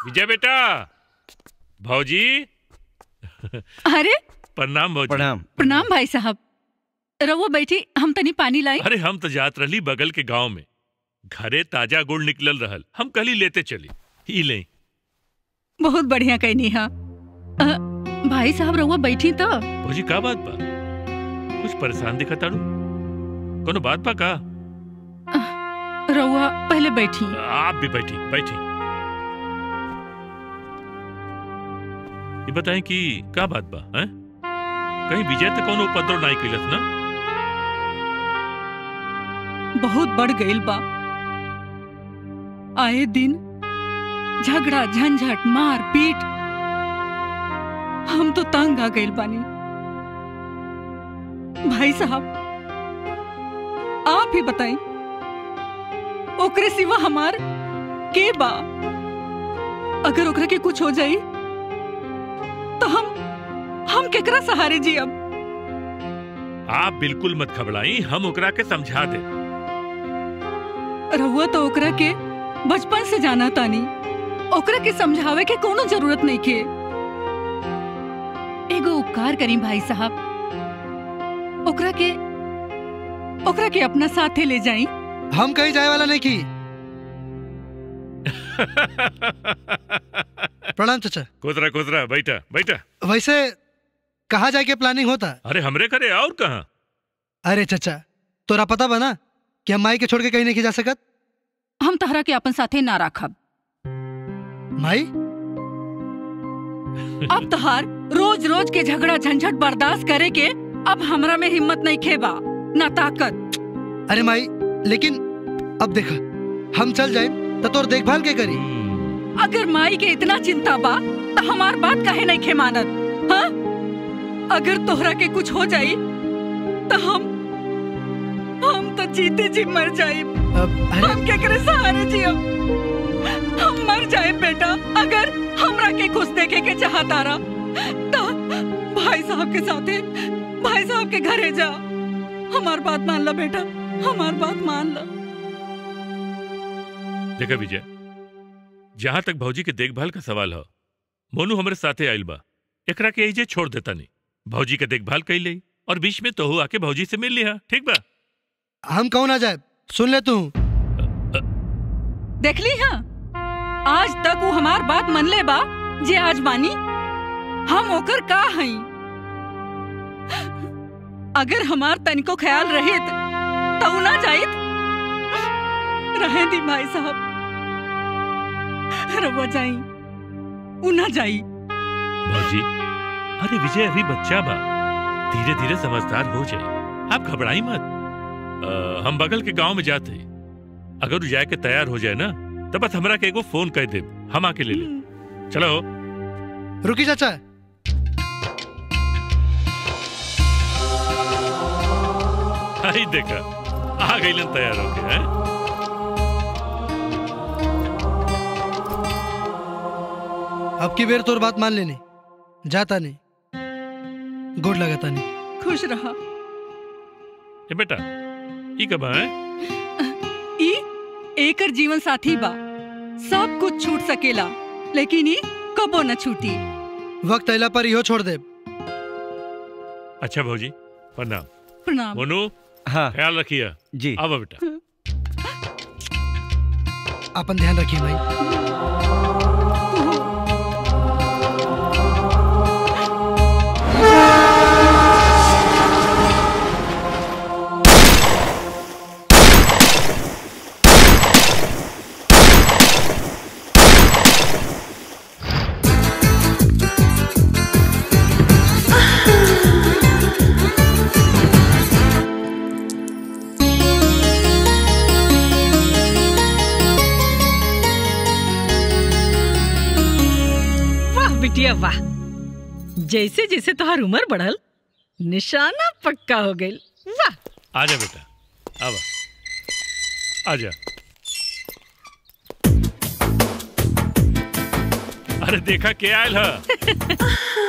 विजय बेटा भौजी अरे प्रणाम भौजी प्रणाम प्रणाम भाई साहब रवो बैठी हम तनी पानी लाई अरे हम तो जात रही बगल के गांव में घरे ताजा गुड़ निकलल रहल हम कल ही लेते चली ही ले बहुत बढ़िया कहनी हा अ, भाई साहब रवो बैठी तो भौजी का बात बा कुछ परेशान दिखा तारू कोनो बात बा का रउआ पहले बैठी आप भी बैठी बैठी ये बताएं कि का बात बा हैं? कहीं विजय तो कोनो उपद्रव नहीं कैलस ना बहुत बढ़ गईल बा आए दिन झगड़ा झंझट मार पीट हम तो तंग आ गईल बानी भाई साहब आप ही बताएं ओकरे सिवा हमार के बा अगर ओकरा के कुछ हो जाई तो हम हम केकरा सहारे जी अब आप बिल्कुल मत घबराई हम ओकरा के समझा दे रहुआ तो ओकरा के बचपन से जाना तानी ओकरा के समझावे के कोनो जरूरत नहीं के एगो उपकार करी भाई साहब ओकरा के ओकरा के अपना साथे ले जाई हम कहीं जाए वाला नहीं की प्रणाम चाचा कोतरा कोतरा बैठा बैठा वैसे कहाँ जाके प्लानिंग होता अरे हमरे करे और कहा अरे चाचा तोरा पता बना कि हम माई के छोड़ के कहीं नहीं जा सकत हम तहरा के अपन साथे ना राखब माई अब तहार रोज रोज के झगड़ा झंझट बर्दाश्त करे के अब हमरा में हिम्मत नहीं खेबा ना ताकत अरे माई लेकिन अब देखा हम चल जाए तो तोर देखभाल के करी अगर माई के इतना चिंता बा तो हमार बात काहे नहीं खे मानत हाँ? अगर तोहरा के कुछ हो जाई तो हम हम तो जीते जी मर जाए अब अरे हम केकरे सहारे जियब हम मर जाए बेटा अगर हमरा के खुश देखे के चाहता रहा तो भाई साहब के साथे भाई साहब के घरे जा हमार बात मान ला बेटा हमार बात मान ला देखा विजय जहां तक भौजी के देखभाल का सवाल हो मोनू हमारे साथे आइल बा एकरा के एजे छोड़ देता नहीं भौजी के देखभाल कैल ले और बीच में तो आके भौजी से मिल लिया ठीक बा हम कहूँ ना जाए सुन ले तू देख ली हाँ आज तक वो हमार बात मन ले बा जे आज मानी हम ओकर का हई अगर हमार तनिको ख्याल रहित तो उ ना जाइत रहे दी भाई साहब रवा जाई उ ना जाई भौजी अरे विजय अभी बच्चा बा धीरे धीरे समझदार हो जाए आप घबराई मत अ, हम बगल के गांव में जाते अगर वो जाए के तैयार हो जाए ना तो बस हमरा के एगो फोन कर दे हम आके ले ले चलो रुकी चाचा आई देखा आ गई तैयार होके हैं अब की बेर तोर बात मान लेनी जाता नहीं गोड़ लगाता नहीं खुश रहा ए बेटा ई कब है ई एकर जीवन साथी बा सब कुछ छूट सकेला लेकिन ई कबो न छूटी वक्त अला पर इहो छोड़ दे अच्छा भौजी प्रणाम प्रणाम मोनू हाँ ख्याल रखिए जी आओ बेटा अपन ध्यान रखिए भाई वाह बिटिया वाह जैसे जैसे तुम्हार उम्र बढ़ल निशाना पक्का हो गई वाह आजा बेटा आवा आजा अरे देखा के आयल है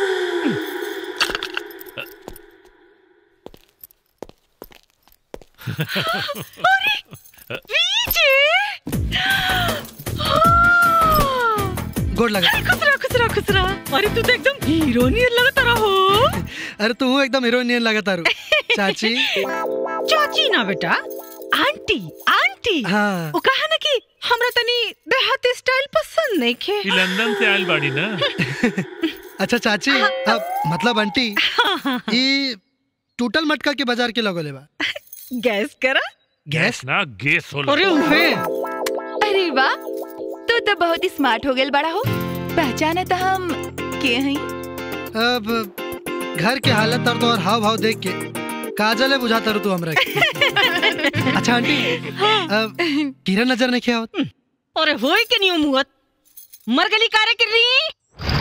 गोड़ लगा खुसरा खुसरा खुसरा अरे तू तो एकदम हीरो नियर लगता रहो अरे तू एकदम हीरोइन लगा तारू चाची चाची ना बेटा आंटी आंटी हाँ वो कहा ना कि हमरा तनी देहाती स्टाइल पसंद नहीं खे ई लंदन से आयल बाड़ी ना अच्छा चाची अब मतलब आंटी ई टूटल मटका के बाजार के लगोले बा गैस करा गैस ना गैस होला अरे उहे अरे वाह तू तो बहुत ही स्मार्ट हो गेल बड़ा हो पहचाने तो हम के हई अब घर के हालत और तो और हाव भाव देख के काजल है बुझाता रू तू हमरा के अच्छा आंटी अब किरण नजर नहीं किया अरे होई के नहीं मुहत मर गली कारे कर रही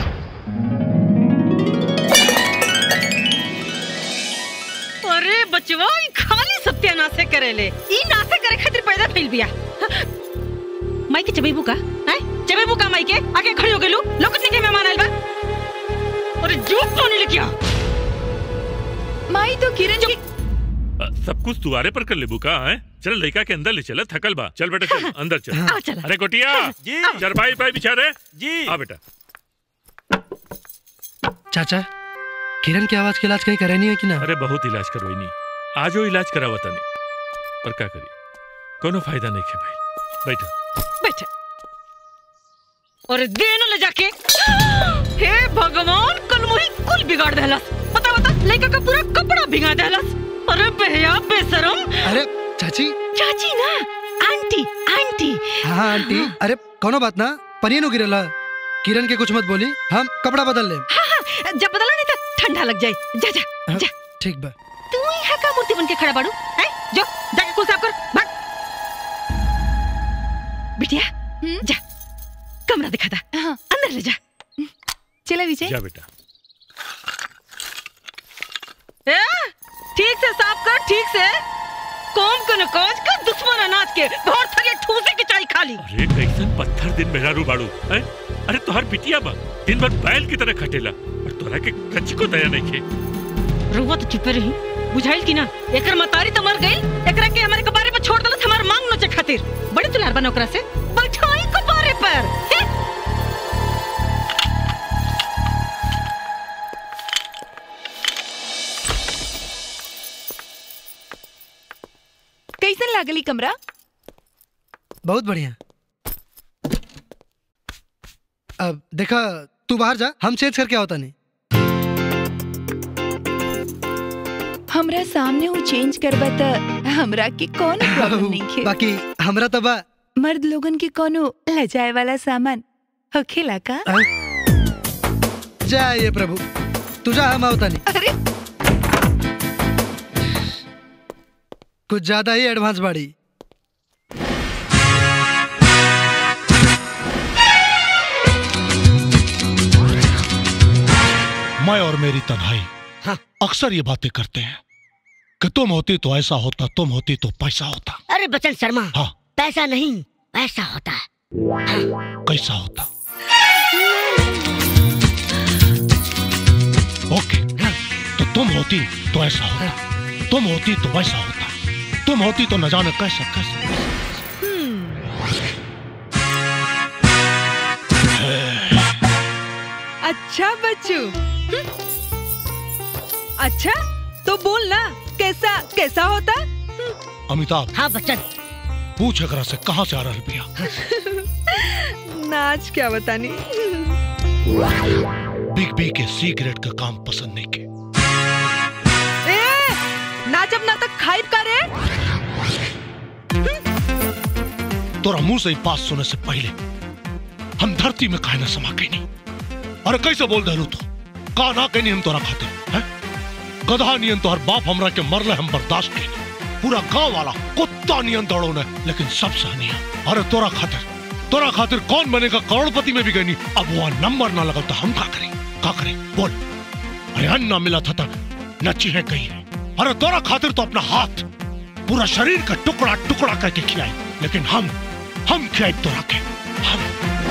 अरे बचवा ई खाली सत्यानाशे करेले ई नाशे करे खातिर पैदा फैल बिया माई के चबेबू का हैं चबेबू का माई के आगे खड़ी हो गेलू लोकत नहीं के मेहमान आइल बा अरे जो पानी लेके आ माई तो किरण की अ, सब कुछ तुम्हारे पर कर लेबू का है चल लड़का के अंदर ले चला थकल बा चल बेटा चल अंदर चल आ चला अरे गोटिया जी चरपाई पाई बिछा रे जी आ बेटा चाचा किरण की आवाज के इलाज कहीं करे नहीं है कि ना अरे बहुत इलाज करवाई नहीं आजो इलाज करावा तनी पर का करी कोनो फायदा नहीं है भाई बैठो बैठा और दे न ले जाके हे भगवान कल मुही कुल बिगाड़ देलस पता बता लड़का का पूरा कपड़ा भिगा देलस अरे बेहया बेशरम अरे चाची चाची ना आंटी आंटी हाँ आंटी अरे कोनो बात ना पनियन हो गिरला किरण के कुछ मत बोली हम कपड़ा बदल ले हाँ हाँ जब बदला नहीं तो ठंडा लग जाए जा जा हाँ। जा ठीक बा तू यहाँ का मूर्ति बन के खड़ा बाड़ू हैं जो जाके कुल साफ कर भाग बिटिया हम्म? जा कमरा दिखा दा हाँ अंदर ले जा चला विजय जा बेटा ए, ठीक से साफ कर ठीक से कौन को नकोज का दुश्मन अनाज के भोर थके ठूसे की चाय खाली अरे कैसन पत्थर दिन मेहरारू बाड़ू हैं अरे तोहर बिटिया बा दिन भर बैल की तरह खटेला और तोरा के कच्ची को दया नहीं खे रुआ तो चुपे रही बुझाइल की ना एकर मतारी तो मर गई एकरा के हमारे कबारे पर छोड़ दलत हमार मांग नोचे खातिर बड़ी तुलार बना ओकरा से बैठाई कबारे पर हे? कैसन लागली कमरा बहुत बढ़िया अब देखा तू बाहर जा हम चेंज करके होता नहीं हमरा सामने वो चेंज करबा त हमरा के कौन प्रॉब्लम नहीं खे बाकी हमरा तो बा मर्द लोगन के कोनो लजाए वाला सामान होखेला का हाँ? जा ये प्रभु तू जा हम होता नहीं अरे कुछ ज्यादा ही एडवांस बाड़ी मैं और मेरी तन्हाई हाँ। अक्सर ये बातें करते हैं कि तुम होती तो ऐसा होता तुम होती तो पैसा होता अरे बचन शर्मा हाँ पैसा नहीं ऐसा होता है कैसा होता ओके तो तुम होती तो ऐसा होता तुम होती तो वैसा होता तुम होती तो न जाने कैसा कैसा अच्छा बच्चू अच्छा तो बोल ना कैसा कैसा होता अमिताभ हाँ बच्चन पूछ एकरा से कहाँ से आ रहा बिया नाच क्या बतानी बिग बी के सिगरेट का काम पसंद नहीं के ए नाचब ना तक खाइब का रे तोरा मुंह से ही बात सुने से पहले हम धरती में काहे न समा गई नहीं अरे कैसे बोल दे तू का ना कहनी हम तोरा खाते हैं गधा नियन तोहर बाप हमरा के मरले हम बर्दाश्त के पूरा गांव वाला कुत्ता नियन दौड़ो ने लेकिन सब सहनिया अरे तोरा खातिर तोरा खातिर कौन बनेगा करोड़पति में भी गई नहीं अब वो नंबर ना लगा तो हम का करें का करें बोल अरे अन्न ना मिला था तो न चीहे कही अरे तोरा खातिर तो अपना हाथ पूरा शरीर का टुकड़ा टुकड़ा करके खिलाए लेकिन हम हम खिलाए तोरा के हम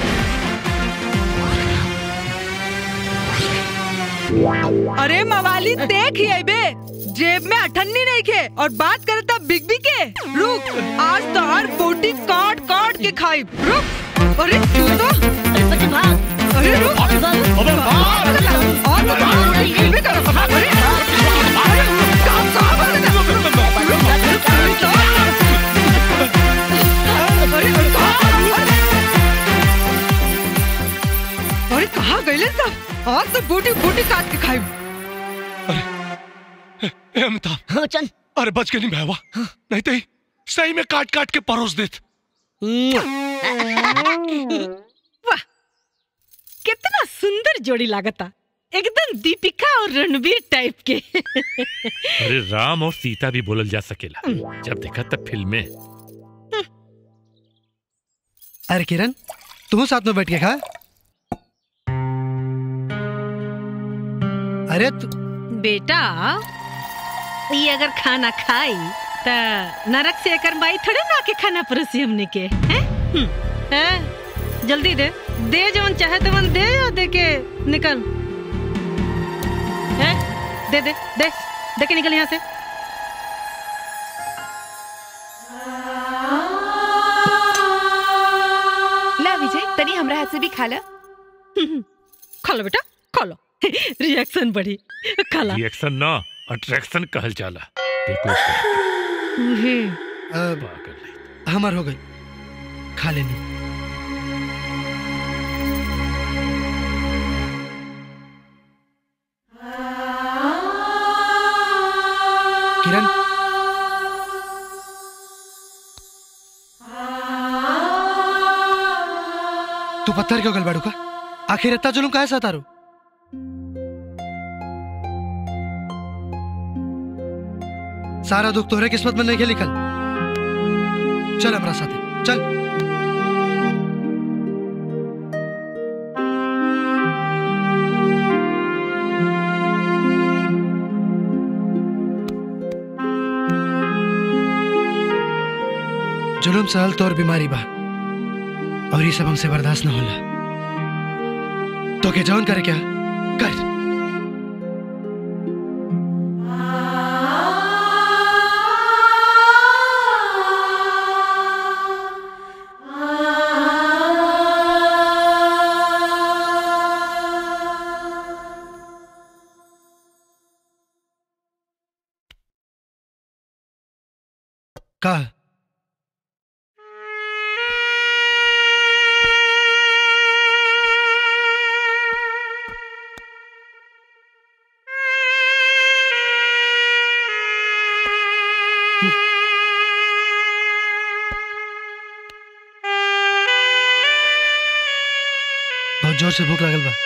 अरे मवाली देख ही बे जेब में अठन्नी नहीं खे और बात करे तब बिग बी के रुक आज तो हर बोटी काट काट के खाई रुक अरे तू तो अरे बच्चन भाग अरे रुक अबे मार और तो बाहर हिलबे करो अरे अरे काम काम अरे कहाँ गईले सब आज तो बूटी बूटी काट के खाई ए अमिताभ हाँ चल अरे बच के नहीं भैया नहीं तो ही सही में काट काट के परोस देत वाह कितना सुंदर जोड़ी लागता एकदम दीपिका और रणवीर टाइप के अरे राम और सीता भी बोलल जा सकेला जब देखा तब फिल्म में अरे किरण तू साथ में बैठ के खा अरे तू बेटा ये अगर खाना खाई त नरक से एकर माई थोड़े ना के खाना परोसी हमने के हैं हम्म, हैं? जल्दी दे दे जवन चाहे तवन दे या दे के निकल हैं? दे दे दे दे के निकल यहाँ से ला विजय तनी हमरा हाथ से भी खा ला खा लो बेटा खा लो रिएक्शन बढ़ी खा ला रिएक्शन ना अट्रैक्शन कहल जाला देखो इसको, अ, पागल नहीं। हमार हो गई खा लेनी किरण तू पत्थर क्यों गलबाड़ू का आखिर इतना जुलूम काहे सतारू सारा दुख तोहरे किस्मत में नहीं लिखल चल हमारा साथी चल जुलूम सहल तोर बीमारी बा और ये सब हमसे बर्दाश्त न होला तो के जौन करे क्या कर का बहुत जोर से भूख लागल बा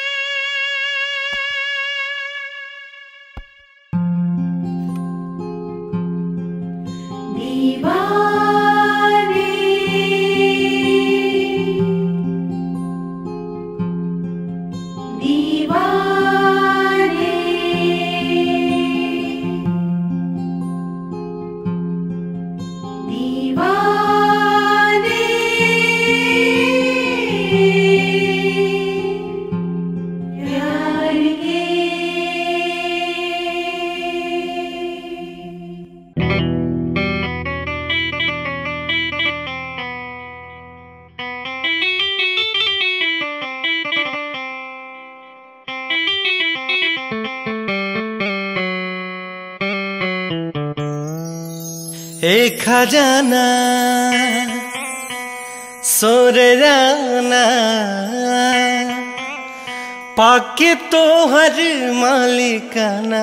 एक खजाना सोरराना पाके तो हर मालिकाना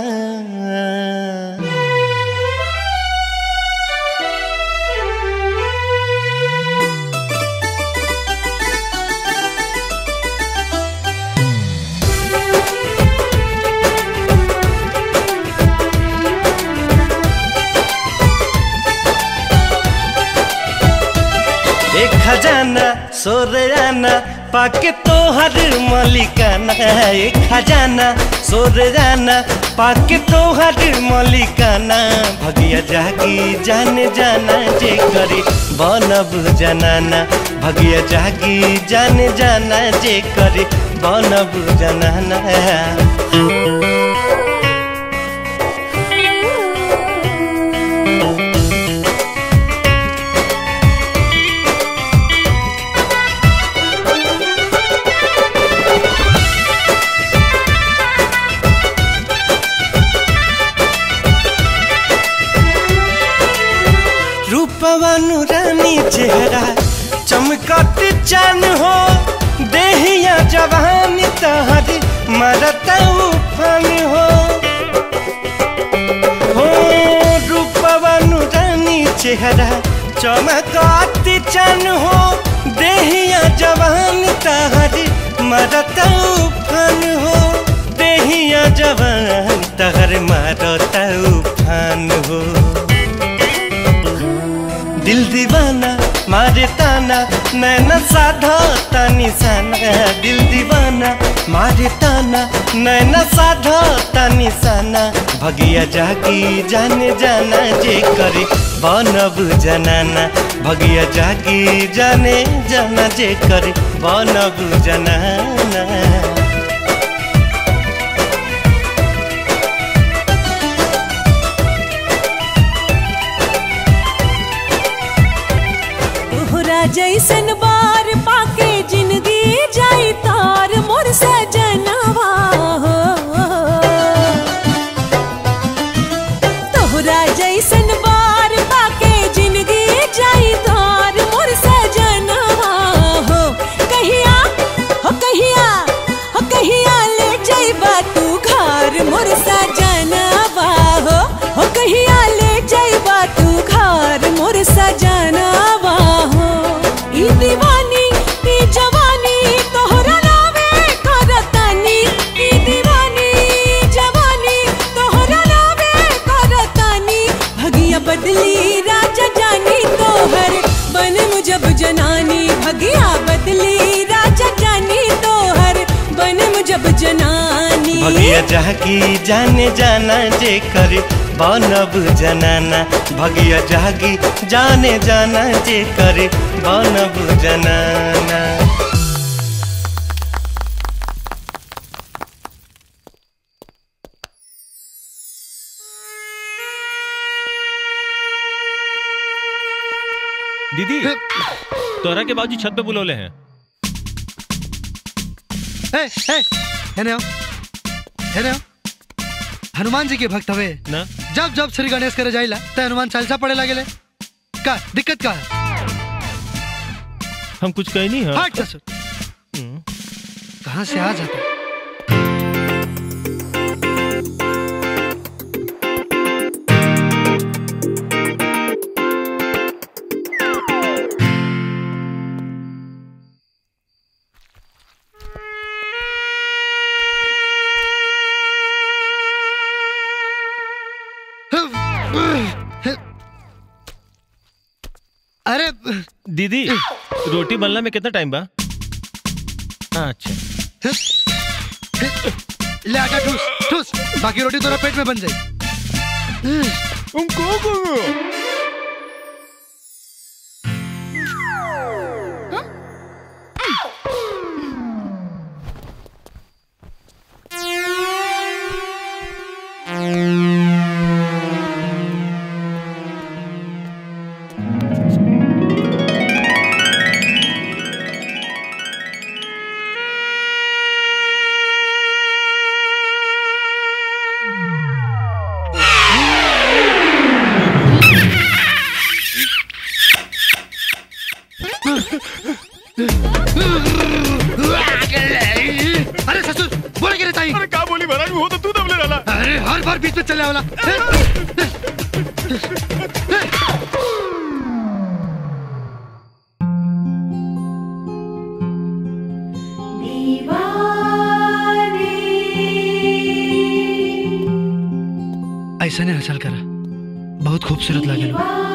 एक खजाना सोरराना पाके तो हर मालिकाना एक खजाना सोरराना पाके तो हर मालिकाना भगिया जागी जाने जाना जे करी बनब जनाना भगिया जागी जाने जाना जे करी बनब जनाना चमकत चन हो देहिया जवान तहर मरत उफन हो हो रूपवन रानी चेहरा चमकत चन हो देहिया जवान तहर मरत उफन हो देहिया जवान तहर मरत उफन हो दिल दीवाना मारे ताना नैना साधा तानी साना दिल दीवाना मारे ताना नैना साधा तानी साना भगिया जागी जाने जाना जे करे बनब जनाना भगिया जागी जाने जाना जे करे बनब जनाना तोहरा जैसन बार पाके जिंदगी जाई तार मोर सजनवा हो तोहरा जैसन बार पाके जिंदगी जाई तार मोर सजनवा हो कहिया हो कहिया हो कहिया ले जाइबा तू घर मोर सजनवा हो हो कहिया ले जाइबा तू घर मोर सजनवा हो ई दीवानी ई जवानी तोहरा नावे करतानी ई दीवानी ई जवानी तोहरा नावे करतानी भगिया बदली राजा जानी तोहर बन मुजब जनानी भगिया बदली राजा जानी तोहर बन मुजब जनानी भगिया जागी जाने जाना जे करे बनब जनाना भगिया जागी जाने जाना जे करे बनब जनाना दीदी तोरा के बाजू छत पे बुलौले हैं ए ए हेने आओ हेने आओ हनुमान जी के भक्त हवे ना जब जब श्री गणेश करे जाइला त हनुमान चालीसा पढ़े लागेले का दिक्कत का है हम कुछ कही नहीं है हट ससुर कहाँ से आ जाता अरे दीदी रोटी बनला में कितना टाइम बा अच्छा ले आटा ठूस ठूस बाकी रोटी तोरा पेट में बन जाए अरे ससुर बोले के ताई अरे का बोली महाराज वो तो तू दबले रहला अरे हर बार बीच में चले वाला ऐसा नहीं हसल करा बहुत खूबसूरत लगे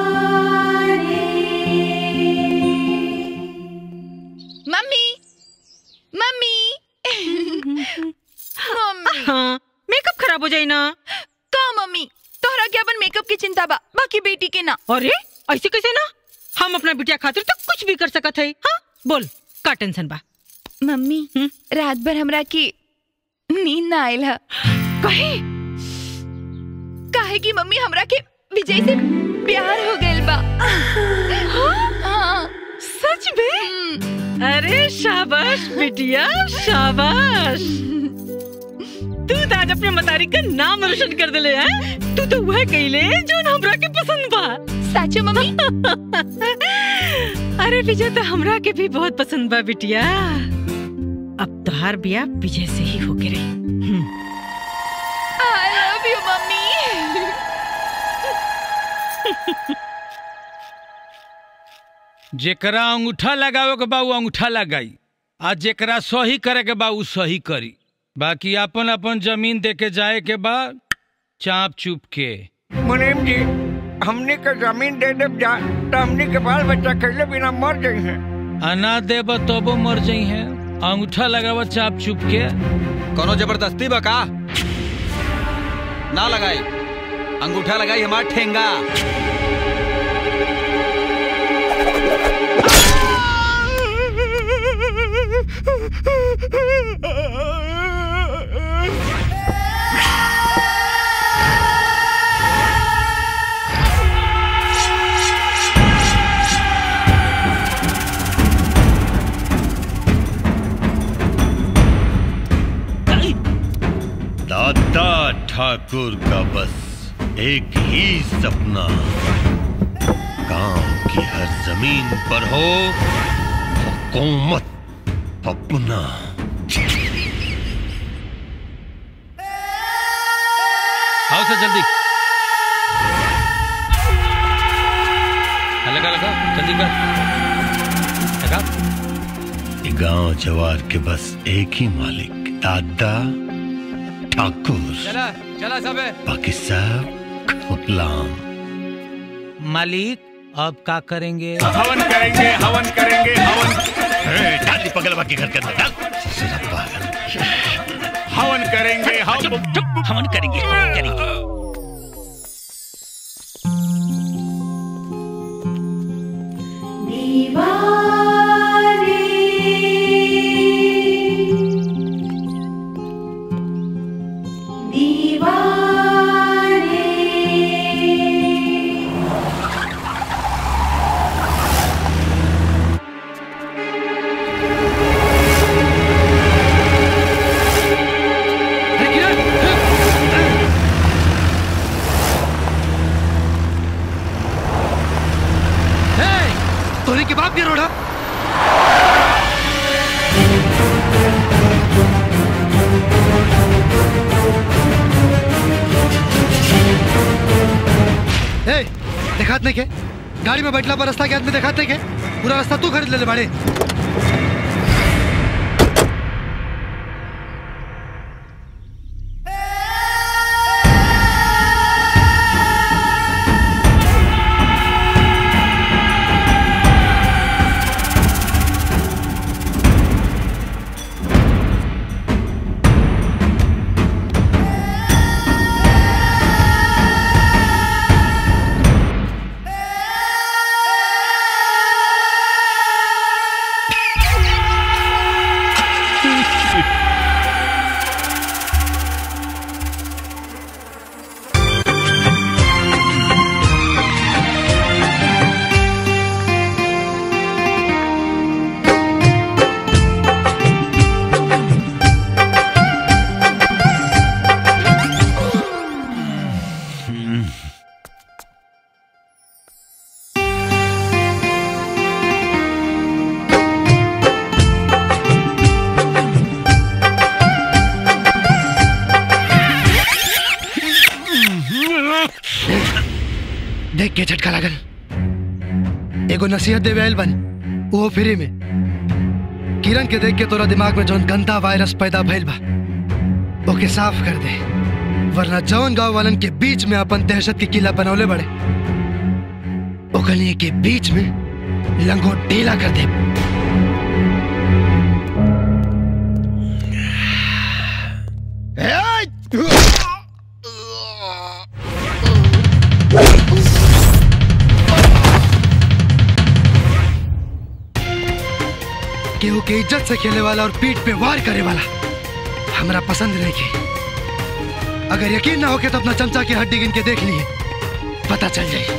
मम्मी मम्मी मम्मी हाँ मेकअप खराब हो जाए ना का मम्मी तोहरा के अपन मेकअप की चिंता बा बाकी बेटी के ना अरे ऐसे कैसे ना हम अपना बिटिया खातिर तो कुछ भी कर सकत है हाँ बोल का टेंशन बा मम्मी हम्म? रात भर हमरा की नींद ना आयल है कहे काहे कि मम्मी हमरा के विजय से प्यार हो गइल बा हाँ सच में हम्म, अरे शाबाश बिटिया शाबाश तू तो आज अपने मतारी का नाम रोशन कर दिले है तू तो वह कइले जो हमरा के पसंद बा सच मम्मी अरे विजय तो हमरा के भी बहुत पसंद बा बिटिया अब तोहार बिया विजय से ही होके रही हम्म। आई लव यू मम्मी जेकरा अंगूठा लगावे के बा उ अंगूठा लगाई आ जेकरा सही करे के बा उ सही करी बाकी अपन अपन जमीन दे के जाए के बा चाप चुप के मुनीम जी हमने के जमीन दे दे जा तो हमने के बाल बच्चा कैले बिना मर गई हैं अना देब तबो मर जाई है अंगूठा लगावा चाप चुप के कोनो जबरदस्ती बा का ना लगाई अंगूठा लगाई हमार ठेंगा दादा ठाकुर का बस एक ही सपना गांव की हर जमीन पर हो हुकूमत अपना आओ सर जल्दी हाँ, लगा लगा जल्दी कर लगा ये गांव जवार के बस एक ही मालिक दादा ठाकुर चला चला सब बाकी सब गुलाम मालिक अब का करेंगे हवन करेंगे हवन करेंगे हवन डाली पगलवा के घर के अंदर डाल हवन करेंगे हवन हवन करेंगे हवन करेंगे तोरी के बाप के रोड़ा ए, देखात नहीं के गाड़ी में बैठला पर रास्ता के आदमी देखात नहीं के पूरा रास्ता तू खरीद ले ले बाड़े देख के झटका लागल एगो नसीहत देवे आयल बन वो फ्री में किरण के देख के तोरा दिमाग में जौन गंदा वायरस पैदा भइल बा ओके साफ कर दे वरना जौन गांव वालन के बीच में अपन दहशत के किला बनौले बड़े ओकनी के बीच में लंगोट ढीला कर दे केहू के इज्जत से खेले वाला और पीठ पे वार करे वाला हमरा पसंद नहीं के अगर यकीन ना हो के तो अपना चमचा की हड्डी गिन के देख लिए पता चल जाए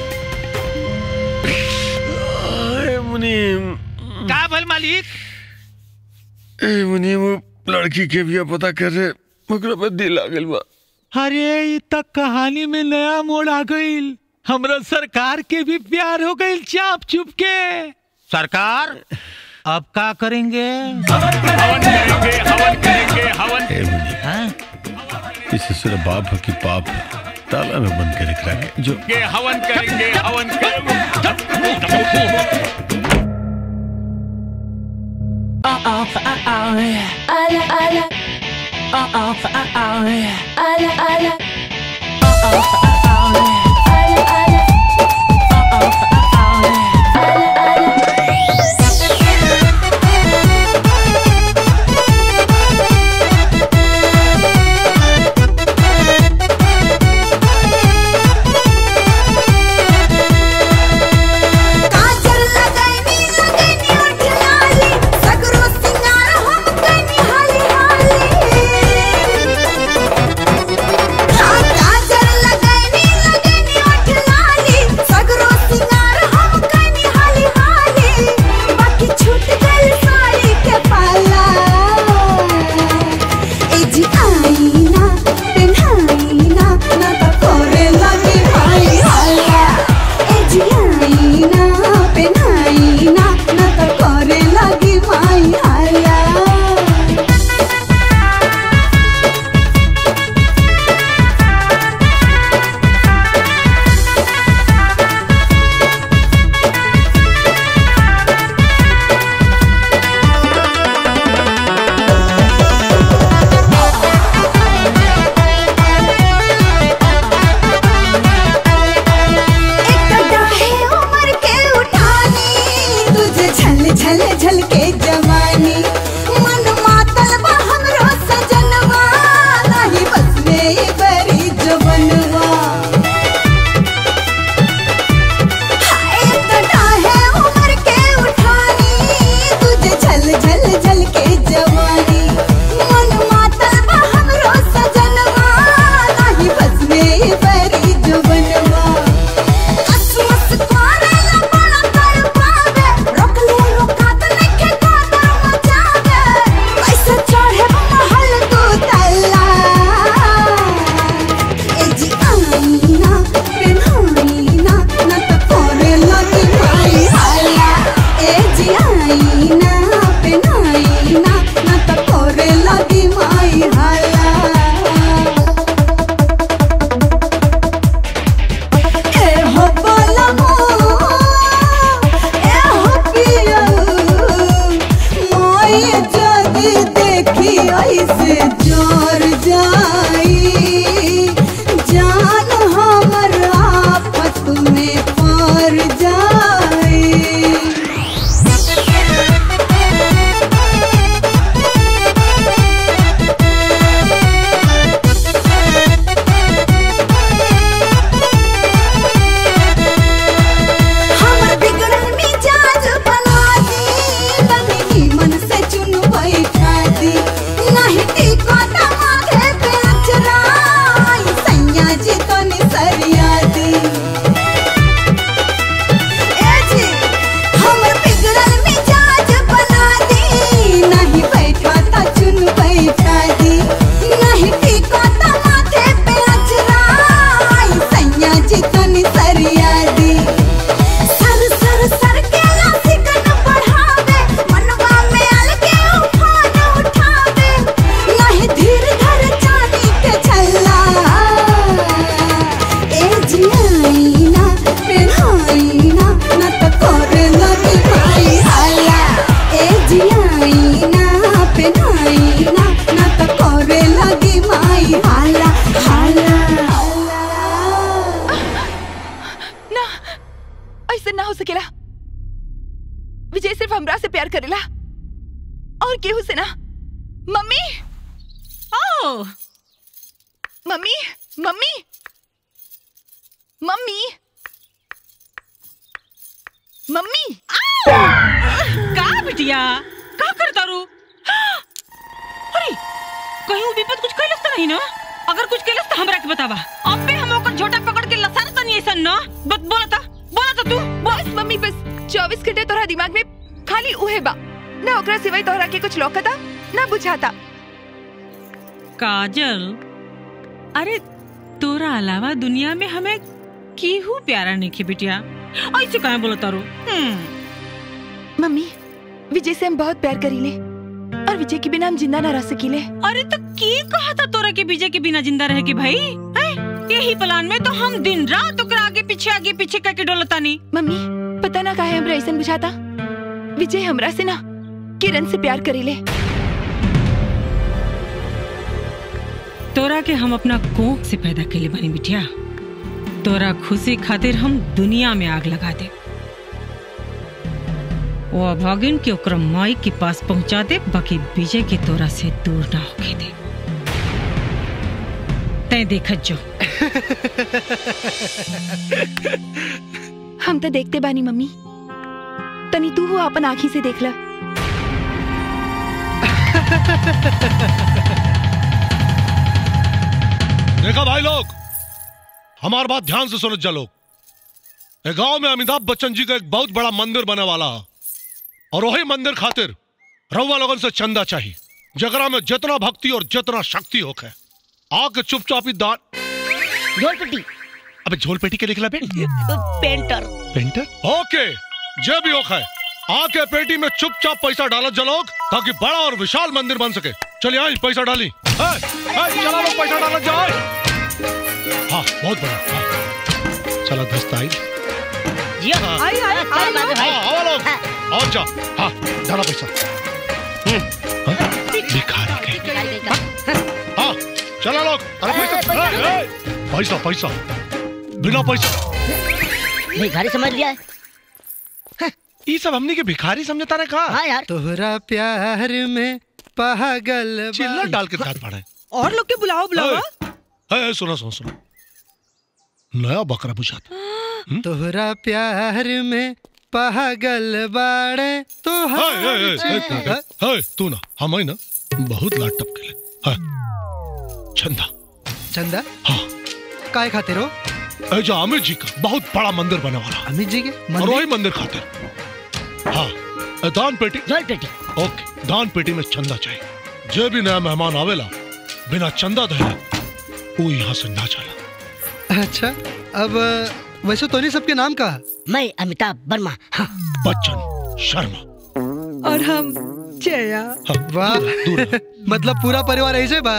मुनीम का भल मालिक ए मुनीम वो लड़की के भी पता कर रहे मगर पे दिल आ गइल बा अरे ये तक कहानी में नया मोड़ आ गईल हमरा सरकार के भी प्यार हो गईल चाप चुप के सरकार अब क्या करेंगे हवन करेंगे हवन करेंगे हवन ए मुनि इसे सिर्फ बाप है कि पाप है ताला में बंद के रख रहा है जो के हवन करेंगे हवन करेंगे Ala ala. Oh oh oh oh. Ala ala. Oh oh oh oh. Ala ala. Oh oh oh oh. Ala काजल लगाइनी लगाइनी ओठ लाली सगरो सिंगार हम कनी हाली हाली हाँ काजल लगाइनी लगाइनी ओठ लाली सगरो सिंगार हम कनी हाली हाली बाकी छूट गइल साड़ी के पाला ए जी आईना पेन्हाईना ना तो करे लगी भाई हाला ए जी आईना पेन्हाईना ना तो करे लगी भाई हाला है उम्र के उठानी तुझे झल झल झल के जवानी मन मातल बा हमरो सजनवा नाही बस में ये बरी जवनवा हाय तड़ा है उम्र के उठानी तुझे झल झल झल के जवानी मन मातल बा हमरो सजनवा नाही बस में ये बरी जवनवा असमस कोरेला बड़ा तड़पावे रोकले रोकात नइखे कोदर मचावे कैसे चढ़े महल तू तल्ला ए जी आईना पेन्हाईना ना त कोरे लगी भाई हाला ए जी आईना पेन्हाईना ना त कोरे लगी भाई हाला ए हो बोलमो ए हो पिया मोय जदी देखी ऐसे जोर जाई जान हमर आफत में पड़ जाई हमर बिगड़ल मिजाज बना दी तभी नीमन से चुन बैठा दी नहीं टिको तमागे पे अचरा ई सैया जी तो निसरिया दी ए जी हमर बिगड़ल मिजाज बना दी नहीं बैठा ता चुन बैठा दी नहीं टिको तमागे पे अचरा ई सैया जी तो निसरिया दी सर सर सर के लासिकन बढ़ावे मनवा में अलगे उफान उठावे नहीं धीर धर चांदी के छल्ला ए जियाईना पेन्हाईना न त करे लगी भाई हाला ए जियाईना पेन्हाईना न त करे लगी माई हाला हाला ना ऐसे ना हो सकेला विजय सिर्फ हमरा से प्यार करेला और केहू से ना मम्मी ओ मम्मी मम्मी मम्मी मम्मी का बिटिया का कर तारू अरे कहीं वो विपत कुछ कैलस त नहीं ना अगर कुछ कैलस त हमरा के बतावा अबे हम ओकर झोटा पकड़ के लसन तनी ऐसन ना बत बोला ता बोला ता तू बस मम्मी बस चौबीस घंटे तोहरा दिमाग में खाली उहे बा ना ओकरा सिवाय तोहरा के कुछ लौकता ना बुझाता काजल अरे तोरा अलावा दुनिया में हमें केहू प्यारा नहीं खे बिटिया ऐसे कहे बोला तारू हम्म मम्मी विजय से हम बहुत प्यार करीले और विजय के बिना हम जिंदा ना रह सकीले अरे तो की कहा था तोरा के विजय के बिना जिंदा रहे के भाई हैं? यही प्लान में तो हम दिन रात ओकरा आगे पीछे आगे पीछे करके डोलतानी मम्मी पता ना काहे हमरा ऐसा बुझाता विजय हमरा से ना किरण से प्यार करीले तोरा के हम अपना कोख से पैदा के लिए बनी बिटिया तोरा खुशी खातिर हम दुनिया में आग लगा दे वो अभागिन के ओकरा माई के पास पहुंचा दे बाकी विजय के तोरा से दूर ना होके दे तय देखत जो हम तो देखते बानी मम्मी तनी तू हो अपन आँखी से देख ला देखा भाई लोग हमार बात ध्यान से सुनो लोग ए गांव में अमिताभ बच्चन जी का एक बहुत बड़ा मंदिर बने वाला है और वही मंदिर खातिर रउआ लोगन से चंदा चाहिए जगरा में जितना भक्ति और जितना शक्ति होके आके चुपचाप ही दान झोल पेटी अबे झोल पेटी के लिखला बे पेंटर पेंटर ओके जे भी होके आके पेटी में चुपचाप पैसा डालो जलोग ताकि बड़ा और विशाल मंदिर बन सके चलिए आई पैसा डाली ए, ए, चला लो पैसा डालो जाओ हाँ बहुत बड़ा हाँ। चला दस्ता आई हाँ। आई, आई, आई, आई। हाँ, आओ लोग और जा हाँ डाला पैसा हम्म, हाँ, भिखारी के हाँ चला लोग अरे पैसा ए, ए, पैसा पैसा बिना पैसा भिखारी समझ लिया है ये सब हमने के भिखारी समझता रहे कहा हाँ यार तोहरा प्यार में पागल चिल्ला डाल के दांत फाड़े और लोग के बुलाओ बुलाओ है है सुनो सुनो सुनो नया बकरा बुझाता तोहरा प्यार में पागल बाड़े तो है है है है, है तू ना हम ही ना बहुत लाट टपके ले है चंदा चंदा हाँ काय खातिर हो ए जो अमित जी का बहुत बड़ा मंदिर बने वाला अमित जी के और वही मंदिर खातिर हाँ ए, दान पेटी झोल पेटी ओके दान पेटी में चंदा चाहिए जे भी नया मेहमान आवेला बिना चंदा दे वो यहाँ से ना चला अच्छा अब वैसे तो नहीं सबके नाम का मैं अमिताभ वर्मा हाँ बच्चन शर्मा और हम जया वाह मतलब पूरा परिवार ऐसे बा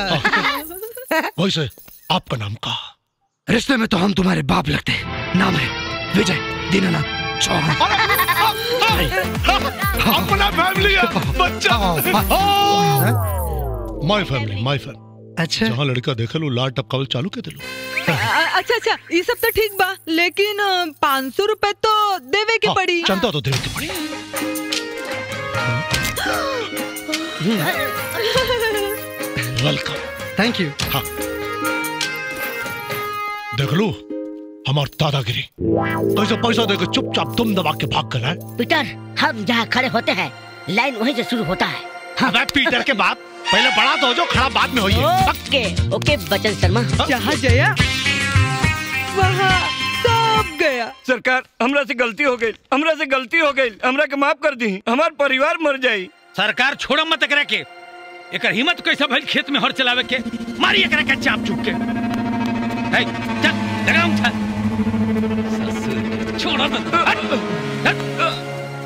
वैसे आपका नाम का रिश्ते में तो हम तुम्हारे बाप लगते हैं। नाम है विजय दीनानाथ चौहान अपना फैमिली है बच्चा माय फैमिली माय फैमिली अच्छा जहाँ लड़का देखे लो लाल टपकावल चालू के दिलो अ- अच्छा अच्छा ये सब तो ठीक बा लेकिन पाँच सौ रूपए तो देवे के पड़ी चंदा तो देवे के पड़ी वेलकम थैंक यू हाँ देख लो हमार दादागिरी कैसे पैसा देकर चुपचाप तुम दबा के भाग कर है पीटर हम जहाँ खड़े होते हैं लाइन वहीं से शुरू होता है अबे पीटर के बाप पहले बड़ा तो हो जो खड़ा बाद में होइए ओके ओके बचन शर्मा जहाँ जया वहाँ सब गया सरकार हमरा से गलती हो गई हमरा से गलती हो गई हमरा के माफ कर दी हमार परिवार मर जाई सरकार छोड़ो मत एकरा के एकर हिम्मत कैसे भइल खेत में हर चलावे के मारी एकरा के चाप चुप के है चल लगाम उठा ससुर छोड़ो मत हट, हट।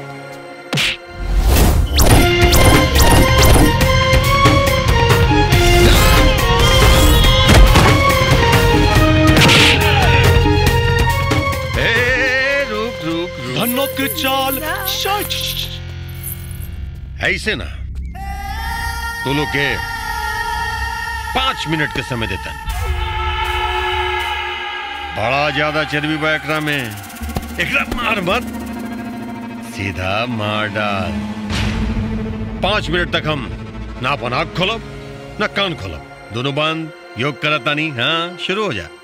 ए, रुक रुक रुक धनों की चाल ऐसे ना तू लोग के पांच मिनट के समय देता बड़ा ज्यादा चर्बी बा एकरा में एकरा मार मत सीधा मार डाल पांच मिनट तक हम ना अपन आँख खोलब ना कान खोलब दोनों बंद योग करता नहीं हाँ शुरू हो जा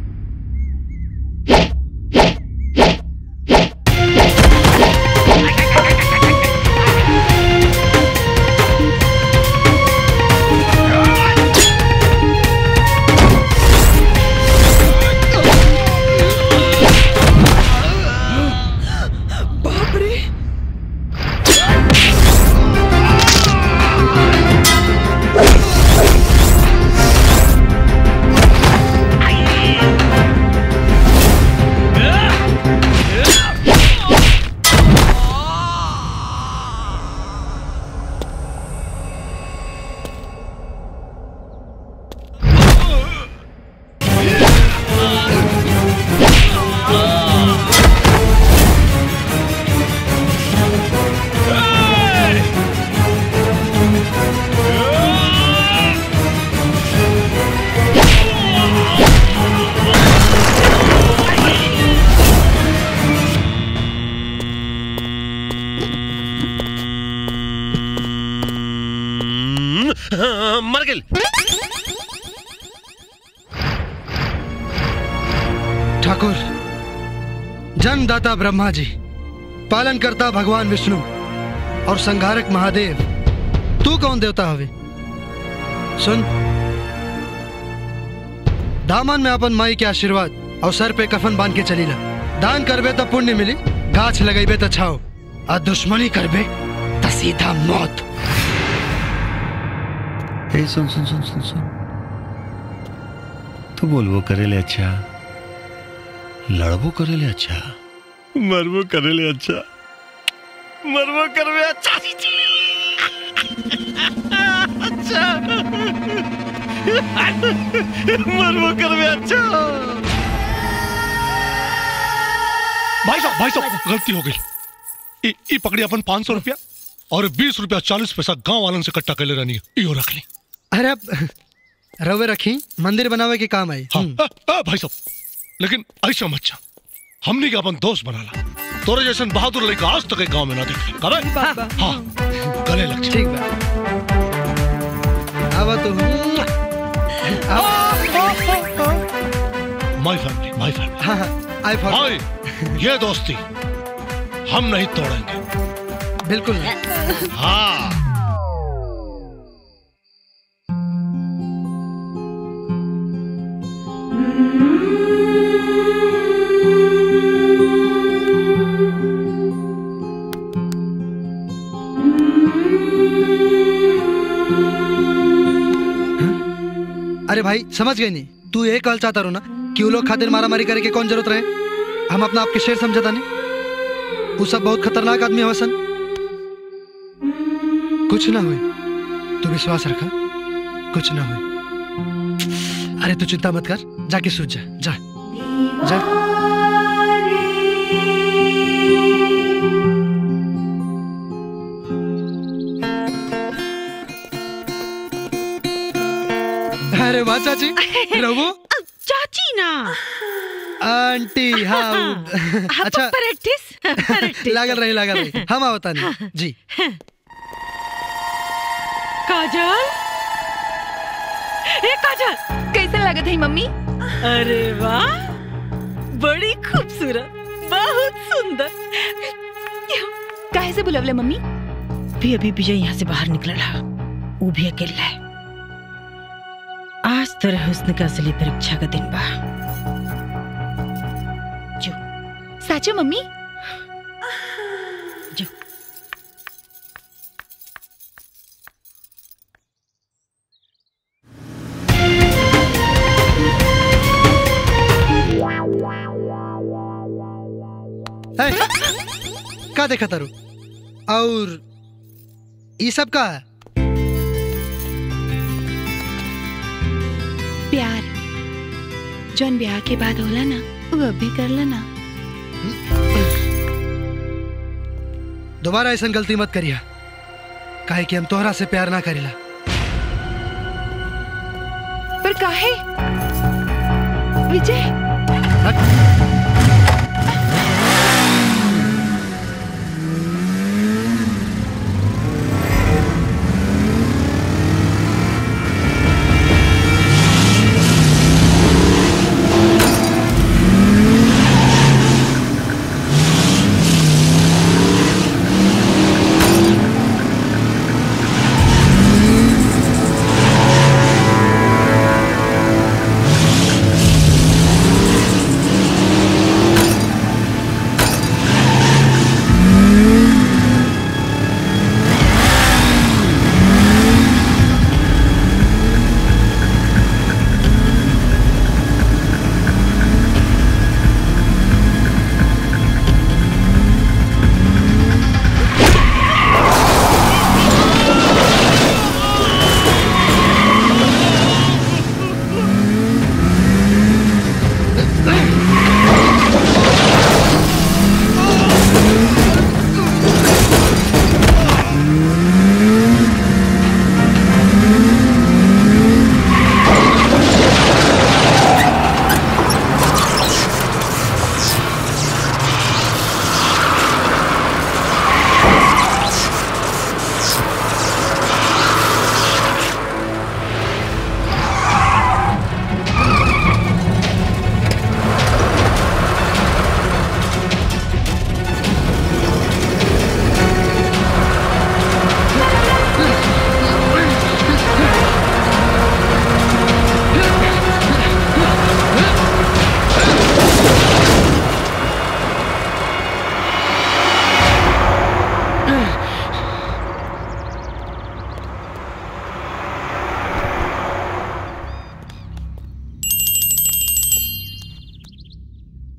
अटक ठाकुर जन्मदाता ब्रह्मा जी पालन करता भगवान विष्णु और संहारक महादेव तू कौन देवता हवे सुन दामन में अपन माई के आशीर्वाद और सर पे कफन बांध के चलीला दान करबे तो पुण्य मिली गाछ लगेबे तो छाओ और दुश्मनी करबे तो सीधा मौत ए सुन सुन सुन सुन सुन तू बोलबो करेले अच्छा लड़बो करेले अच्छा मरबो करेले अच्छा मरबो करबे अच्छा अच्छा मरबो करबे अच्छा भाई साहब भाई साहब गलती हो गई ई ई पकड़ी अपन पाँच सौ रुपया और बीस रुपया चालीस पैसा गांव वालन से इकट्ठा कर ले रहनी है इहो रख ली अरे अब रवे रखी मंदिर बनावे के काम आई हाँ आ, आ, भाई साहब लेकिन ऐसा मत जा हमने के अपन दोस्त बना ला तोरे जैसन बहादुर लड़का आज तक एक गांव में ना देखे कबे हाँ गले लग ठीक बा आवा तू माय फैमिली माय फैमिली हाँ हाँ आई फॉर भाई ये दोस्ती हम नहीं तोड़ेंगे बिल्कुल नहीं हाँ अरे भाई समझ गई नहीं तू ये कहल चाहता रो ना कि वो लोग खातिर मारा मारी करे के कौन जरूरत रहे हम अपना आपके शेर समझता नहीं वो सब बहुत खतरनाक आदमी है वसन कुछ ना हुए तू विश्वास रखा कुछ ना हुए अरे तू चिंता मत कर जाके सूझ जा जा जा अरे वाह चाची रघु चाची ना आंटी हाँ अच्छा प्रैक्टिस लागल रही लागल रही हम आवता नहीं जी काजल ए काजल कैसे लागत है मम्मी अरे वाह बड़ी खूबसूरत बहुत सुंदर काहे से बुलवले मम्मी भी अभी विजय यहाँ से बाहर निकला वो भी अकेला है आज तेरे हुस्न का असली परीक्षा का दिन बा साचो मम्मी जो है? का देखा तारू और ये सब का है प्यार जौन ब्याह के बाद होला ना वो अब भी कर लेना दोबारा ऐसा गलती मत करिया काहे कि हम तोहरा से प्यार ना करेला पर काहे विजय हाँ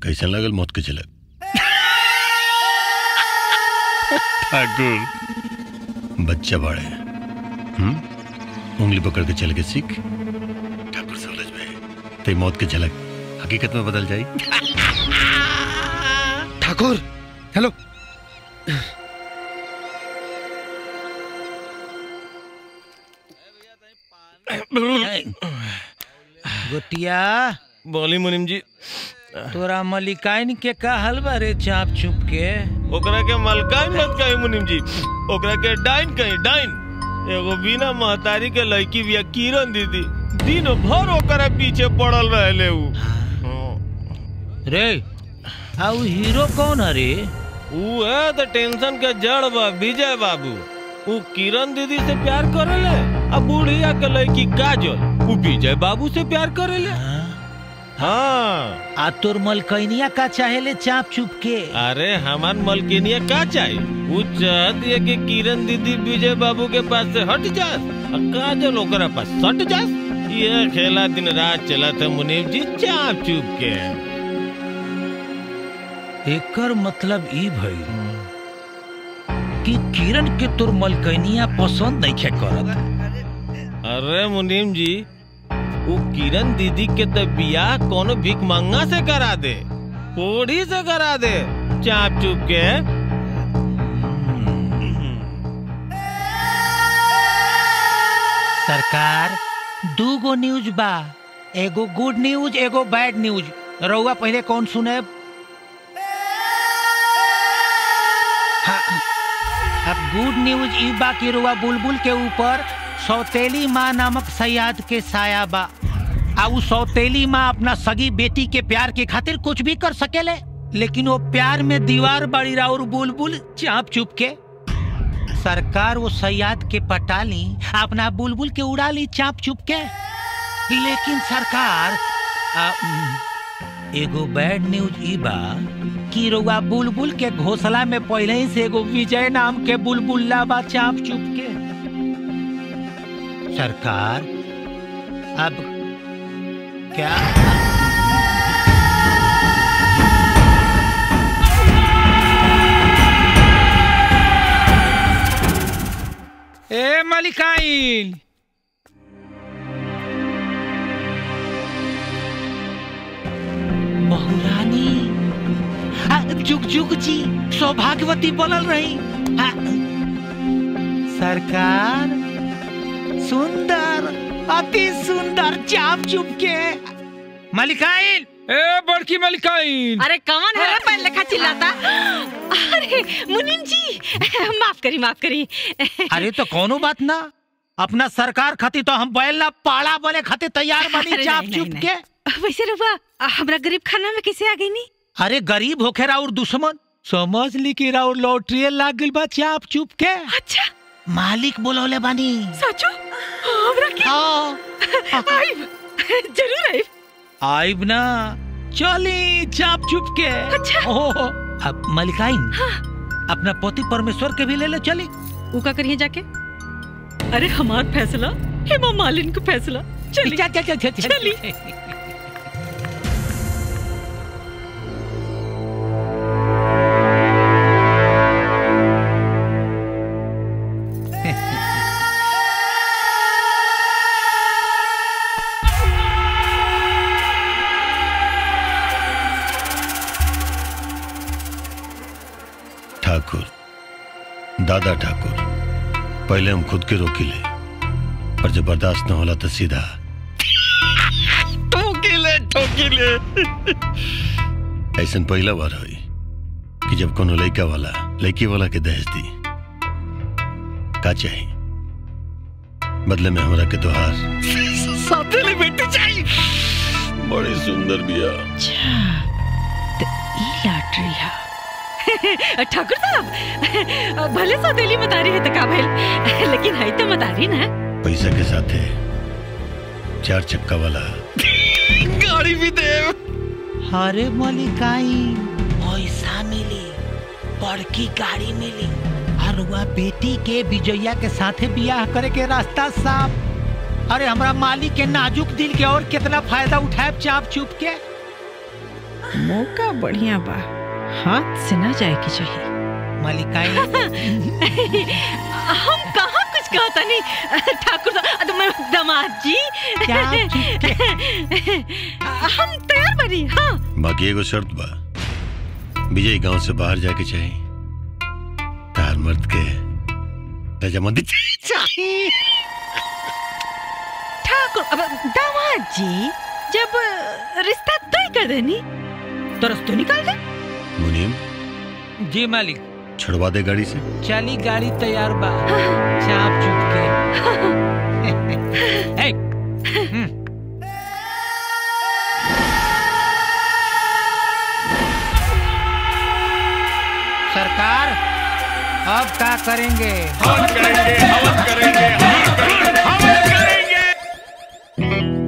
कैसन लगल मौत के झलक ठाकुर बच्चा बाड़े हम्म उंगली पकड़ के चल के सीख ठाकुर समझ में ते मौत के झलक हकीकत में बदल जाई ठाकुर हेलो गोटिया बोली मुनिम जी तोरा मलिकाइन के का हलवा रे चाप चुप के ओकरा के मलकाई मत कही मुनिम जी ओकरा के डाइन कही डाइन एगो बिना महतारी के लड़की बिया किरण दीदी दिन भर ओकरा पीछे पड़ल रहले उ रे आउ हीरो कौन है रे उ है तो टेंशन के जड़ बा विजय बाबू उ किरण दीदी से प्यार करेले आ बुढ़िया के लड़की काजल उ विजय बाबू से प्यार करेले हाँ आ तोर मलकैनिया का चाहेले चाप चुप के अरे हमार मलकिनिया का चाहिए वो चाहती है कि किरण दीदी विजय बाबू के पास से हट जास और काजल ओकरा पास सट जास ये खेला दिन रात चला था मुनीम जी चाप चुप के एकर मतलब ई भई कि किरण के तोर मलकैनिया पसंद नहीं खे करत अरे मुनीम जी वो किरण दीदी के तो बियाह कोनो भिख मंगा से करा दे कोढ़ी से करा दे चाप चुप के सरकार दू गो न्यूज बा एगो गुड न्यूज एगो बैड न्यूज रउआ पहले कौन सुने हाँ, अब गुड न्यूज ई बा कि रुआ बुलबुल के ऊपर सौतेली माँ नामक सयाद के साया बा आ उ सौतेली माँ अपना सगी बेटी के प्यार के खातिर कुछ भी कर सकेले लेकिन वो प्यार में दीवार बड़ी और बुलबुल चाप चुप के सरकार वो सयाद के पटा ली अपना बुलबुल के उड़ा ली चाप चुप के लेकिन सरकार आ, उम, एगो बैड न्यूज ई बा कि रउआ बुलबुल के घोसला में पहले ही से एगो विजय नाम के बुलबुल्ला बा चाप चुप के सरकार अब क्या ए मलिकाइन बहुरानी आ, जुग जुग जी सौभाग्यवती बनल रही आ, सरकार सुंदर अति सुंदर चाप चुप के मलिकाइन ए बड़की मलिकाइन अरे कौन है रे पहले लेखा चिल्लाता अरे मुनीम जी माफ करी माफ करी अरे तो कोनो बात ना अपना सरकार खातिर तो हम बैल ना पाड़ा बोले खातिर तैयार बनी अरे चाप नहीं, चुप नहीं, के वैसे रुआ हमरा गरीब खाना में कैसे आ गई नी अरे गरीब होखे राउर दुश्मन समझ ली कि राउर लॉटरी लाग गइल बा चाप चुप के अच्छा मालिक बोलौले बानी सचो हमरा के आइब जरूर आइब आइब ना चली चाप चुप के अच्छा ओहो अब मलिकाइन अपना पति परमेश्वर के भी ले ले चली ऊ का करिए जाके अरे हमार फैसला हेमा मालिन का फैसला चली चल चल चल चल चली ठाकुर दादा ठाकुर पहले हम खुद के रोकी ले पर जब बर्दाश्त न होला तो सीधा ठोकिले ठोकिले ऐसा पहला बार हुई कि जब कोनो लड़का वाला लड़की वाला के दहेज दी का चाहिए बदले में हमरा के तोहार साथेली बेटी चाहिए बड़ी सुंदर बिया ई लॉटरी है ठाकुर साहब भले सौतेली मतारी है तो का भइल लेकिन है तो मतारी ना पैसा के साथ है चार चक्का वाला गाड़ी भी दे अरे मलिकाइन पैसा मिली बड़की गाड़ी मिली और वह बेटी के विजया के साथे बियाह करे के रास्ता साफ अरे हमरा मालिक के नाजुक दिल के और कितना फायदा उठाए चाप चुप के मौका बढ़िया बा हाथ से ना जाए के चाहिए मलिकाई हम कहाँ कुछ कहता नहीं ठाकुर साहब तो मैं दामाद जी क्या हम तैयार बनी हाँ बाकी एगो शर्त बा विजय गांव से बाहर जाके चाहे तार मर्द के रजामंदी चाहिए ठाकुर अब दामाद जी जब रिश्ता तय कर देनी तो रस्तों निकाल दे मुनीम जी मालिक छुड़वा दे गाड़ी से चली गाड़ी तैयार बा चाप चुप के ए, हम्म। सरकार अब क्या करेंगे हवन करेंगे हवन करेंगे हवन हवन करेंगे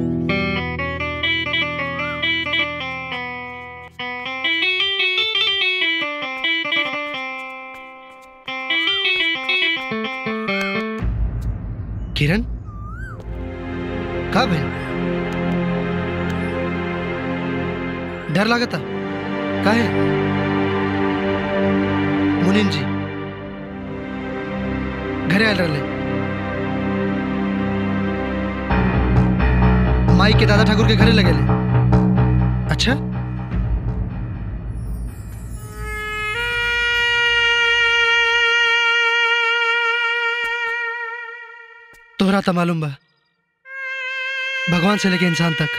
किरण कब है डर लागता का है मुनीम जी घरे आयल रहे माई के दादा ठाकुर के घरे लगे अच्छा तोहरा तो मालूम बा भगवान से लेके इंसान तक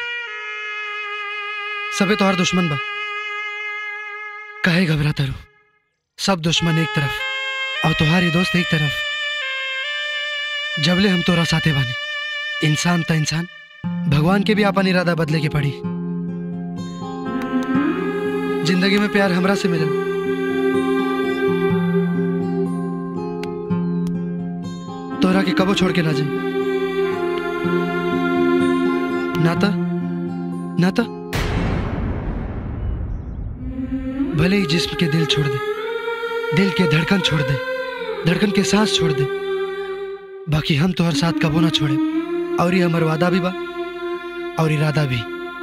सबे तोहर दुश्मन बा काहे घबराता रू सब दुश्मन एक तरफ और तुम्हारी दोस्त एक तरफ जबले हम तोरा साथे बानी इंसान त इंसान भगवान के भी अपन इरादा बदले के पड़ी जिंदगी में प्यार हमरा से मिलल तोरा के कबो छोड़ के ना जाए नाता नाता भले ही जिस्म के दिल छोड़ दे दिल के धड़कन छोड़ दे धड़कन के सांस छोड़ दे बाकी हम तो हर साथ कबो ना छोड़े और ये हमार वादा भी बा और इरादा भी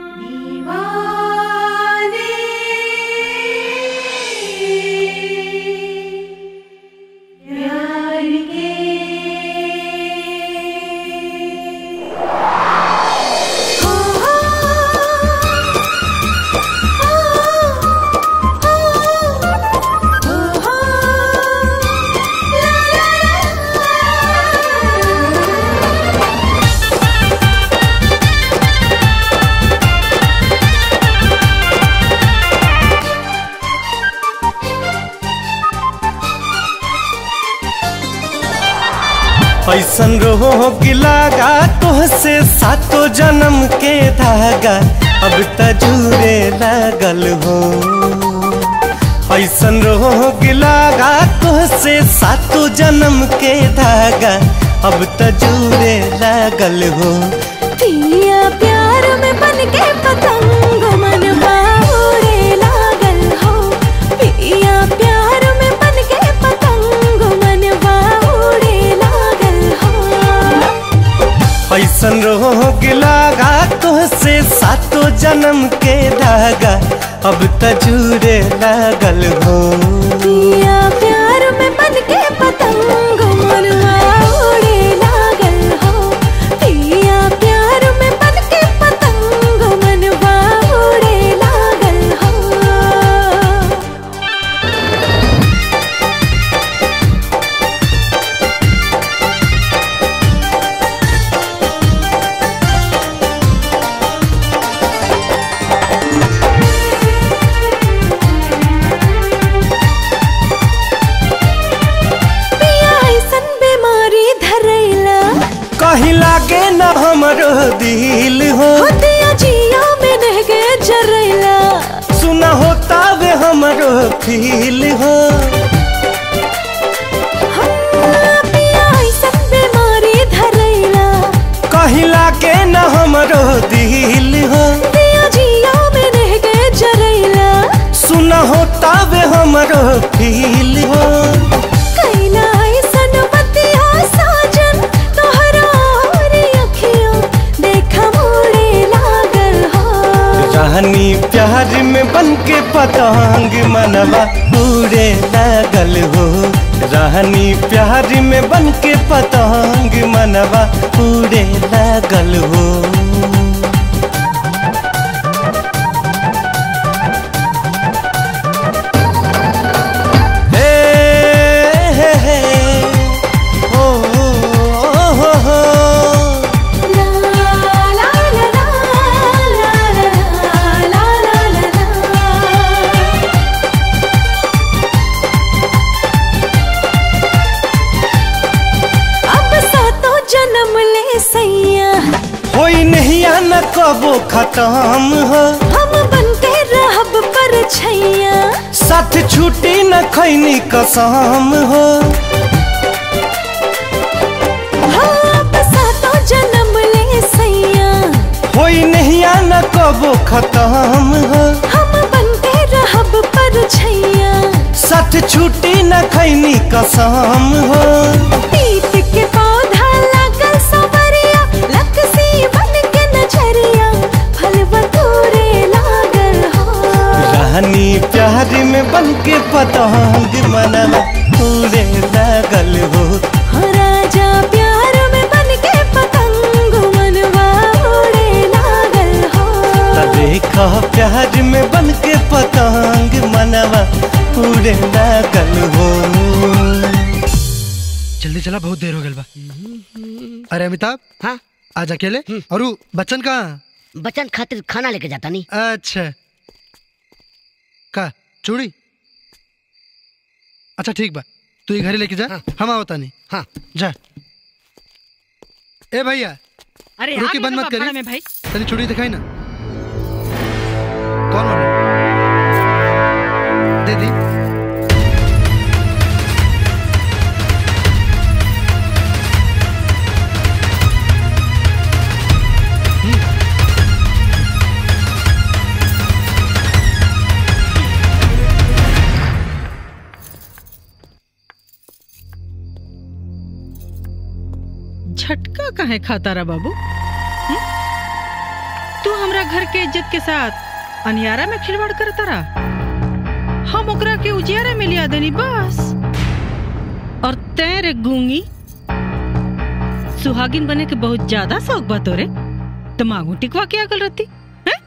ऐसन रोग लागा तोहसे सातो जन्म के धागा अब तजूरे लागल हो ऐसन रोग लागा तोहसे सातो जन्म के धागा अब तजूरे लागल हो पिया प्यार में बन के पतंग मनवा उड़े लागल हो पिया प्यार में बन के पतंग मनवा उड़े लागल हो ऐसन रोग लागा तोहसे सातो जन्म के धागा अब तजूरे लागल हो पिया प्यार में बन के पतंग मनवा उड़े लागल हो पिया प्यार में बन के पतंग मनवा उड़े लागल हो पिया ऐसन बीमारी धरैला कहीं लागे न हमरो दिल हो होतिया जिया में रह गए जरैला सुना होता वे हमरो फील हो पिया ऐसन बीमारी धरैला कहीं लागे न हमरो दिल हो पिया जिया में रह गए जरैला सुना होता वे हमरो फील हो कैला ऐसन बतिया साजन तोहरा और अखियों देखा मोड़े लागल हो रानी प्यार प्यार में बन के पतंग मनवा उड़े लागल हो रानी प्यार में बन के पतंग मनवा उड़े लागल हो हे, हे, हे, ओ, ओ, हो, हो। अब सातों जन्म ले सैया होई नहीं आना कबो खत्म हो हम बनते रहब पर छैया साथ छूटी न खैनी कसम हो हाँ, अब सातों जन्म ले सैया होई नहीं आना कबो खत्म हो हम बनते रहब पर छैया साथ छूटी न खैनी कसम हो पीत के पौधा लागल सवरिया लकसी बन के नजरिया फल बतूरे लागल हो रानी प्यार में बन के पतंग मनवा उड़े लागल हो हो राजा प्यार में बन के पतंग मनवा उड़े लागल हो त देखा प्यार में बन के पतंग मनवा उड़े लागल हो जल्दी चला बहुत देर हो गल बा अरे अमिताभ हाँ आज अकेले और उ बच्चन कहाँ बच्चन खातिर खाना लेके जाता नहीं अच्छा का चूड़ी अच्छा ठीक बा तू ये घरे लेके जा हम आवता नहीं हाँ जा ए भैया अरे रुकी आ बंद गए मत तो करी में भाई तनी चूड़ी दिखाई ना कौन वाला दे दी झटका काहे खाता रहा बाबू हम्म? तू हमरा घर के इज्जत के साथ अनियारा में खिलवाड़ करता रहा हम ओकरा के उजियारा में लिया देनी बस और तेरे गूंगी सुहागिन बने के बहुत ज्यादा शौक बा तोरे दिमागू टिकवा के अकल रहती हैं?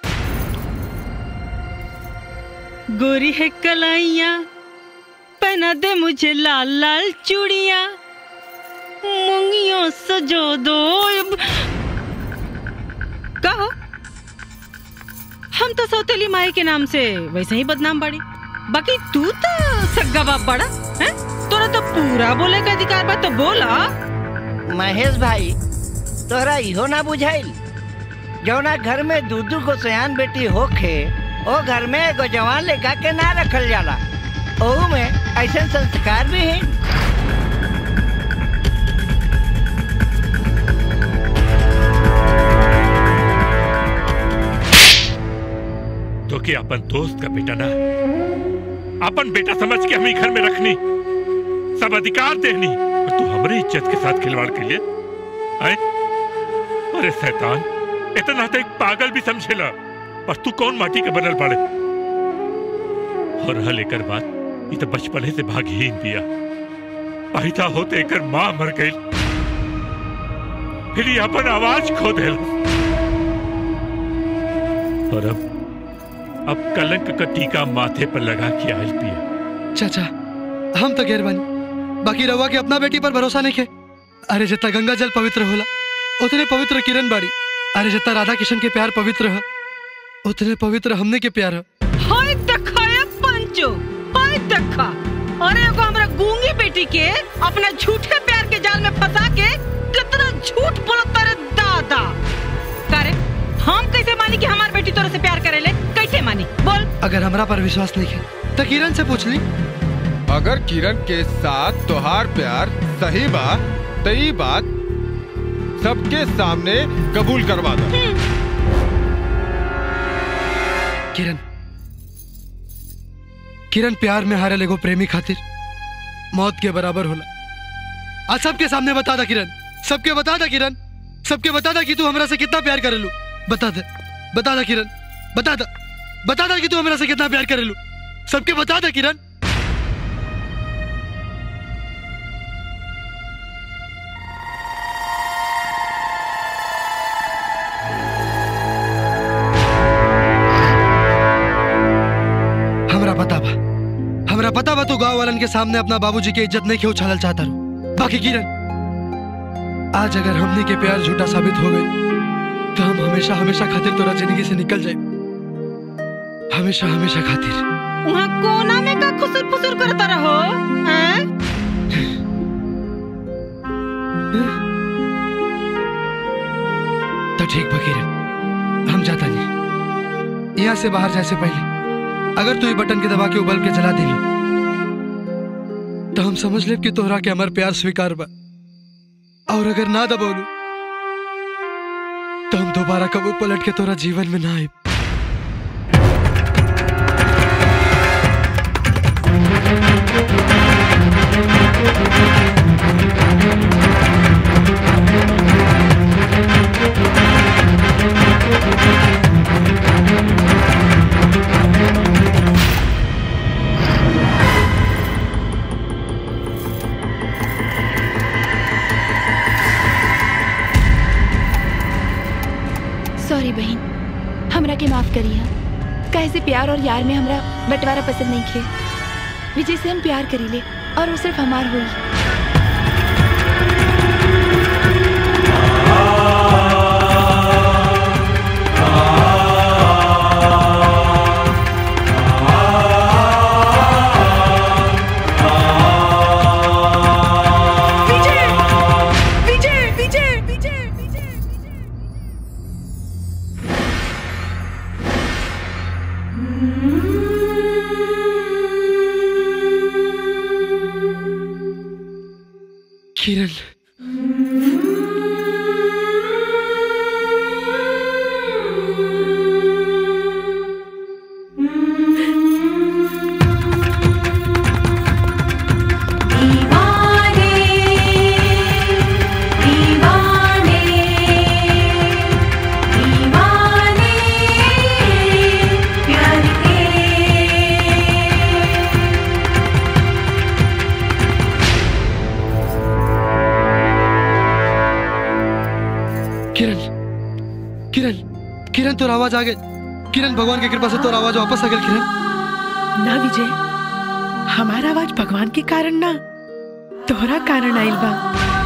गोरी है कलाइया पहना दे मुझे लाल लाल चूड़िया मुंगियों सजो दो अब- कहो हम तो सौतेली माई के नाम से वैसे ही बदनाम बाड़ी बाकी तू तो सग्गा बाप बड़ा है तोरा तो पूरा बोले का अधिकार बा तो बोला महेश भाई तोहरा इहो ना बुझाइल जौना घर में दू दू गो सयान बेटी होखे ओ घर में एगो जवान लेखा के ना रखल जाला ओहू में ऐसे संस्कार भी है तो क्या अपन दोस्त का बेटा ना अपन बेटा समझ के हम ही घर में रखनी सब अधिकार देनी और तू हमारी इज्जत के साथ खिलवाड़ के लिए आए अरे शैतान इतना तो एक पागल भी समझेला पर तू कौन माटी के बनल पड़े और हल एकर बात ये तो बचपने से भागहीन दिया पैदा होते एकर माँ मर गई फिर ये अपन आवाज खो देल और अब अब कलंक का टीका माथे पर लगा के आयल पिया चाचा हम तो गैर बानी बाकी रवा के अपना बेटी पर भरोसा नहीं के अरे जितना गंगा जल पवित्र होला उतने पवित्र किरण बाड़ी अरे जितना राधा किशन के प्यार पवित्र है उतने पवित्र हमने के प्यार है हाय देखा ये पंचो हाय देखा अरे एगो हमरा गूंगी बेटी के अपना झूठे प्यार के जाल में फंसा के कितना झूठ बोलत रे दादा करे हम कैसे मानी कि हमार बेटी तोरे से प्यार करेले कैसे मानी बोल अगर हमरा पर विश्वास नहीं है तो किरण से पूछ ली अगर किरण के साथ तोहार प्यार सही बा तो ई बात सबके सामने कबूल करवा दो किरण किरण प्यार में हारे लेगो प्रेमी खातिर मौत के बराबर होला आज सबके सामने बता दा किरण सबके बता दा किरण सबके बता दा कि तू हमरा से कितना प्यार करेलू बता दे बता दा किरण बता दा बता दा कि तू मेरा से कितना प्यार करेलू सबके बता दे किरण हमरा पता बा हमरा पता बा तू गांव वालन के सामने अपना बाबूजी के इज्जत नहीं के उछालल चाहता रू बाकी किरण आज अगर हमने के प्यार झूठा साबित हो गई तो हम हमेशा हमेशा खातिर तोरा जिंदगी से निकल जाए हमेशा हमेशा खातिर वहाँ कोना में का खुसुर फुसुर करता रहो हैं? तो ठीक बा किरण हम जाता नहीं यहाँ से बाहर जाए से पहले अगर तू ये बटन के दबा के उबल के जला दिली तो हम समझ ले कि तोहरा के हमार प्यार स्वीकार बा और अगर ना दबोलू तो हम दोबारा कबू पलट के तोरा जीवन में ना आए सॉरी बहन हमरा के माफ करिए कैसे प्यार और यार में हमरा बंटवारा पसंद नहीं खे विजय से हम प्यार करीले और वो सिर्फ हमार हुई विजय विजय विजय किरण दीवाने दीवाने दीवाने प्यार के किरण किरण किरण तोर आवाज आ गई किरण भगवान की कृपा से तोर आवाज वापस आ गई किरण ना विजय हमारा आवाज भगवान के कारण ना तोहरा कारण आइल बा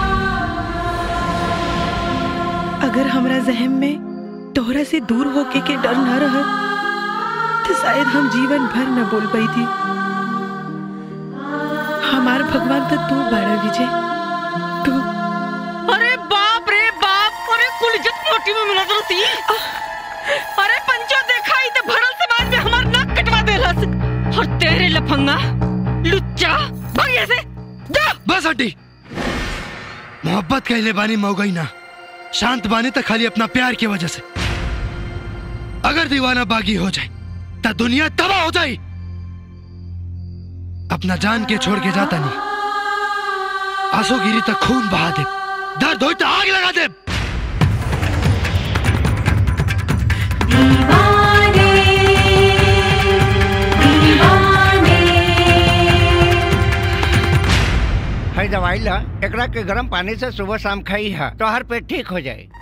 अगर हमरा जहम में तोहरा से दूर होके के डर ना रह तो शायद हम जीवन भर न बोल पाई थी हमार भगवान तो तू बाड़ा विजय तू अरे बाप रे बाप अरे कुल इज्जत रोटी में मिला रहती अरे पंचो देखा ही तो भरल समाज में हमार नाक कटवा देलस और तेरे लफंगा लुच्चा भाग यहाँ से जा बस हटी मोहब्बत कहले बानी मौगई ना शांत बानी तो खाली अपना प्यार की वजह से अगर दीवाना बागी हो जाए तो दुनिया तबाह हो जाए अपना जान के छोड़ के जाता नहीं आंसू गिरी तक खून बहा दे दर्द हो तो आग लगा दे दीवाने दीवाने है दवाई ला एकरा के गर्म पानी से सुबह शाम खाई है तो हर पेट ठीक हो जाए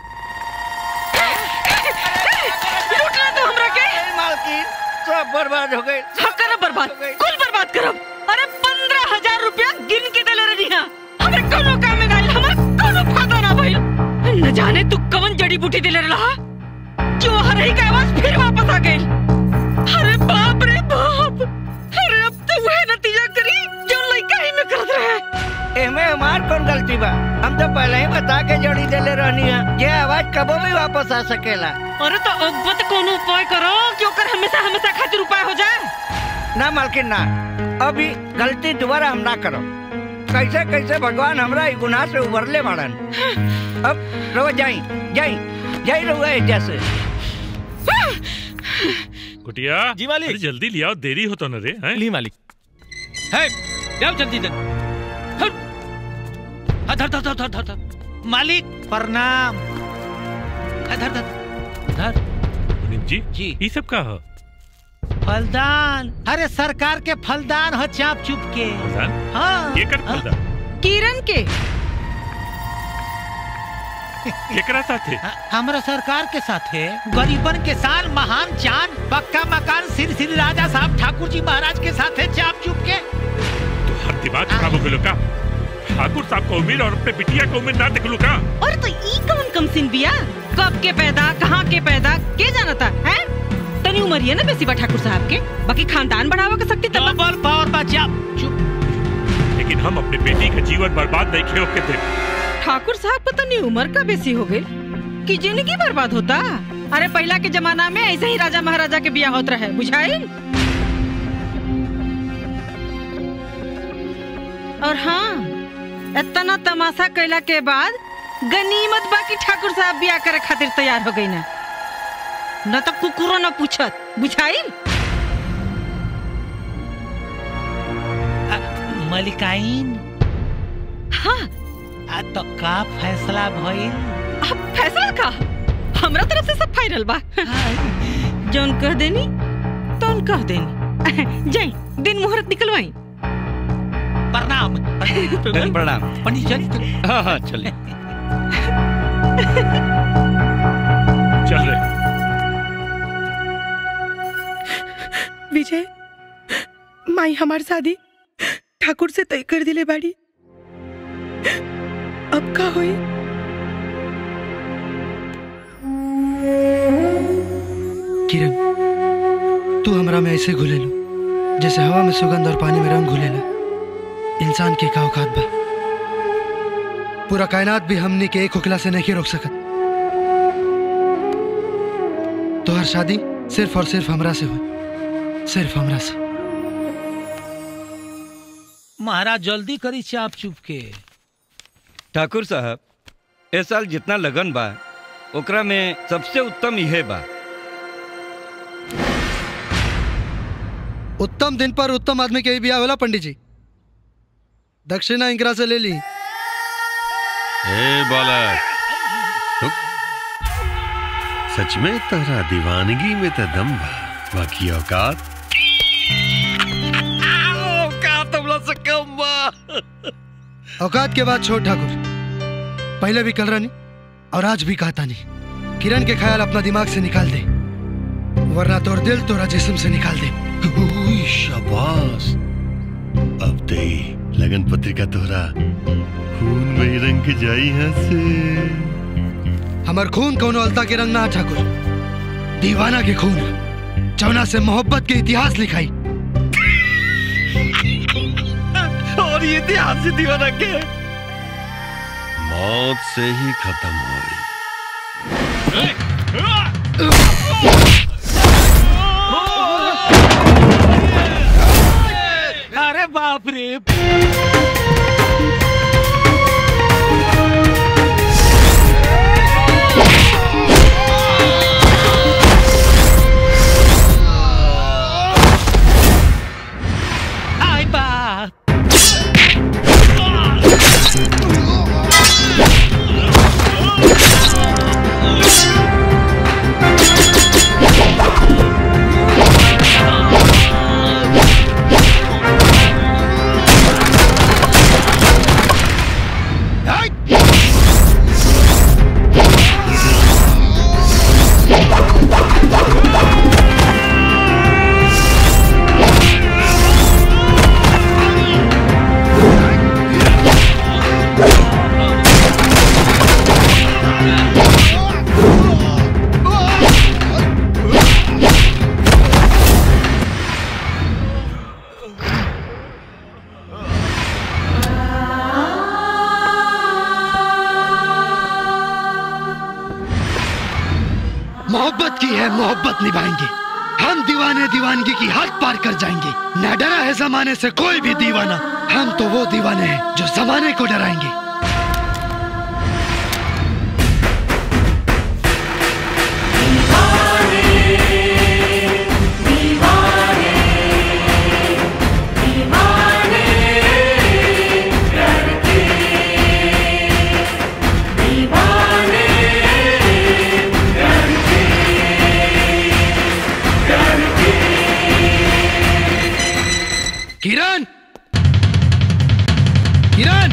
लूटना तो हमरा के मालकिन सब बर्बाद हो गए हाँ करब बर्बाद कुल बर्बाद करब अरे पंद्रह हजार रुपया गिन के देले रही है हमें कोनो काम में गाइल हमार कोनो फायदा ना भइल न जाने तू कवन जड़ी बूटी देले रहा जो हरही का आवाज फिर वापस आ गई अरे बाप रे बाप अरे अब तो वह नतीजा करी जो लड़का ही में करत रहे एमे हमार कौन गलती बा हम तो पहले ही बता के जोड़ी देले रहनी है ये आवाज कबो भी वापस आ सकेला अरे तो अब बत कोनो उपाय करो कि ओकर हमेशा हमेशा खातिर उपाय हो जाए ना मालकिन ना अभी गलती दोबारा हम ना करो कैसे कैसे भगवान हमरा ई गुनाह से उबरले मारन अब रो जाई जाई जाई रहुआ एजा से कुटिया जी मालिक अरे जल्दी लियाओ देरी हो तो न रे हैं ली मालिक है जाओ जल्दी जल्दी हट। हाँ, धर धर धर धर धर धर मालिक प्रणाम हाँ, धर धर धर मुनीम जी जी ये सब का हो फलदान अरे सरकार के फलदान हो चाप चुप के हाँ ये कर फलदान किरण के केकरा साथे हमारा सरकार के साथ है गरीबन के साथ महान चांद पक्का मकान श्री श्री राजा साहब ठाकुर जी महाराज के साथ है चाप चुप के हर दिमाग खराब हो गया का ठाकुर साहब को उम्मीद और अपने बिटिया को उम्मीद ना देख लू का और तो ई कौन कम सिन बिया कब के पैदा कहाँ के पैदा के जाना था हैं तनी उम्र है ना बेसी बा ठाकुर साहब के बाकी खानदान बढ़ावा के सकती तब डबल पावर बा चाप चुप लेकिन हम अपनी बेटी का जीवन बर्बाद नहीं खेल के थे ठाकुर साहब को तनी उम्र का बेसी हो गई कि जिंदगी बर्बाद होता अरे पहला के जमाना में ऐसे ही राजा महाराजा के बिया होत रहे बुझाई और हाँ इतना तमाशा कैला के बाद गनीमत बाकी ठाकुर साहब बिया करे खातिर तैयार हो गई ना न तो कुकुरो न पूछत बुझाई मलिकाइन हाँ आ तो का फैसला भइल अब फैसला का हमरा तरफ से सब फाइनल बा जौन कह देनी तौन कह देनी जाई दिन मुहूर्त निकलवाई प्रणाम प्रणाम पंडित चल हाँ हाँ चलिए चल रहे विजय माई हमार शादी ठाकुर से तय कर दिले बाड़ी अब का होई किरण तू हमरा में ऐसे घुलेलू जैसे हवा में सुगंध और पानी में रंग घुलेला इंसान के का औकात बा पूरा कायनात भी हमनी के एक हुकला से नहीं रोक सकत तो हर शादी सिर्फ और सिर्फ हमरा से हुई सिर्फ हमरा से महाराज जल्दी करी चाप चुप के ठाकुर साहब ए साल जितना लगन बा ओकरा में सबसे उत्तम इहे बा उत्तम दिन पर उत्तम आदमी के ही बिया होला पंडित जी दक्षिणा इंकरा से ले ली ए बालक रुक सच में तोहरा दीवानगी में तो दम बा बाकी औकात औकात हमला से कम बा औकात के बाद छोड़ ठाकुर पहले भी कल रानी और आज भी कहता नहीं किरण के ख्याल अपना दिमाग से निकाल दे वरना तोर दिल तोरा जिस्म से निकाल दे उई, शाबाश अब ते लगन पत्रिका तोहरा खून में ही रंग के जाई यहाँ से हमार खून कौनो अलता के रंग ना है, ठाकुर दीवाना के खून चौना से मोहब्बत के इतिहास लिखाई और ये इतिहास से दीवाना के मौत से ही खत्म हुई अरे बाप रे आई बाप मोहब्बत की है मोहब्बत निभाएंगे हम दीवाने दीवानगी की हद पार कर जाएंगे न डरा है जमाने से कोई भी दीवाना हम तो वो दीवाने हैं जो जमाने को डराएंगे दीवाने किरण किरण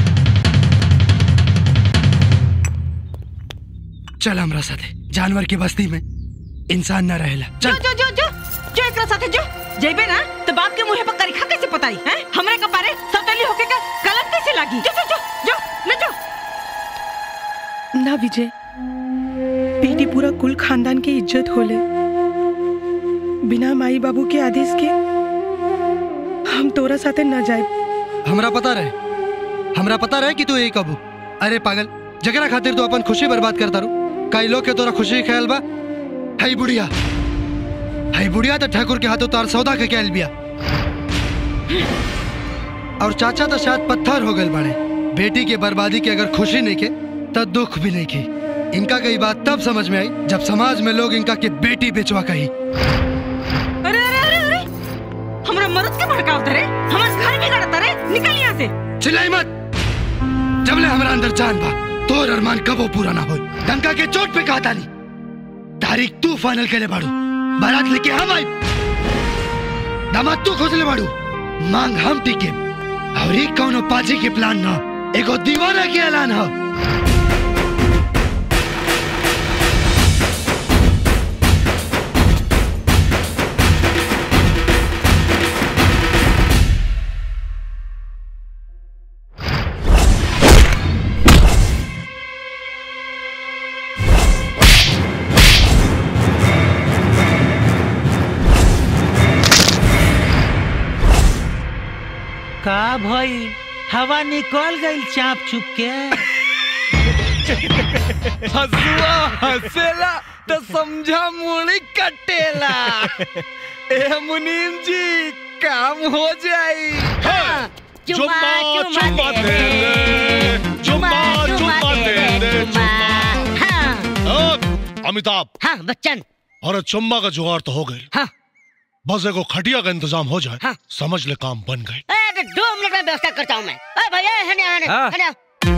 चल हमरा साथे जानवर की बस्ती में इंसान न रहेला जो जो जो जो जो एकरा साथे जो जेबे ना तो बाप के मुंह पर करिखा कैसे पताई हैं हमरे कपारे सौतेली होके का गलत कैसे लागी जो जो जो जो ले जो ना विजय बेटी पूरा कुल खानदान की इज्जत होले बिना माई बाबू के आदेश के हम तोरा साथे न जाए हमरा पता रहे हमरा पता रहे कि तू यही कबू अरे पागल जगरा खातिर तू अपन खुशी बर्बाद करता रू कई लोग के तोरा खुशी के ख्याल बा हई बुढ़िया हई बुढ़िया तो ठाकुर के हाथों तार सौदा के कैल बिया और चाचा तो शायद पत्थर हो गए बड़े बेटी के बर्बादी की अगर खुशी नहीं के तो दुख भी नहीं की इनका कई बात तब समझ में आई जब समाज में लोग इनका के बेटी बेचवा कही अरे अरे अरे अरे हमरा मर्द के भड़काव धरे हमर घर भी गड़ता रे निकल यहां से चिल्लाई मत जबले हमारा अंदर जान बा तोर अरमान कबो पूरा ना हो डंका के चोट पे कहा ताली तारीख तू फाइनल के ले बाड़ू बारात लेके हम आई दामाद तू खोज ले बाड़ू मांग हम टिके और एक कौनो पाजी के प्लान ना एगो दीवाना के ऐलान हो का भई हवा निकल गई चाप चुप के हसुआ हसेला तो समझा मुड़ी कटेला ए मुनीम जी काम हो जाई हाँ। चुम्मा, चुम्मा दे दे, चुम्मा चुम्मा दे दे, ओ, अमिताभ हाँ बच्चन और चुम्मा का जुगाड़ तो हो गई हाँ बस एगो खटिया का इंतजाम हो जाए समझ ले काम बन गए ए, तो दो मिनट में व्यवस्था करता हूँ मैं अरे भैया हने हने हाँ। हने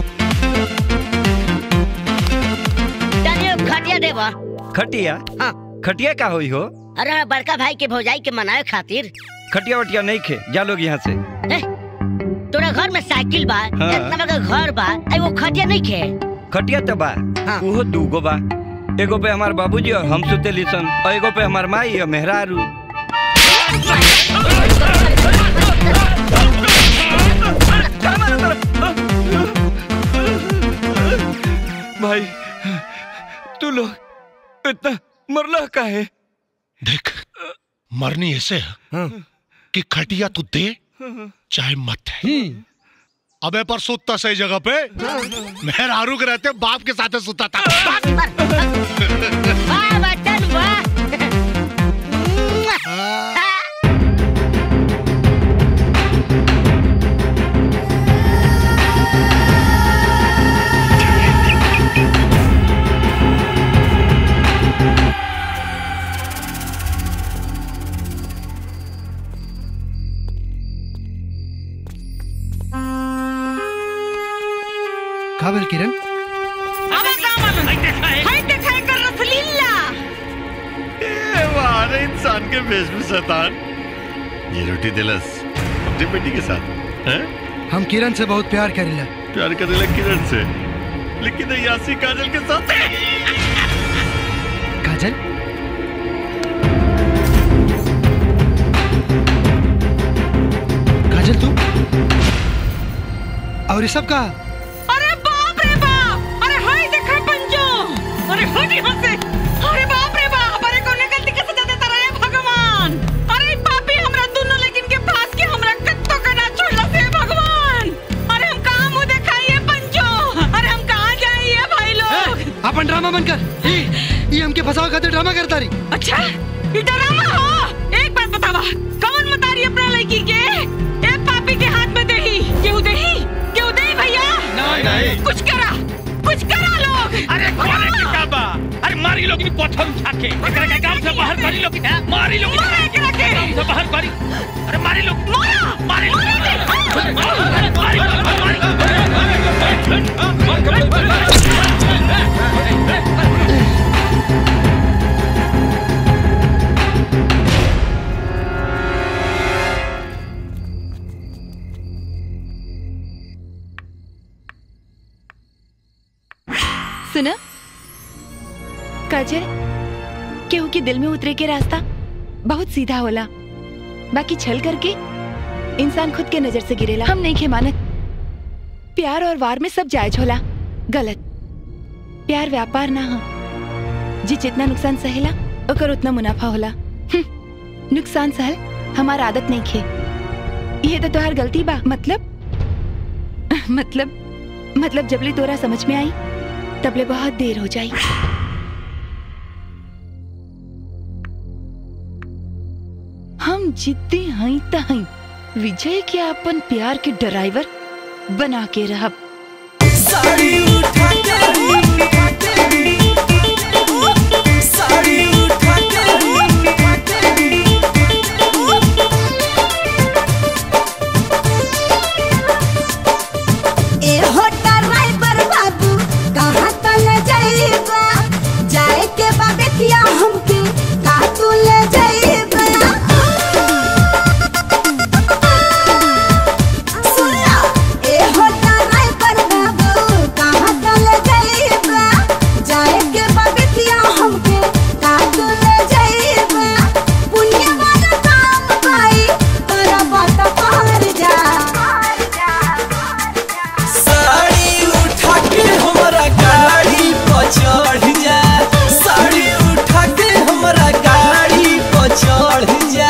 तनियो खटिया देवा खटिया हाँ खटिया का होई हो अरे बड़का भाई के भौजाई के मनाए खातिर खटिया वटिया नहीं खे जा लोग यहाँ से ए, तोरा घर में साइकिल बा हाँ। इतना बड़ा घर बा आई वो खटिया नहीं खे खटिया तो बा उहो दूगो बा एगो पे हमार बाबूजी और हम सुते लिसन और एगो पे हमार माई और मेहरारू भाई तू लोग इतना मरला का है देख मरनी ऐसे है कि खटिया तू दे चाहे मत है अबे पर सुतता सही जगह पे मेहर आरूक रहते बाप के साथ सुता था वाह बच्चन वाह काबिल किरण हमें काम मालूम हाय देखा है कर रसलीला ए वाह इंसान के भेष में शैतान ये रोटी दिलस अपनी बेटी के साथ हैं हम किरण से बहुत प्यार करेला प्यार करने लग किरण से लेकिन ये यासी काजल के साथ काजल काजल तू और ये सब कहा अरे बाप रे बाप अरे हाय देखा पंजो अरे हट यहाँ से अरे बाप रे बाप अरे कौन गलती के सजा देता रहे भगवान अरे पापी हमरा दोनों लेकिन के पास के हमरा कत्तो का ना छोड़ला से भगवान अरे हम कहाँ मुंह दिखाइए पंजो अरे हम कहाँ जाइए भाई लोग अपन ड्रामा बंद कर ये ये हमके फंसाओ खातिर ड्रामा करता रही अच्छा ये डरामा हो एक बात बतावा कौन मतारी अपना लड़की के ए पापी के हाथ में देही केहू देही केहू देही भैया नहीं, नहीं। कुछ करा कुछ करा लोग अरे कौन है का बा अरे मारी लोग नी पत्थर उठा के एकरा के गांव से बाहर करी लोग मारी लोग मारा एकरा के गांव से बाहर करी अरे मारी लोग मारा मारी लोग सुना काजल केहू के दिल में उतरे के रास्ता बहुत सीधा होला बाकी छल करके इंसान खुद के नजर से गिरेला हम नहीं खे मानत प्यार और वार में सब जायज होला गलत प्यार व्यापार ना हो जी जितना नुकसान सहेला ओकर उतना मुनाफा होला हम्म, नुकसान सहल हमार आदत नहीं खे ये तो तोहार गलती बा मतलब मतलब मतलब जबले तोरा समझ में आई तबले बहुत देर हो जाई हम जिद्दी हई त हई विजय के अपन प्यार के ड्राइवर बना के रहब साड़ी उठा के साड़ी उठा ए होटा ड्राइवर बाबू कहाँ तक जाइबा जाए के बा देखिया हमके का तू ले जाइबा सुना ए होटा ड्राइवर बाबू कहाँ तक जाइबा जाए के बा देखिया हमके का तू ले जाइबा पुण्य वाला काम भाई तोरा बात पार जा साड़ी उठा के हमारा गाड़ी पर चढ़ जा साड़ी उठा के हमारा गाड़ी पर चढ़ जा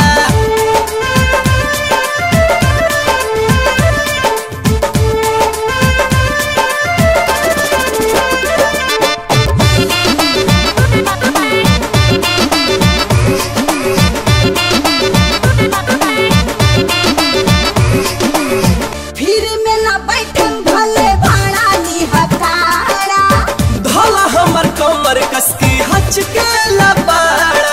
फिर में ना बैठम भले भाड़ा नी हकारा धोला हमर कमर कस के हच के लबाड़ा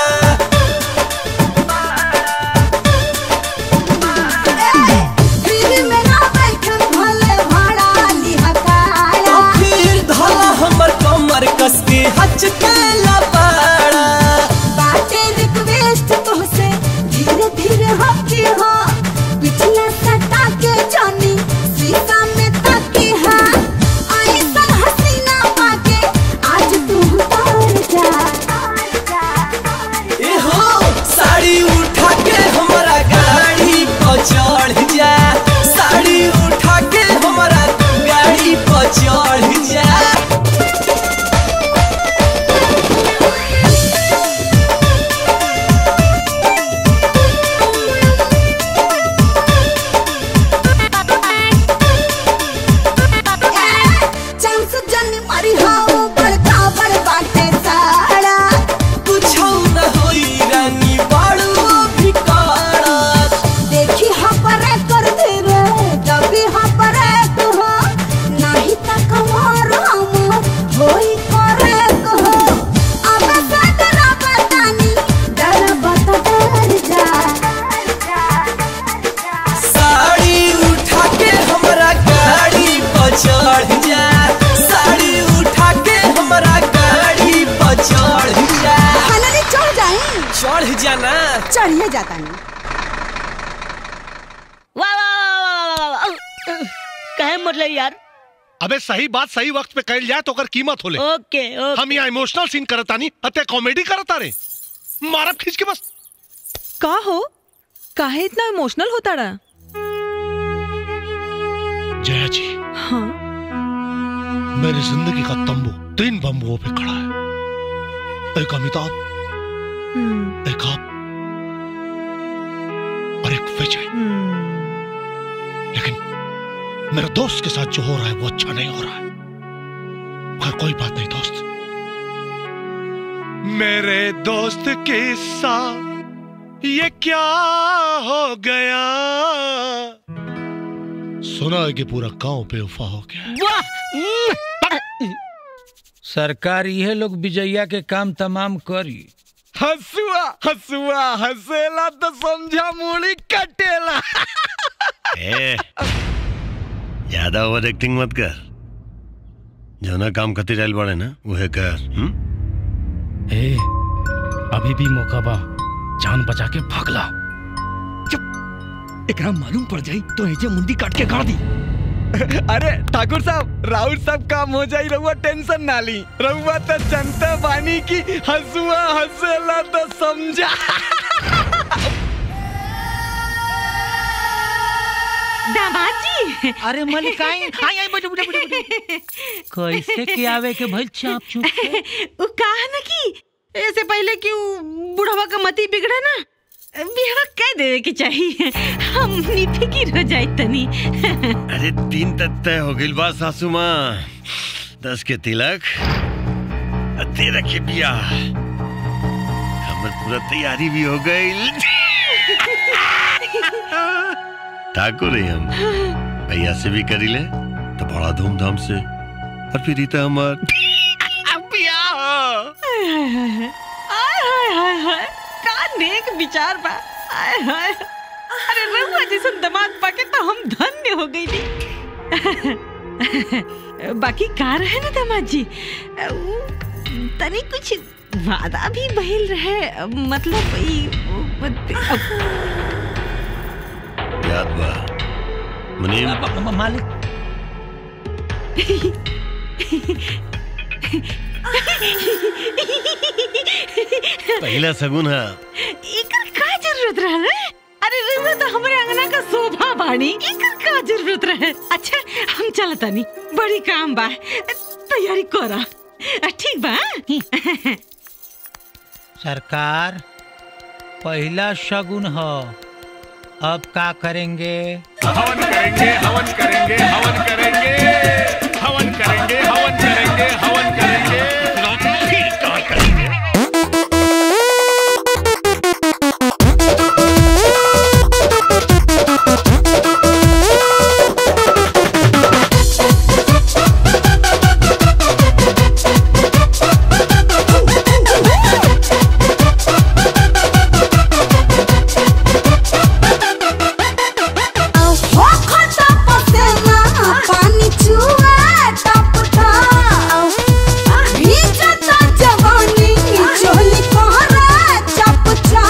फिर में ना बैठम भले भाड़ा नी हकारा फिर धोला हमर कमर कस के हच के लबाड़ा बाटे रिक्वेस्ट तोहसे धीरे धीरे हकी हो पिछला सटा के जानी सीता में ताकी हा आई सन हसीना पाके आज तू उतार जा ए हो साड़ी उठा के हमारा गाड़ी पर चढ़ जा साड़ी उठा के हमारा गाड़ी पर चढ़ जा चांस जनी मरी हो बड़का बड़ बाटे साड़ा कुछ न होई रानी बाड़ू भी काड़ा देखी हाँ परे कर दे रे जबी हाँ परे तू हो नहीं त कमार हम होई करे कहो अब सदरा बतानी डर बता डर जा साड़ी उठा के हमारा गाड़ी पर चढ़ जा साड़ी उठा के हमारा गाड़ी पर चढ़ जा खाना चढ़ जाए चढ़ जाना चढ़िए जाता नहीं वाह वाह वाह वाह वाह वाह कहे मतलब यार अबे सही बात सही वक्त पे कहल जाए तो अगर कीमत होले ओके ओके हम यहाँ इमोशनल सीन करतानी अते कॉमेडी करता रे मारब खींच के बस का हो काहे इतना इमोशनल होता रहा जया जी हाँ मेरी जिंदगी का तंबू तीन बम्बुओं पे खड़ा है एक अमिताभ एक आप और एक विजय लेकिन मेरे दोस्त के साथ जो हो रहा है वो अच्छा नहीं हो रहा है मगर कोई बात नहीं दोस्त मेरे दोस्त के साथ ये क्या हो गया सुना है कि पूरा गांव बेवफा हो गया सरकार ये लोग विजया के काम तमाम करी हसुआ हसुआ हसेला तो समझा मूड़ी कटेला ए, ज्यादा ओवर एक्टिंग मत कर जो ना काम खातिर आइल बाड़े ना उहे कर हुँ? ए अभी भी मौका बा जान बचा के भागला एकरा मालूम पड़ जाई तो एजे मुंडी काट के गाड़ दी अरे ठाकुर साहब राउत सब काम हो जाई रहुआ टेंशन ना ली रहुआ तो जनता बानी की हंसुआ हंसला तो समझा दामाद जी अरे मलिकाई आई आई बजो बजो बजो कैसे के आवे के भइल चाप चुप के उ कहा न कि ऐसे पहले कि उ बुढ़वा का मती बिगड़े ना बिहवा कह देवे के चाहिए हम निफिकिर हो जाए तनी अरे तीन तक तय हो गई बा सासू माँ दस के तिलक और तेरह के बियाह हमर पूरा तैयारी भी हो गई ठाकुर ही हम भैया से भी करी ले तो बड़ा धूमधाम से और फिर रीता हमार आय हाय हाय हाय आय हाय हाय हाय का नेक विचार बा आय हाय अरे रहुआ जैसन दामाद पाके तो हम धन्य हो गई बाकी का रहे ना दामाद जी उ, तनी कुछ वादा भी बहिल रहे मतलब ई याद बा मुनीम मालिक पहला सगुन है एकर का जरूरत रहे अरे रहुआ तो हमारे अंगना का शोभा बाड़ी एकर का जरूरत रहे अच्छा हम चलता नहीं बड़ी काम बा तैयारी करा ठीक बा सरकार पहला शगुन हो अब का करेंगे हवन करेंगे हवन करेंगे हवन करेंगे हवन करेंगे हवन करेंगे हवन करेंगे फिर क्या करेंगे हो खता पसेना पानी चुआ टप भीजता जवानी चोली कोहरा चप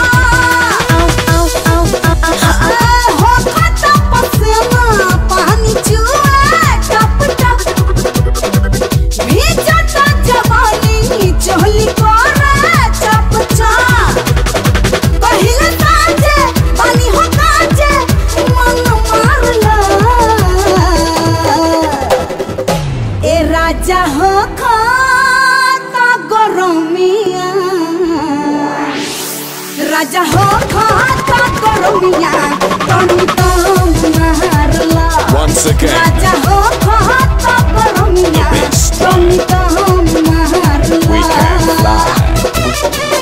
हो खता पसेना पानी चुआ टप भीजता जवानी चोली कोहरा चप पहिले साँझे पानी हो काचे मन मारला ए राजा हो खाता गरमिया राजा हो खाता गरमिया तनी तम मारला Once again. राजा हो खाता गरमिया तनी तम मारला We can fly.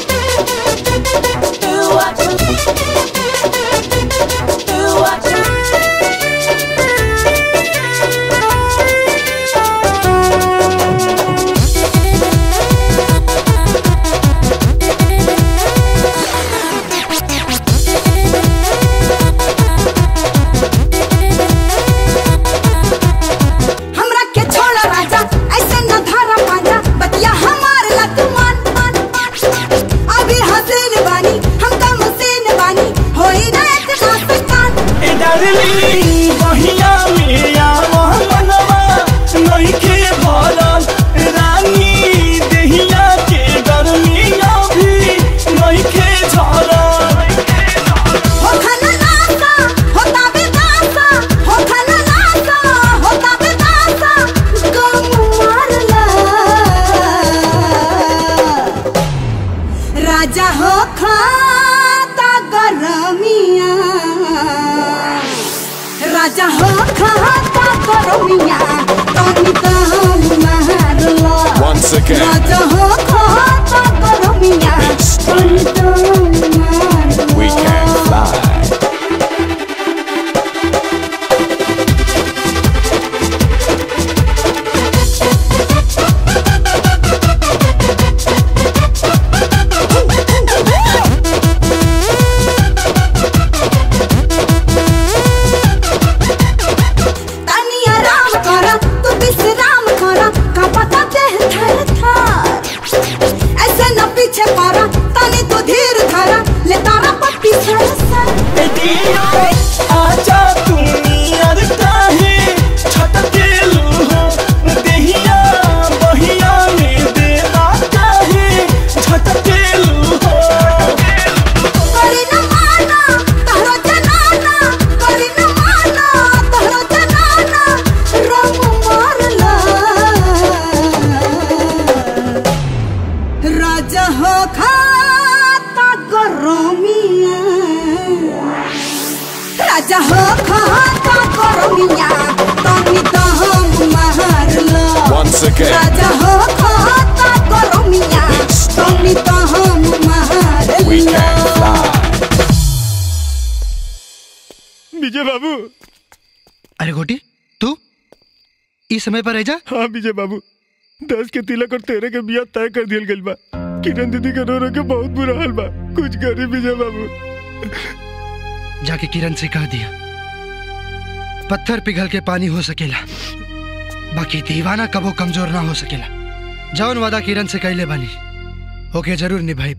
हमरा के छोड़ा राजा ऐसे न धारा पाजा बतिया हमार लत मान मान अभी हसीन बानी हम का मसीन बानी होई ना इतना सकान ए डार्लिंग बहिया में आवा मनवा नइखे भरल रानी देहिया के गर्मिया भी नइखे झरल हो खाना नासा होता बेदासा हो खाना नासा होता बेदासा गम मारला राजा हो खाता गरमिया राजा हो खाता गरमिया तनी तम मारला Once again. राजा हो खाता गरमिया तनी तम मारला We can fly. तनी आराम करा तू विश्राम करा का पता देह थर थर ऐसे न पीछे पड़ा तनी तू धीरे राजा हो खाता करमिया तनी तो हम मार लो Once again. राजा हो खाता करमिया तनी तो हम मार We लो can fly. विजय बाबू अरे गोटी तू इस समय पर रह जा हाँ विजय बाबू दस के तिलक और तेरह के बिया तय कर दियल गइल बा किरण दीदी के रो रो के बहुत बुरा हाल बा कुछ करी विजय बाबू जाके किरण से कह दिया पत्थर पिघल के पानी हो सकेला बाकी दीवाना कबो कमजोर ना हो सकेला जौन वादा किरण से कैले बानी ओके जरूर निभाई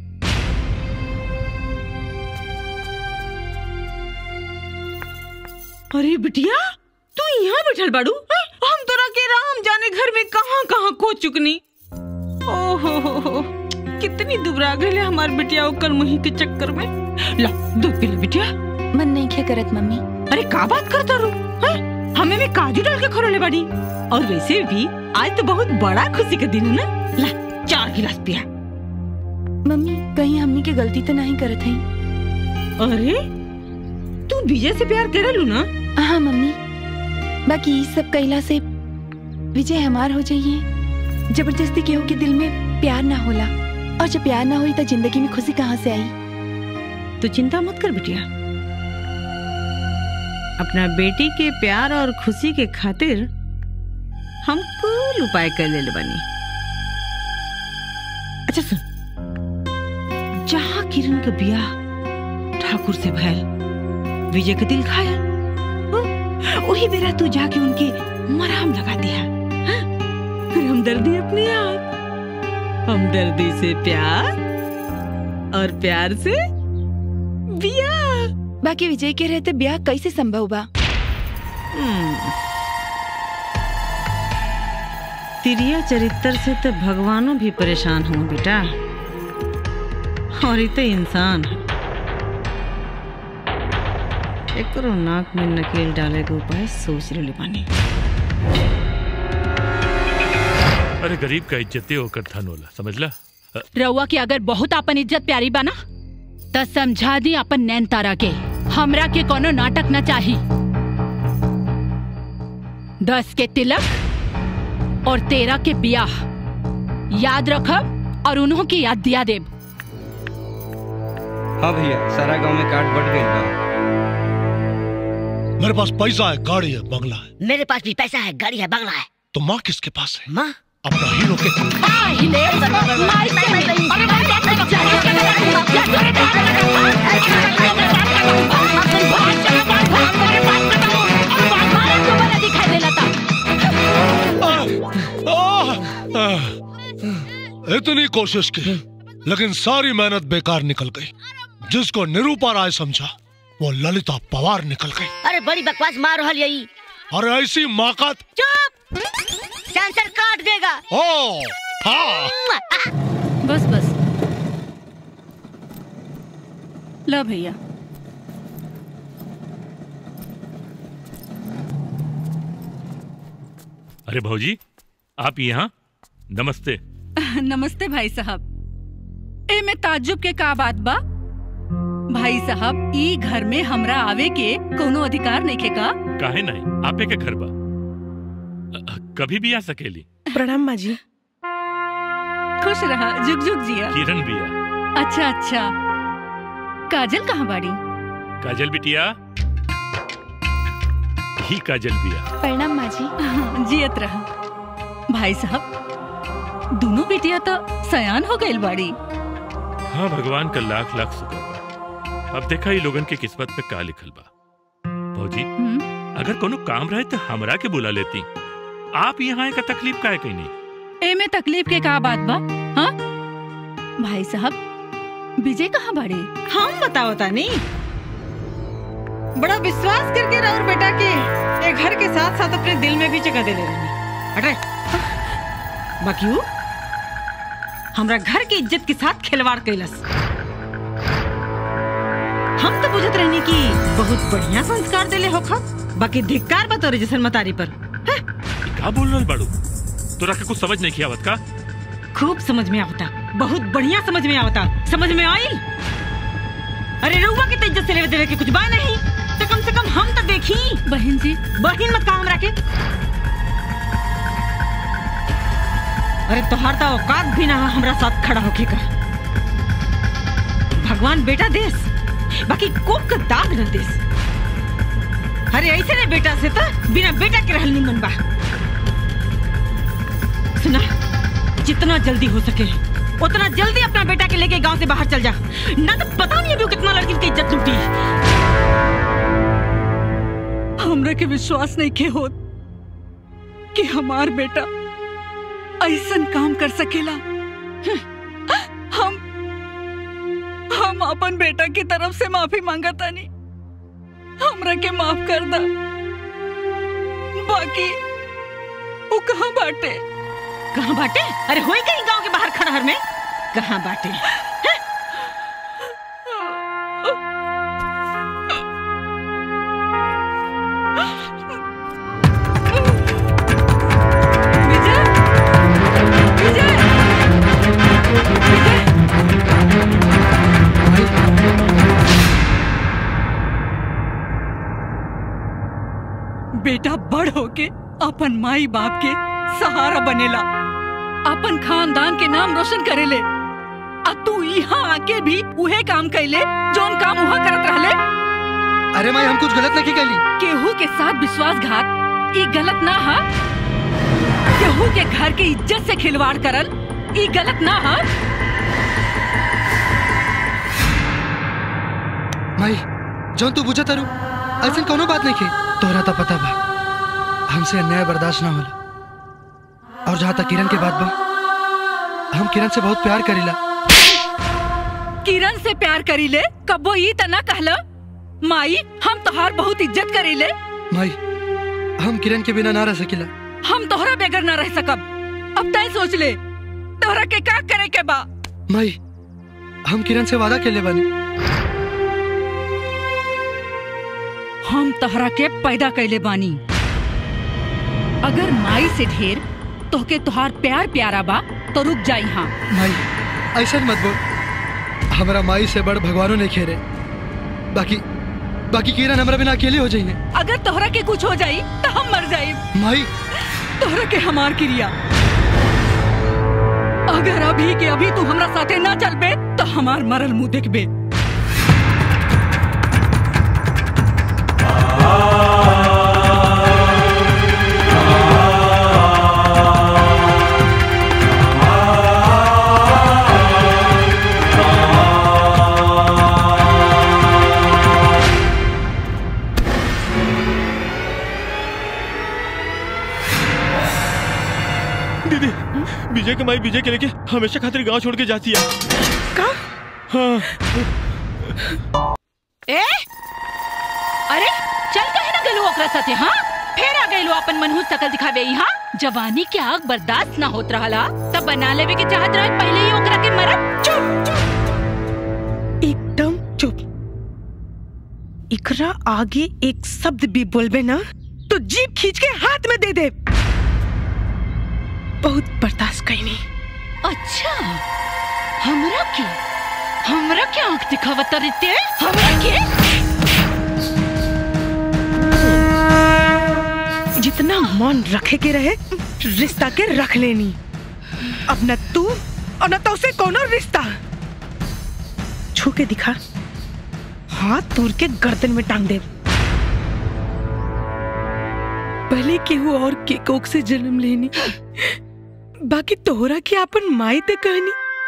अरे बिटिया तू यहाँ बैठल बाड़ू हैं? हम तोरा के राम जाने घर में कहाँ कहाँ खो चुकनी ओहो हो हो कितनी दुबरा गई हमार बिटिया ओकर मुही के चक्कर में ला दूध पी ले बिटिया मन नहीं क्या करत मम्मी अरे का बात करता रू हैं? हमें में काजू डाल के खरोले बाड़ी और वैसे भी आज तो बहुत बड़ा खुशी का दिन है ना ला चार गिलास पिया मम्मी कहीं हमनी के गलती तो नहीं करत हई अरे तू विजय से प्यार करेलू ना हाँ मम्मी बाकी ई सब कैला से विजय हमार हो जाइए जबरदस्ती केहू के दिल में प्यार ना होला और जब प्यार ना हुई तो जिंदगी में खुशी कहाँ से आई तू चिंता मत कर बिटिया अपना बेटी के प्यार और खुशी के खातिर हम कुल उपाय कर ले बनी अच्छा सुन जहाँ किरण का ब्याह ठाकुर से भैल विजय का दिल खाया वही बेरा तू जाके उनके मराम लगा दिया हाँ? फिर हमदर्दी अपने आप हमदर्दी से प्यार और प्यार से बिया बाकी विजय के रहते ब्याह कैसे संभव बा तिरिया चरित्र से तो भगवानों भी परेशान हो बेटा और ये तो इंसान है एकरो नाक में नकेल डाले के उपाय सोच रहे बानी अरे गरीब का इज्जते होकर धन होला समझला अ, रउआ की अगर बहुत अपन इज्जत प्यारी बना त समझा दी अपन नैन तारा के हमरा के कोनो नाटक न चाही दस के तिलक और तेरह के ब्याह याद रखब और उन्हों की याद दिया देब हाँ भैया सारा गांव में काट बढ़ गई बा मेरे पास पैसा है गाड़ी है बंगला है मेरे पास भी पैसा है गाड़ी है बंगला है तो माँ किसके पास है माँ अपना हीरो के इतनी कोशिश की लेकिन सारी मेहनत बेकार निकल गई जिसको निरूपा राय समझा वो ललिता पवार निकल गई अरे बड़ी बकवास मार रहा यही और ऐसी माकत चुप सेंसर काट देगा ओ हाँ बस बस ला भैया अरे भौजी आप यहाँ नमस्ते नमस्ते भाई साहब ए में ताज्जुब के का बात बा भाई साहब ई घर में हमरा आवे के कोनो अधिकार नहीं का काहे नहीं आपे के घर बा अ, कभी भी आ सकेली प्रणाम माँ जी खुश रहा जुग जुग जिया किरण बिया अच्छा अच्छा काजल कहाँ बाड़ी काजल बिटिया ही काजल बिया प्रणाम माँ जी जियत रहा भाई साहब दोनों बेटिया तो सयान हो गई बाड़ी हाँ भगवान का लाख लाख शुक्र बा अब देखा ये लोगन के किस्मत में का लिखल बा भौजी अगर कोनो काम रहे तो हमरा के बुला लेती आप यहाँ का तकलीफ का है कहीं नहीं ए में तकलीफ के का बात बा हाँ भाई साहब विजय कहाँ बाड़े हम बताओ तानी बड़ा विश्वास करके राउर बेटा के ये घर के साथ साथ अपने दिल में भी जगह दे ले रही हटे बाकी वो हमरा घर की इज्जत के साथ खिलवाड़ कैलस हम तो बुझत रहनी कि बहुत बढ़िया संस्कार देले होखा बाकी धिक्कार बा तोरे जैसन मतारी पर का बोल रहा बाड़ू तोरा के कुछ समझ नहीं किया का खूब समझ में आवता बहुत बढ़िया समझ में आवता समझ में आई अरे रउआ के तो इज्जत से लेवे देवे के कुछ बा नहीं तो कम से कम हम बहिन मत कहा हमरा के अरे तोहार तो औकात भी ना है हमरा साथ खड़ा होके का भगवान बेटा देस बाकी कोक का दाग न देस अरे ऐसे ने बेटा से तो बिना बेटा के रहल निमन बा सुना जितना जल्दी हो सके उतना जल्दी अपना बेटा के लेके गांव से बाहर चल जा ना तो पता नहीं अभी वो कितना लड़की की इज्जत लूटी हमरा के विश्वास नहीं के होत कि हमार बेटा ऐसन काम कर सकेला हम हम अपन बेटा की तरफ से माफी मांगता नहीं हमरा के माफ कर दा बाकी वो कहाँ बाटे कहाँ बाटे अरे होई कहीं गांव के बाहर खड़हर में कहाँ बाटे हैं? बेटा बड़ होके अपन माई बाप के सहारा बनेला अपन खानदान के नाम रोशन करेले आ तू यहाँ आके भी उहे काम कैले जोन काम वहाँ करत रहले अरे माई हम कुछ गलत नहीं कैली केहू के साथ विश्वासघात ई गलत ना हा केहू के घर के इज्जत से खिलवाड़ करल ई गलत ना हा माई जौन तू बुझा तारू ऐसा कोनो बात नहीं की तोहरा तो पता बा हमसे अन्याय बर्दाश्त ना होला और जहाँ तक किरण के बात बा हम किरण से बहुत प्यार करीला किरण से प्यार करीले कबो ई तना कहला माई हम तोहार बहुत इज्जत करीले माई हम किरण के बिना ना रह सकिला हम तोहरा बगैर ना रह सकब अब तय सोच ले तोहरा के का करे के बा माई हम किरण से वादा केले बानी हम तोहरा के पैदा कैले बानी अगर माई से ढेर तोहके तोहार प्यार प्यारा बा तो रुक जाई हाँ माई ऐसा मत बोल हमारा माई से बड़ भगवानों ने खेरे बाकी बाकी किरण हमरा बिना अकेले हो जाइए अगर तोहरा के कुछ हो जाई तो हम मर जाई माई तोहरा के हमार क्रिया अगर अभी के अभी तू हमरा साथे ना चलबे तो हमार मरल मुंह देखबे दीदी विजय के माई विजय के लेके हमेशा खातिर गांव छोड़ के जाती है का हाँ ए अरे चल कहे ना गलू ओकरा साथे हाँ फेर आ गइलो अपन मनहूस शकल दिखावे यहाँ जवानी के आग बर्दाश्त ना होत रहला तब बना लेवे के चाहत रहे पहले ही ओकरा के मरब चुप चुप एकदम चुप इकरा आगे एक शब्द भी बोलबे ना तो जीप खींच के हाथ में दे दे बहुत बर्दाश्त कैनी अच्छा हमरा के हमरा के आंख दिखावत रहते हमरा के जितना मन रखे के रहे रिश्ता के रख लेनी अब न तू और न तो उसे कोनो रिश्ता छू के दिखा हाथ तोड़ के गर्दन में टांग दे भले केहू और के कोक से जन्म लेनी बाकी तोहरा के अपन माई ते कहनी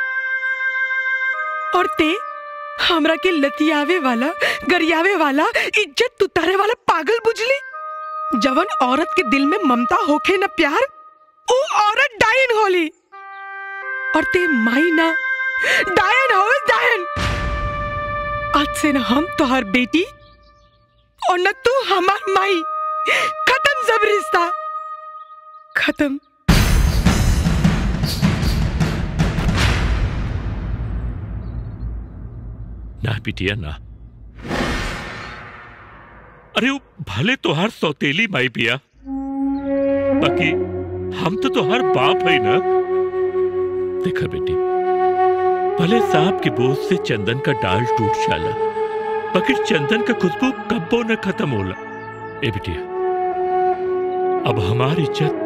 और ते हमरा के लतियावे वाला गरियावे वाला इज्जत तुतारे वाला पागल बुझली जवन औरत के दिल में ममता होखे न प्यार वो औरत डायन होली और ते माई ना डायन हो डायन आज से न हम तोहर बेटी और न तू हमार माई खत्म सब रिश्ता खत्म ना बिटिया ना अरे वो भले तो हर सौतेली माई पिया बाकी हम तो तोहर बाप है ना देखा बेटी भले सांप के बोझ से चंदन का डाल टूट जाला बाकी चंदन का खुशबू कब्बो न खत्म होला ए बिटिया अब हमारी इज्जत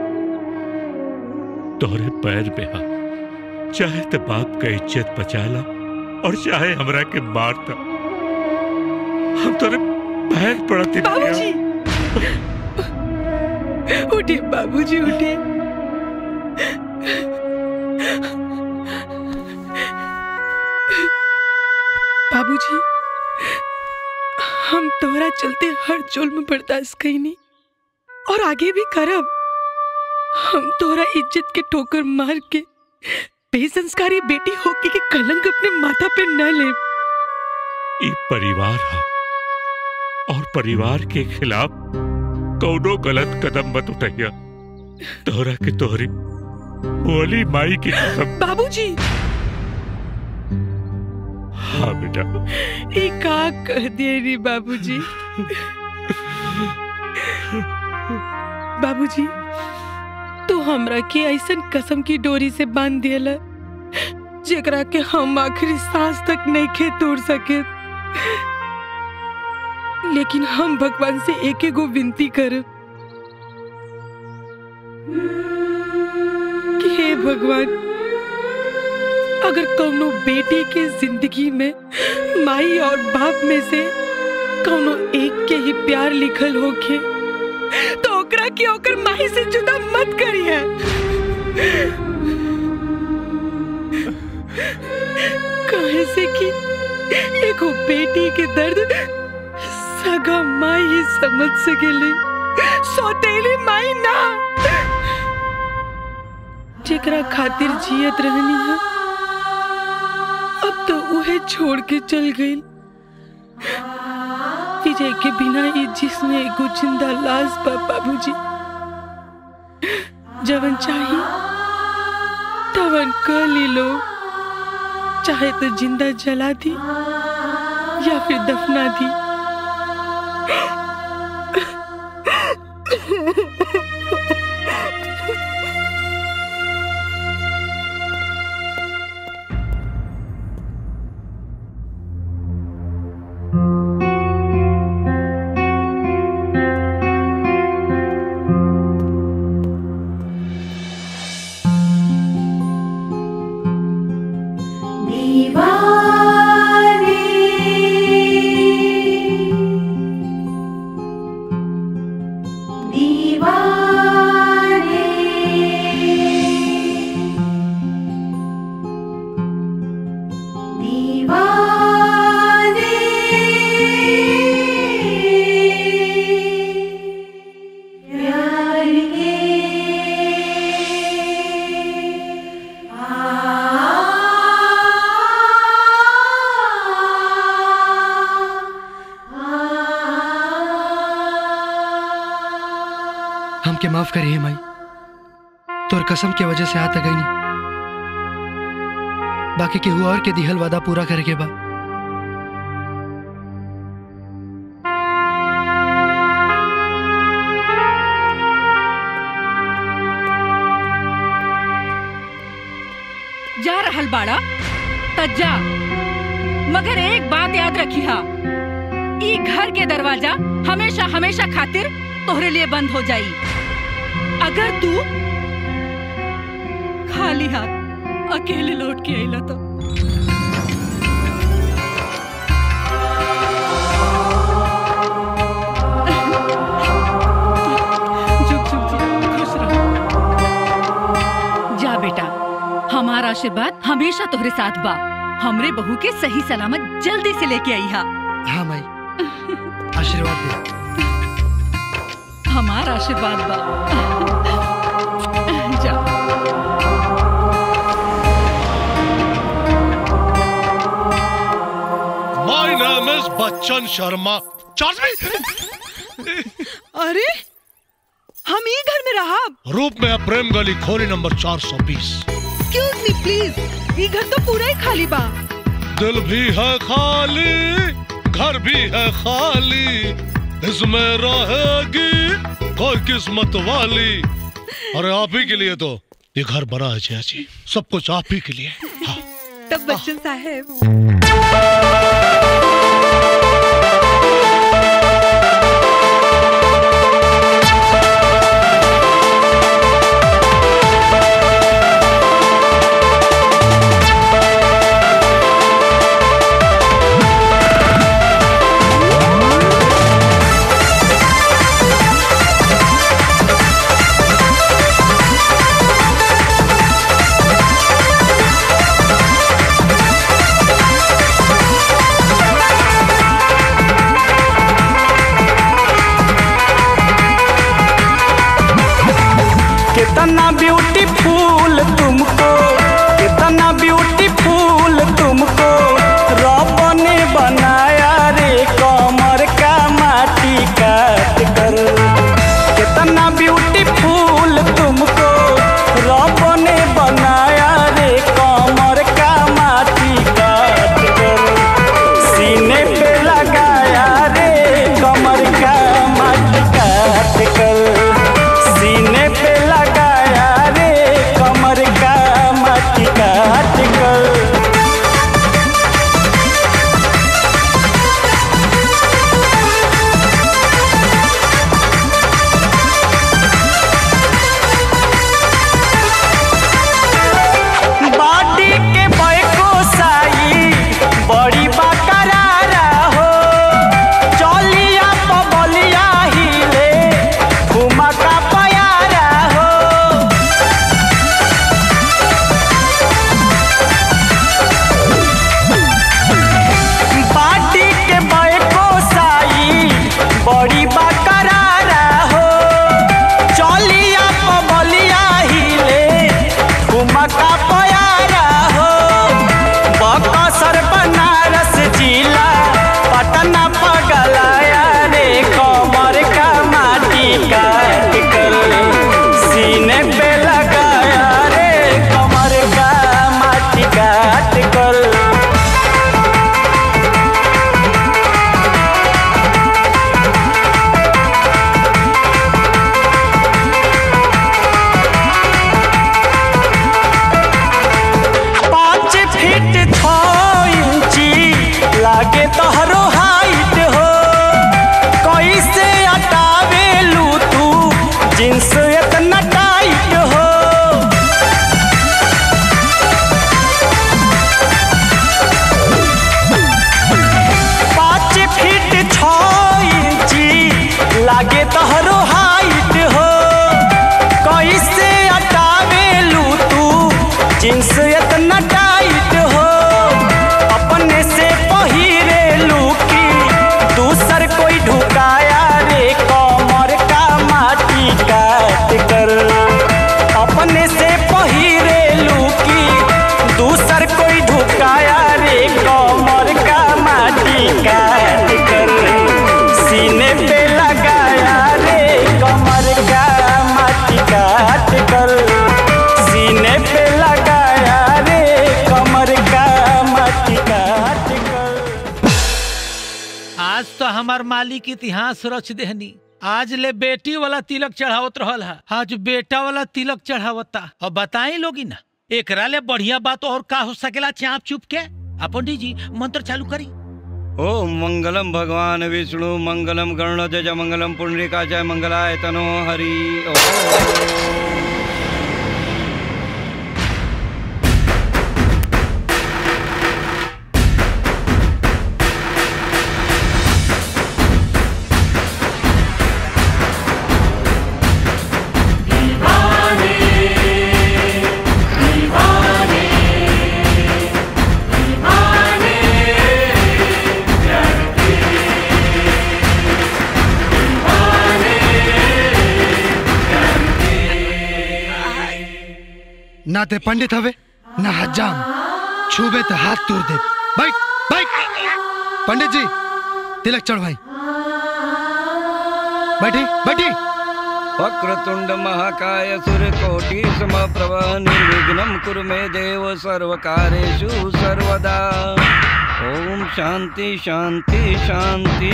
तोहरे पैर पे हा चाहे तो बाप का इज्जत बचा ला और चाहे हमरा के मार दा हम तोरे पैर पड़ते बाबूजी उठिए बाबूजी उठिए बाबूजी हम तोहरा चलते हर जुल्म बर्दाश्त कईनी और आगे भी करब हम तोहरा इज्जत के ठोकर मार के बेसंस्कारी बेटी होके के कलंक अपने माथा पे न ले ई परिवार हा और परिवार के खिलाफ कौनो गलत कदम मत उठाइया तोहरा के तोहरी बोली माई की कसम बाबूजी हाँ बेटा ये का कह दिए रे बाबूजी बाबूजी तू हमरा के ऐसन कसम की डोरी से बांध दियला जेकरा के हम आखिरी सांस तक नहीं खे तोड़ सके लेकिन हम भगवान से एक एगो विनती कर कि हे भगवान अगर कौनो बेटी के जिंदगी में माई और बाप में से कौनो एक के ही प्यार लिखल होके तो ओकरा के ओकर माई से जुदा मत करिए कहे से कि एगो बेटी के दर्द सगा माई ही समझ सकेली सौतेली माई ना जेकरा खातिर जियत रहनी है अब तो उहे छोड़ के चल गई विजय के बिना ये जिसमें एगो जिंदा लाश बा बाबूजी जवन चाही तवन कर ली लो चाहे तो जिंदा जला दी या फिर दफना दी हमके माफ करिए माई तोर कसम के वजह से आता गई नहीं बाकी केहू और के दिहल वादा पूरा करे के बा जा रहल बाड़ा त जा मगर एक बात याद रखी हा ई घर के दरवाजा हमेशा हमेशा खातिर तोहरे लिए बंद हो जाई अगर तू खाली हाथ अकेले लौट के आइला तो झुक झुक झुक खुश रहो जा बेटा हमारा आशीर्वाद हमेशा तोहरे साथ बा हमरे बहू के सही सलामत जल्दी से लेके आई हा हाँ माई आशीर्वाद दे हमारा आशीर्वाद बा जा my name is Bachchan Sharma charge अरे हम ही घर में रहा रूप में है प्रेम गली खोली नंबर 420 एक्सक्यूज मी प्लीज ये घर तो पूरा ही खाली बा दिल भी है खाली घर भी है खाली इसमें रहेगी कोई किस्मत वाली अरे आप ही के लिए तो ये घर बना है जया जी सब कुछ आप ही के लिए तब बच्चन साहब लागे तहरो हाइट हो कैसे अटावेलू तू जींस इतना टाइट हो अपने से पहिरेलू की दूसर कोई ढुकाया रे कमर का माटी काट कर अपने से पहिरेलू की दूसर कोई ढुकाया रे कमर का माटी काट कर सीने पे लगाया रे कमर का माटी काट कर सीने पे लगाया रे कमर का माटी काट कर आज तो हमार मालिक इतिहास रच देहनी आज ले बेटी वाला तिलक चढ़ावत रहल है आज बेटा वाला तिलक चढ़ावता और बताई लोगी ना एकरा ले बढ़िया बात और का हो सकेला चाप चुप के आ पंडित जी मंत्र चालू करी ओम मंगलम भगवान विष्णु मंगलम गरुणध्वज मंगलम पुंडरीका जय मंगलाय तनो हरि ओम ना ते पंडित हवे ना हजाम छूबे तो हाथ तोड़ दे बैठ बैठ पंडित जी तिलक चढ़वाई बैठी बैठी वक्रतुंड महाकाय सूर्यकोटि समप्रभ निर्विघ्नं कुरु मे देव सर्वकारेषु सर्वदा ओम शांति शांति शांति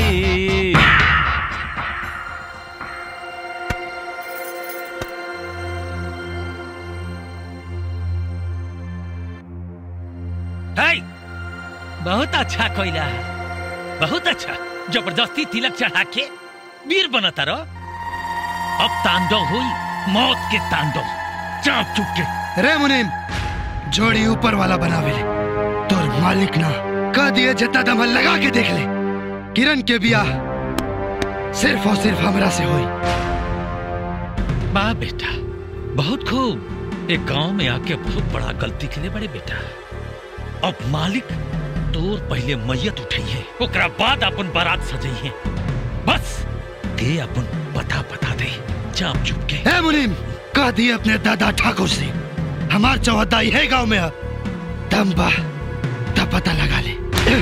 है बहुत अच्छा कोयला है बहुत अच्छा जबरदस्ती तिलक चढ़ा के वीर बनता रहो अब तांडव हुई मौत के तांडव चाप चुप के रे मुनीम जोड़ी ऊपर वाला बनावे ले तोर मालिक ना कह दिए जितना दम है लगा के देख ले किरण के बियाह सिर्फ और सिर्फ हमरा से हुई वाह बेटा बहुत खूब एक गांव में आके बहुत बड़ा गलती के लिए बड़े बेटा अब मालिक तोर पहले मैयत उठाइए ओकरा बाद अपन बारात सजाइए बस दे अपन पता बता दे चाप चुप के ए मुनीम कह दिए अपने दादा ठाकुर से हमार चौहदा यही गांव में है दम बा तब पता लगा ले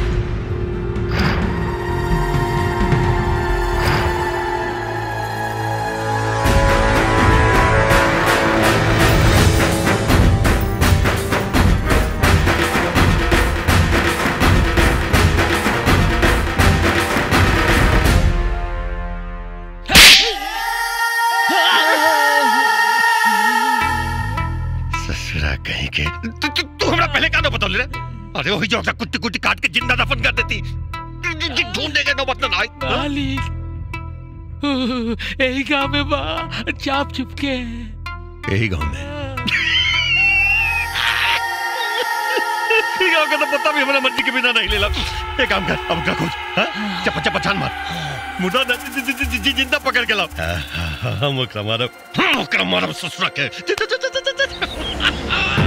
ससुरा कहीं के तू तू तू हमरा पहले का ना बता ले रे अरे वही जो अपना कुत्ती कुत्ती काट के जिंदा दफन कर देती ढूंढने के नौबत ना आई मालिक यही गांव में बा चाप चुप के यही गांव में गांव का तो पता भी हमारा मर्जी के बिना नहीं लेला एक काम कर अब का खोज हाँ? चप्पा चप्पा छान मार मुर्दा न- जि- जि- जि- जि- जिंदा पकड़ के लाओ हाँ, हाँ, हम ओकरा मारब हम ओकरा मारब ससुरा के जि- जि- जि- जि- जि- जि-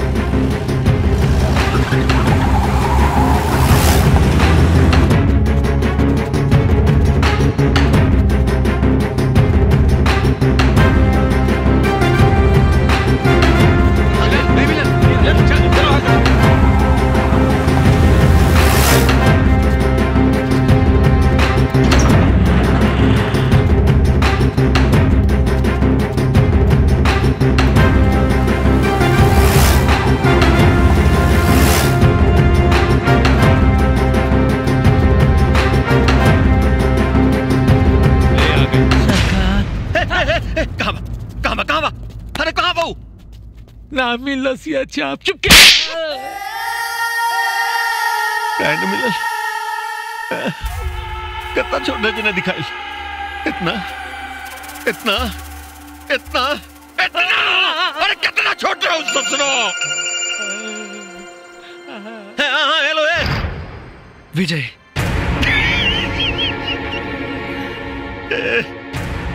कहाँ बा कहाँ बा कहाँ बा अरे कहाँ बा ऊ? ना मिल लसिया चाप चुप के बैंड मिलल कितना छोटा जिन्हें दिखाई इतना इतना इतना इतना अरे कितना छोटा उस ससुरो हाँ हाँ हेलो ए विजय ए,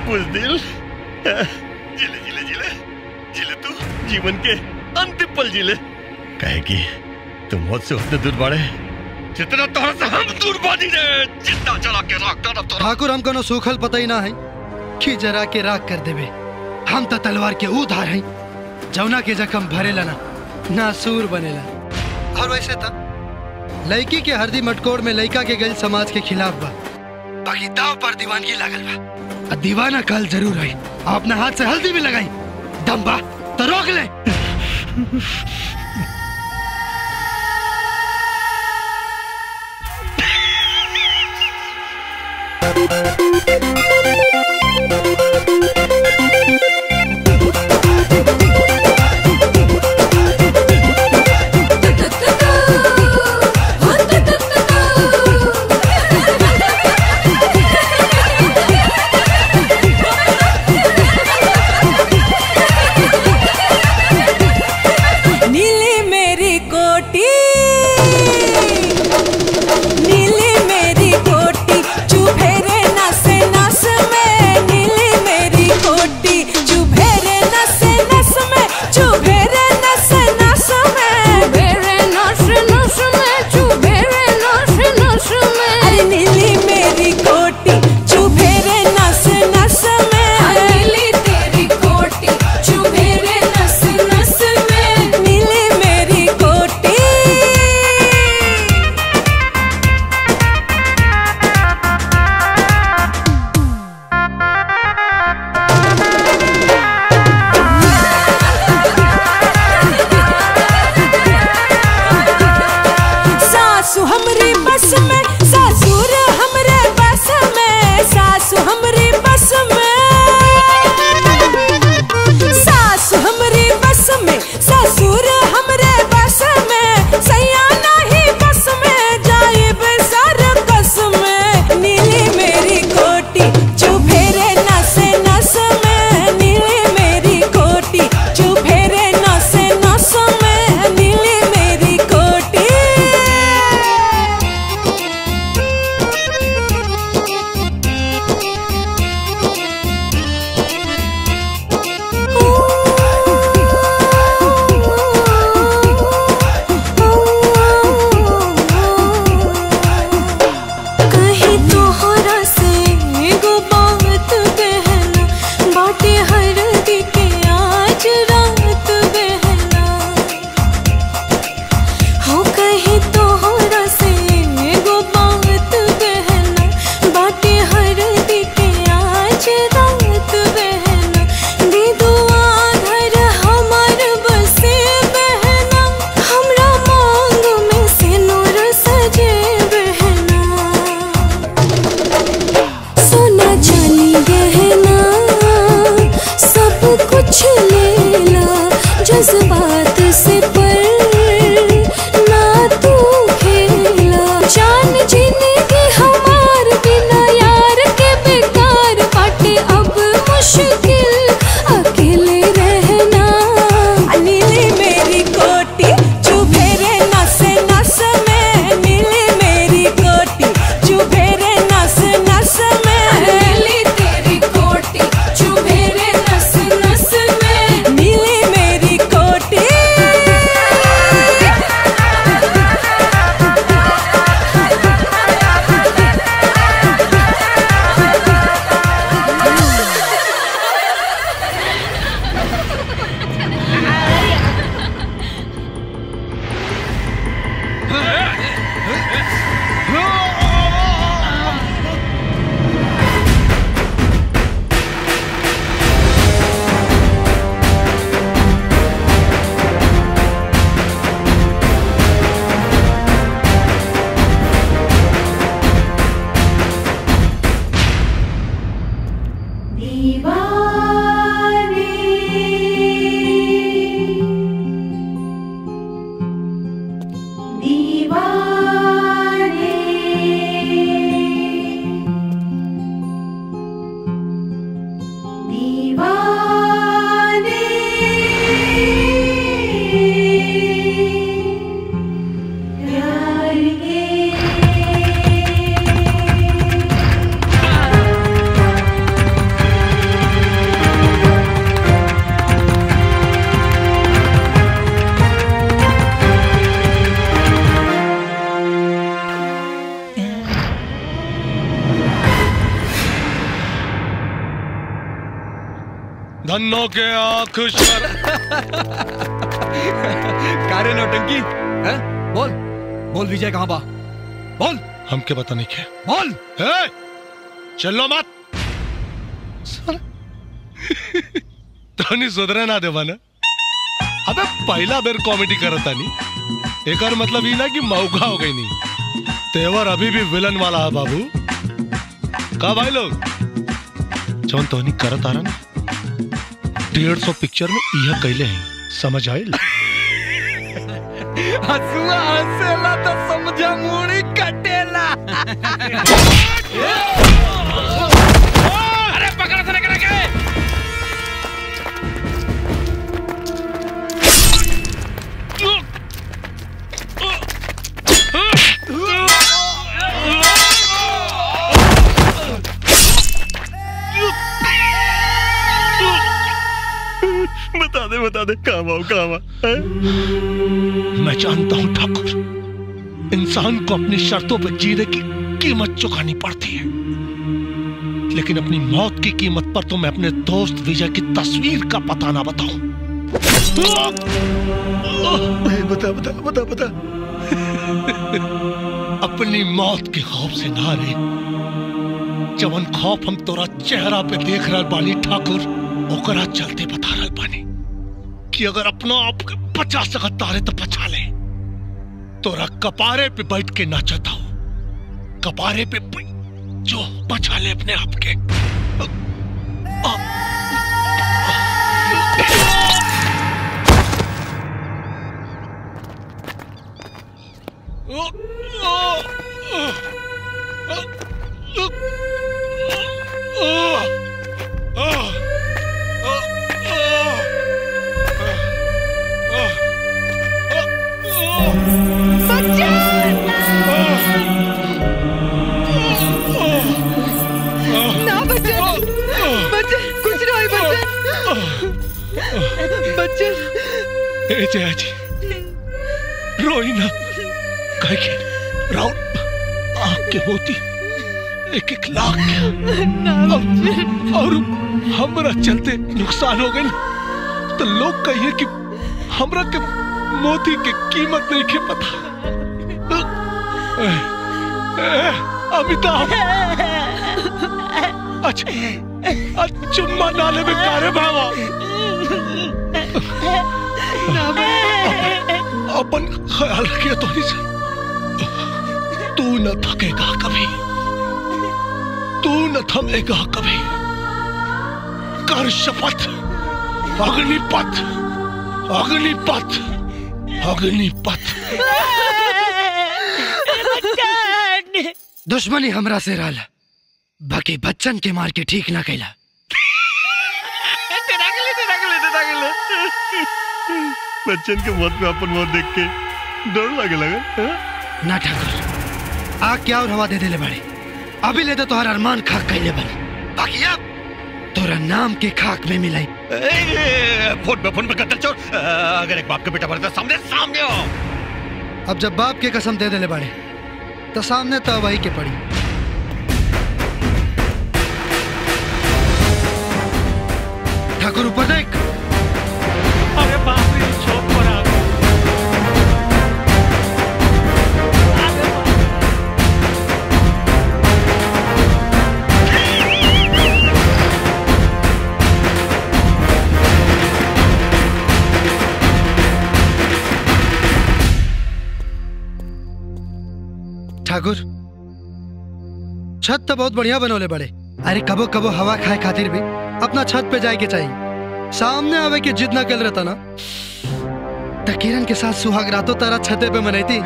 बुजदिल जिले जिले जिले जिले तू जीवन के अंतिम पल जिले कहे कि तुम मौत से उतने दूर बढ़े जितना तोहरा से हम दूर बानी रे जिंदा जला के राख डालब तोरा ठाकुर हमको न सूखल पता ही ना है कि जरा के राख कर देवे हम तो तलवार के ऊ धार हैं जौना के जख्म भरेला ना नासूर बनेला और वैसे था लड़की के हरदी मटकोड़ में लड़का के गल समाज के खिलाफ बा बाकी दाव पर दीवानगी लागल बा आ दीवाना कल जरूर है अपने हाथ से हल्दी भी लगाई दम बा तो रोक ले नीली मेरी कोटी नीली मेरी कोटी चुभे रे नस नस में नीली मेरी कोटी चुभे रे नस नस में चुभे रे नस नस में चुभे रे नस नस में चुभे रे नस नस में अरे नीली मेरी कोटी चुभे रे नस नस में नीली तेरी कोटी चुभे रे नस नस में नीली मेरी कोटी सासु हमरी बस में ससुर हमरे बस में सासु हमरी बस में सासु हमरी बस में ससुर हमरे बस में सैया नहीं बस में जाए बेसर कस में नीली मेरी कोटी चुभे रे नस नस में नीली मेरी कोटी चुभे रे नस नस में नीली मेरी कोटी कहीं तोहरा से एगो बात बहना बाटे हर दी के आज रात बहना हो कहीं तोहरा से एगो बात बहना बाटे हर दी के आज रात बहना दे दुआ घर हमार बसे बहना हमरा मांग में से नूर सजे बहना सोना चांदी गहना सब कुछ लेला जज्बात से पर ना तू खेला जान जिंदगी हमार बिना यार के बेकार बाटे अब मुश्किल अकेले रहना नीली मेरी कोटी चुभे रे नस नस में नीली मेरी कोटी चुभे रे नस नस में नीली तेरी कोटी चुभे रे नस नस में नीली मेरी कोटी दीवाने धन्नो के आंख शर कारे नौटंकी हैं बोल बोल विजय कहाँ बा बोल हमके पता नहीं क्या बोल ए, चलो मत तनी सुधरे ना देवा ना अबे पहला बेर कॉमेडी करता नहीं एक मतलब ये ना कि मौका हो गई नहीं तेवर अभी भी विलन वाला है बाबू का भाई लोग जौन तोहनी करत आ रहा ना डेढ़ सौ पिक्चर में यह कैले हैं समझ आयल हसुआ हंसेला तो समझा मुड़ी कटेला अरे पकड़ से लेकर के बता दे बता दे कहाँ आओ कहाँ मैं जानता हूं ठाकुर इंसान को अपनी शर्तों पर जीने की कीमत चुकानी पड़ती है लेकिन अपनी मौत की कीमत पर तो मैं अपने दोस्त विजय की तस्वीर का पता ना बताऊं बता बता बता बता अपनी मौत के खौफ से ना रे जवन खौफ हम तोरा चेहरा पे देख रहे बानी ठाकुर ओकरा चलते बता रहे बानी कि अगर अपना आप के बचा सकत तारे तो बचा ले तोरा कपारे पे बैठ के नाचता हूं कपारे पे बै- जो बचा ले अपने आप के ना बच्चन बच्चन कुछ ना है बच्चन बच्चन ए जया जी रोई ना कहे कि राउल आँख के मोती एक एक लाख और, और हमरा चलते नुकसान हो गई तो लोग कहिए कि हमरा के मोती के कीमत नहीं के पता ए, ए, अमिताभ अच्छा अच्छा, चुम्मा नाले में कारे भावा अपन ख्याल रखिए थोड़ी से तू न थकेगा कभी तू न थमेगा कभी कर शपथ अग्निपथ अग्निपथ अग्निपथ दुश्मनी हमरा से रहल बाकी बच्चन के मार के ठीक ना कैला बच्चन के मौत में अपन मौत देख के डर लगे लगा ना ठाकुर आग क्या और हवा दे देले बड़े अभी ले दे तोहर अरमान खाक कैले बनी बाकी अब तोरा नाम के खाक में मिलाई फोन पे फोन पे कत्ल चोर अ, अगर एक बाप का बेटा मरता सामने सामने हो अब जब बाप के कसम दे देले बड़े तो सामने तो वही के पड़ी ठाकुर ऊपर देख अरे बाप रे चौक पर आ गए। ठाकुर छत तो बहुत बढ़िया बनोले बड़े अरे कबो कबो हवा खाए खातिर भी अपना छत पे जाए के चाहिए सामने आवे के जिद ना कर रहता ना तो किरण के साथ सुहाग रातों तारा छते पे मनैती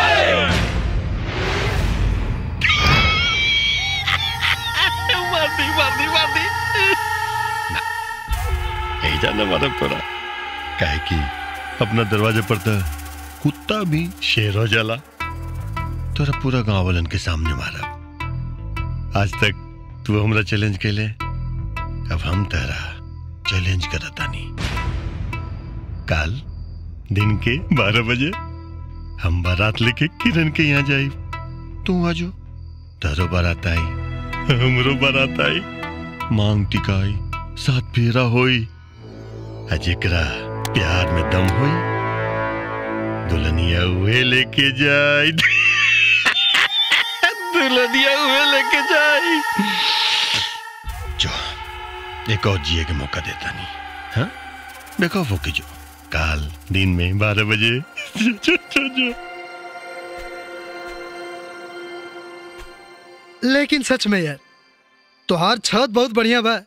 मार दी मार दी मार दी यही जाना मारब तोरा काहे कि अपना दरवाजे पर तो कुत्ता भी शेर हो जाला तोरा पूरा गांव वालन के सामने मारब आज तक तू हमरा चैलेंज कैले अब हम तेरा चैलेंज करतानी काल दिन के बारह बजे हम बारात लेके किरण के यहाँ जाई तू आजो तारो बारात आई हमरो बारात आई मांग टिकाई साथ फेरा होई अजेकरा प्यार में दम हुई दुल्हनिया हुए लेके जाए दुल्हनिया हुए लेके जाए जो एक और जिए के मौका देता नहीं हाँ देखो वो की जो काल दिन में बारह बजे जो, जो, जो, जो। लेकिन सच में यार तोहार छत बहुत बढ़िया बा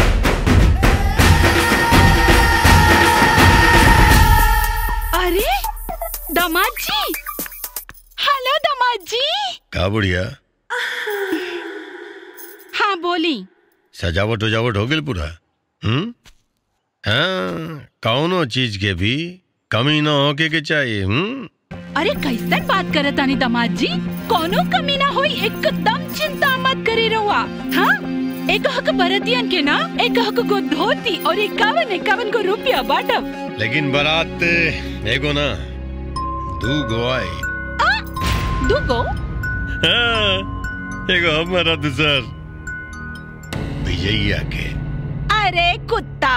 अरे दामाद जी हेलो दामाद जी का बुढ़िया हाँ बोली सजावट उजावट हो गई पूरा हम्म हाँ कौनो चीज के भी कमी ना होके के चाहिए हम्म अरे कैसन बात करे तानी दामाद जी कोनो कमी ना होई एकदम चिंता मत करे रहुआ हाँ एक हक बरतियन के ना एक हक को धोती और इक्यावन इक्यावन को रुपया बाटब लेकिन बारात एगो ना दू गो आई दूगो हाँ, एगो हमारा दूसर विजयिया के अरे कुत्ता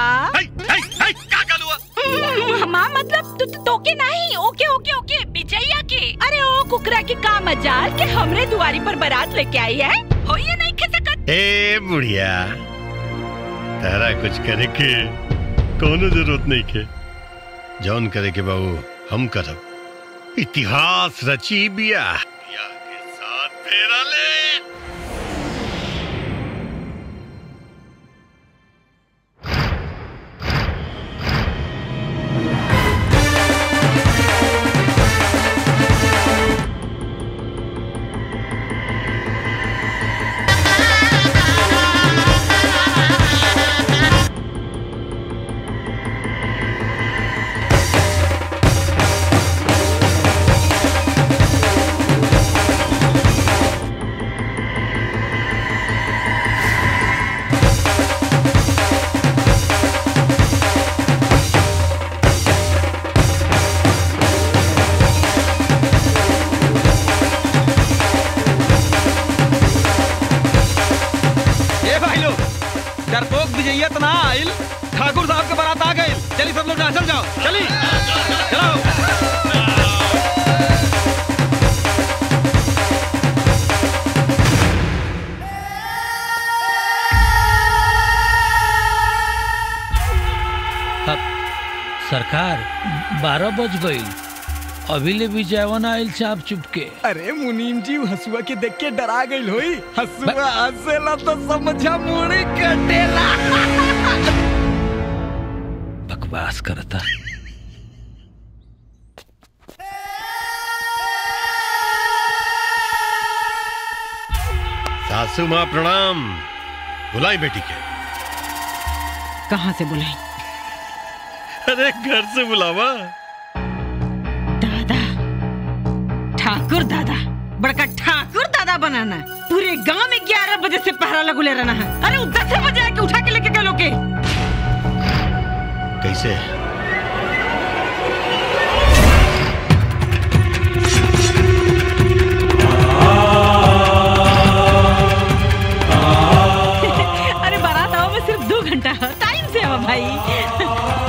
हमार मतलब तू तो तोके नहीं ओके ओके ओके बिजैया के अरे ओ कुकरा के का मजाल के हमरे दुआरी पर बारात लेके आई है हो ये नहीं खे सकत ए बुढ़िया तारा कुछ करे के कोनो जरूरत नहीं के जौन करे के बाबू हम करब इतिहास रची बिया बिया के साथ फेरा ले ए भाई लोग डरपोक विजयिया तो ना आइल ठाकुर साहब के बारात आ गए चलिए सब लोग नाचल जाओ चली चलो अब सरकार बारह बज गई अभी ले भी जयवन आयल चाप चुपके अरे मुनीम जी हसुआ के देख के डरा गई होई हसुआ हंसेला तो समझा मुड़ी कटेला बकवास करता सासू माँ प्रणाम बुलाई बेटी के कहाँ से बुलाई अरे घर से बुलावा ठाकुर दादा बड़का ठाकुर दादा बनाना पूरे गांव में ग्यारह बजे से पहरा लगुले रहना है अरे वो दस बजे आके उठा के लेके गए लोग के कैसे अरे बारात आओ में सिर्फ दो घंटा है टाइम से आओ भाई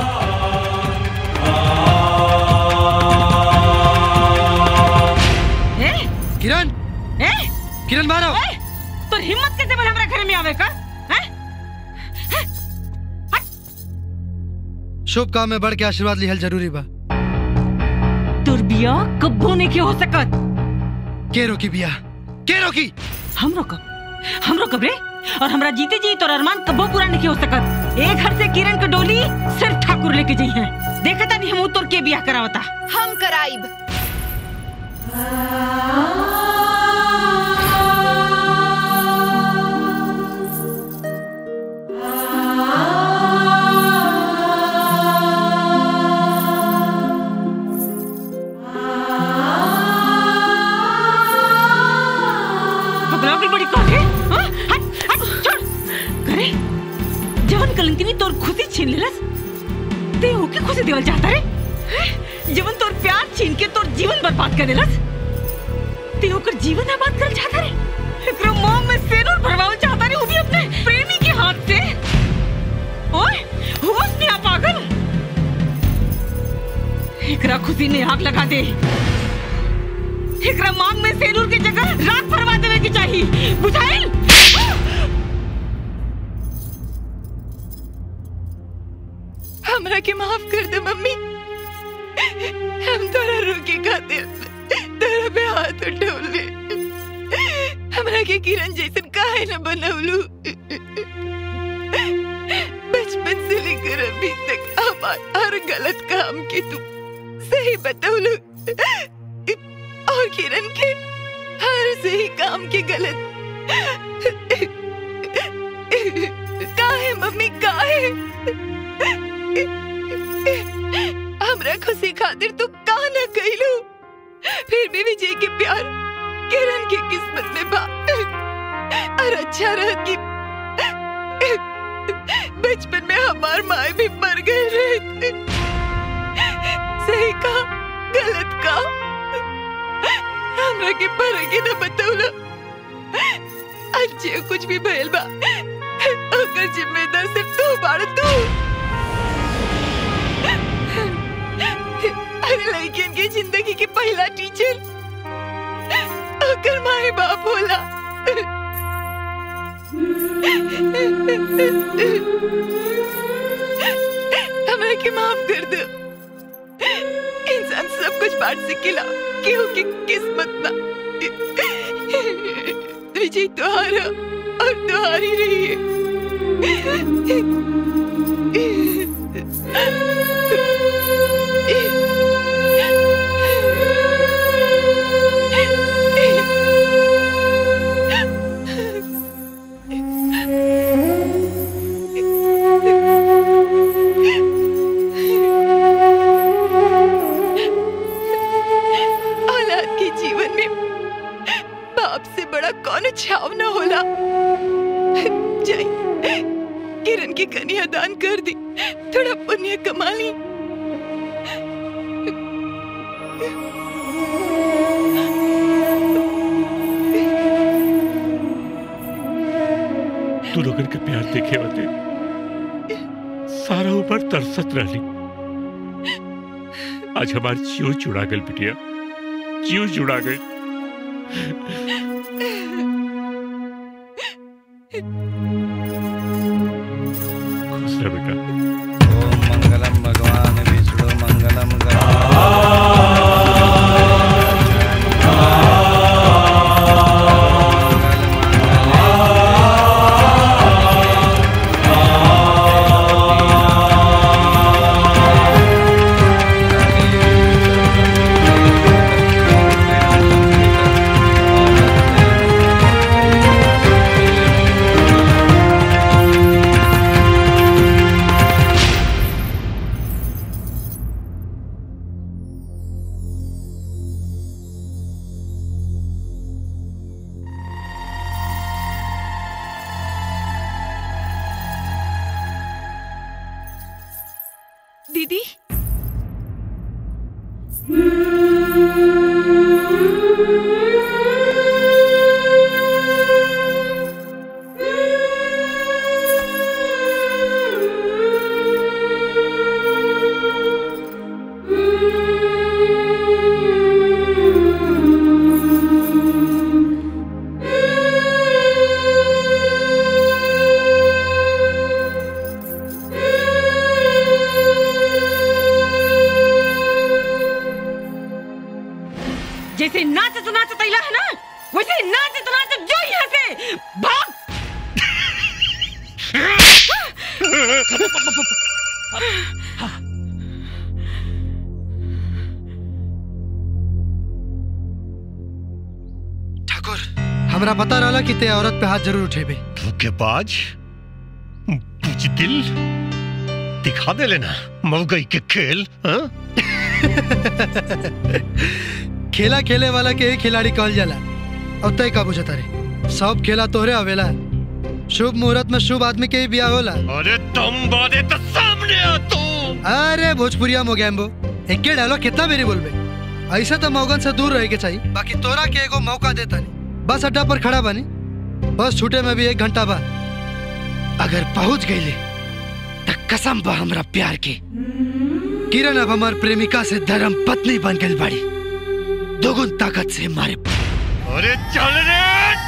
ए? किरण ए? किरण मारो ए? तो हिम्मत कैसे बन हमारे घर में आवे का हैं? शुभ काम में बढ़ के आशीर्वाद लिहल जरूरी बा तोर बिया कब्बो नहीं के हो सकत के रोकी बिया के रोकी हम रोकब हम रोकब रे और हमरा जीते जी तोर अरमान कब्बो पूरा नहीं हो सकत एक घर से किरण के डोली सिर्फ ठाकुर लेके जाई है देखता नहीं हम तोर के बियाह करावता हम कराइब पगला की बड़ी कौन है हाँ? हट हट छोड़ करे जवन कलंकिनी तोर खुशी छीन लेलस ते ओके खुशी देवल चाहता रे हैं? जवन तोर प्यार छीन के तोर जीवन बर्बाद कर देलस ते ओकर जीवन आबाद कर चाहता रे एकरो मोह में सेनुर भरवावल चाहता रे वो भी अपने प्रेमी के हाथ से ओए होश में आ पागल उसी ने आग लगा दे एकरा मांग में सेनूर की जगह राख फरमा देवे की चाहिए बुझाइल हमरा के माफ कर दे मम्मी हम तोरा रोके खातिर तोरा पे हाथ उठौले हमरा के किरण जैसन काहे न बनौलू बचपन से लेकर अभी तक हमार हर गलत काम के तू सही बतौलू और किरण के हर सही काम के गलत काहे मम्मी काहे हमरा खुशी खातिर तू का न कइलू फिर भी विजय के प्यार किरण की किस्मत में बा और अच्छा रह कि बचपन में हमार माए भी मर गए रहे सही का गलत का हमरा के फर्क ही न बतौला आज जे कुछ भी भइल बा ओकर जिम्मेदार सिर्फ तू बाड़ तू अरे लड़कियन के जिंदगी के पहला टीचर ओकर माए बाप होला हमरा के माफ कर दो इंसान सब कुछ बांट सकेला केहू की किस्मत ना विजय तुम्हारा और तुम्हारी रही औलाद के जीवन में बाप से बड़ा कौन छाव न होला जाई किरण की कन्या दान कर दी थोड़ा पुण्य कमा ली तू लोगन के प्यार देखे होते सारा ऊपर तरसत रहली आज हमारी जीव जुड़ा गल बिटिया जीव जुड़ा गई खुश रह बेटा मंगलम भगवान विष्णु मंगलम दीदी जैसे नाचत नाचत अइला है ना वैसे नाचत नाचत जो यहाँ से भाग हमरा पता रहला कि ते औरत पे हाथ जरूर उठेबे धोखेबाज बुजदिल दिखा दे लेना मौगई के खेल हाँ? खेला खेले वाला के ही खिलाड़ी कहल जाला अब तय का बुझता रे सब खेला तोहरे आवेला शुभ मुहूर्त में शुभ आदमी के ही ब्याह होला अरे तुम बादे तो सामने आ तू अरे भोजपुरिया मोगैम्बो एक के डायलॉग कितना बेरी बोलबे ऐसे तो मौगन से दूर रहे के चाहिए बाकी तोरा के एगो मौका देता नहीं बस अड्डा पर खड़ा बनी बस छूटे में भी एक घंटा बाद अगर पहुंच गईले तो कसम बा हमरा प्यार के किरण अब हमार प्रेमिका से धर्म पत्नी बन गई बाड़ी दोगुन ताकत से मारे अरे चल रे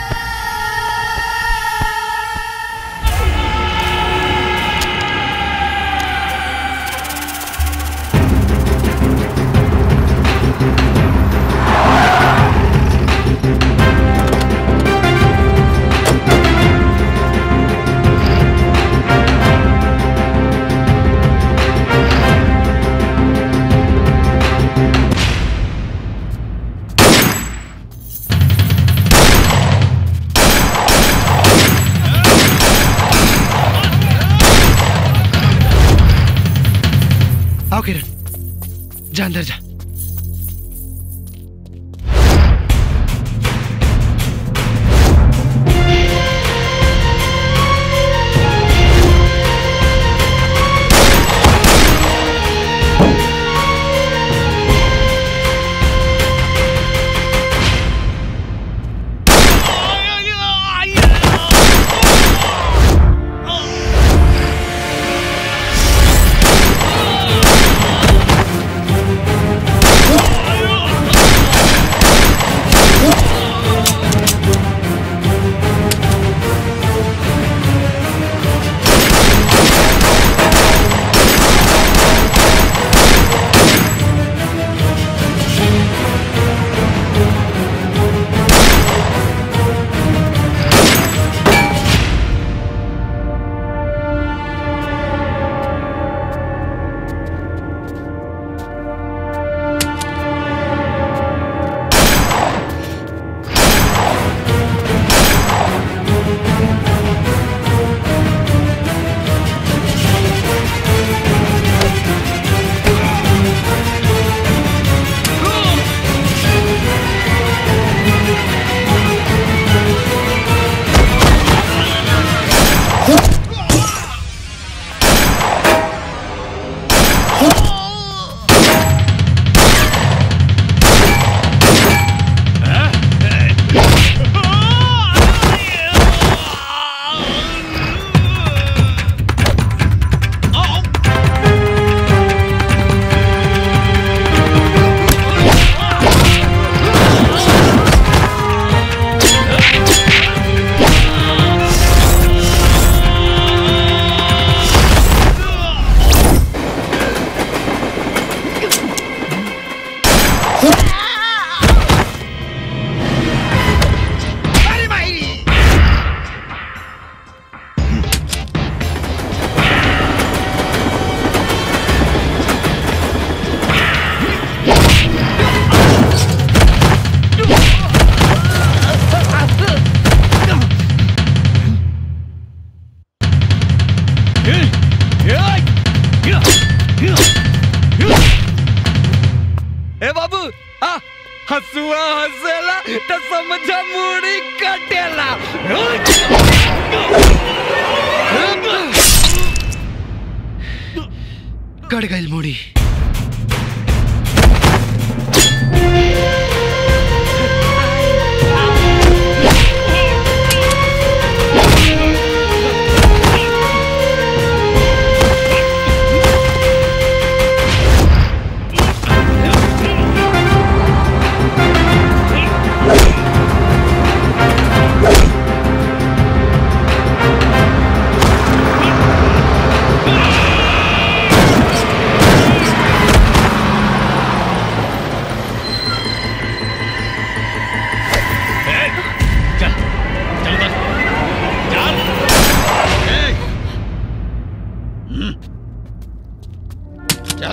आओ किरण जा अंदर जा ए बाबू आ हसुआ हसेला त समझ मुड़ी कटेला कट गई मुड़ी चल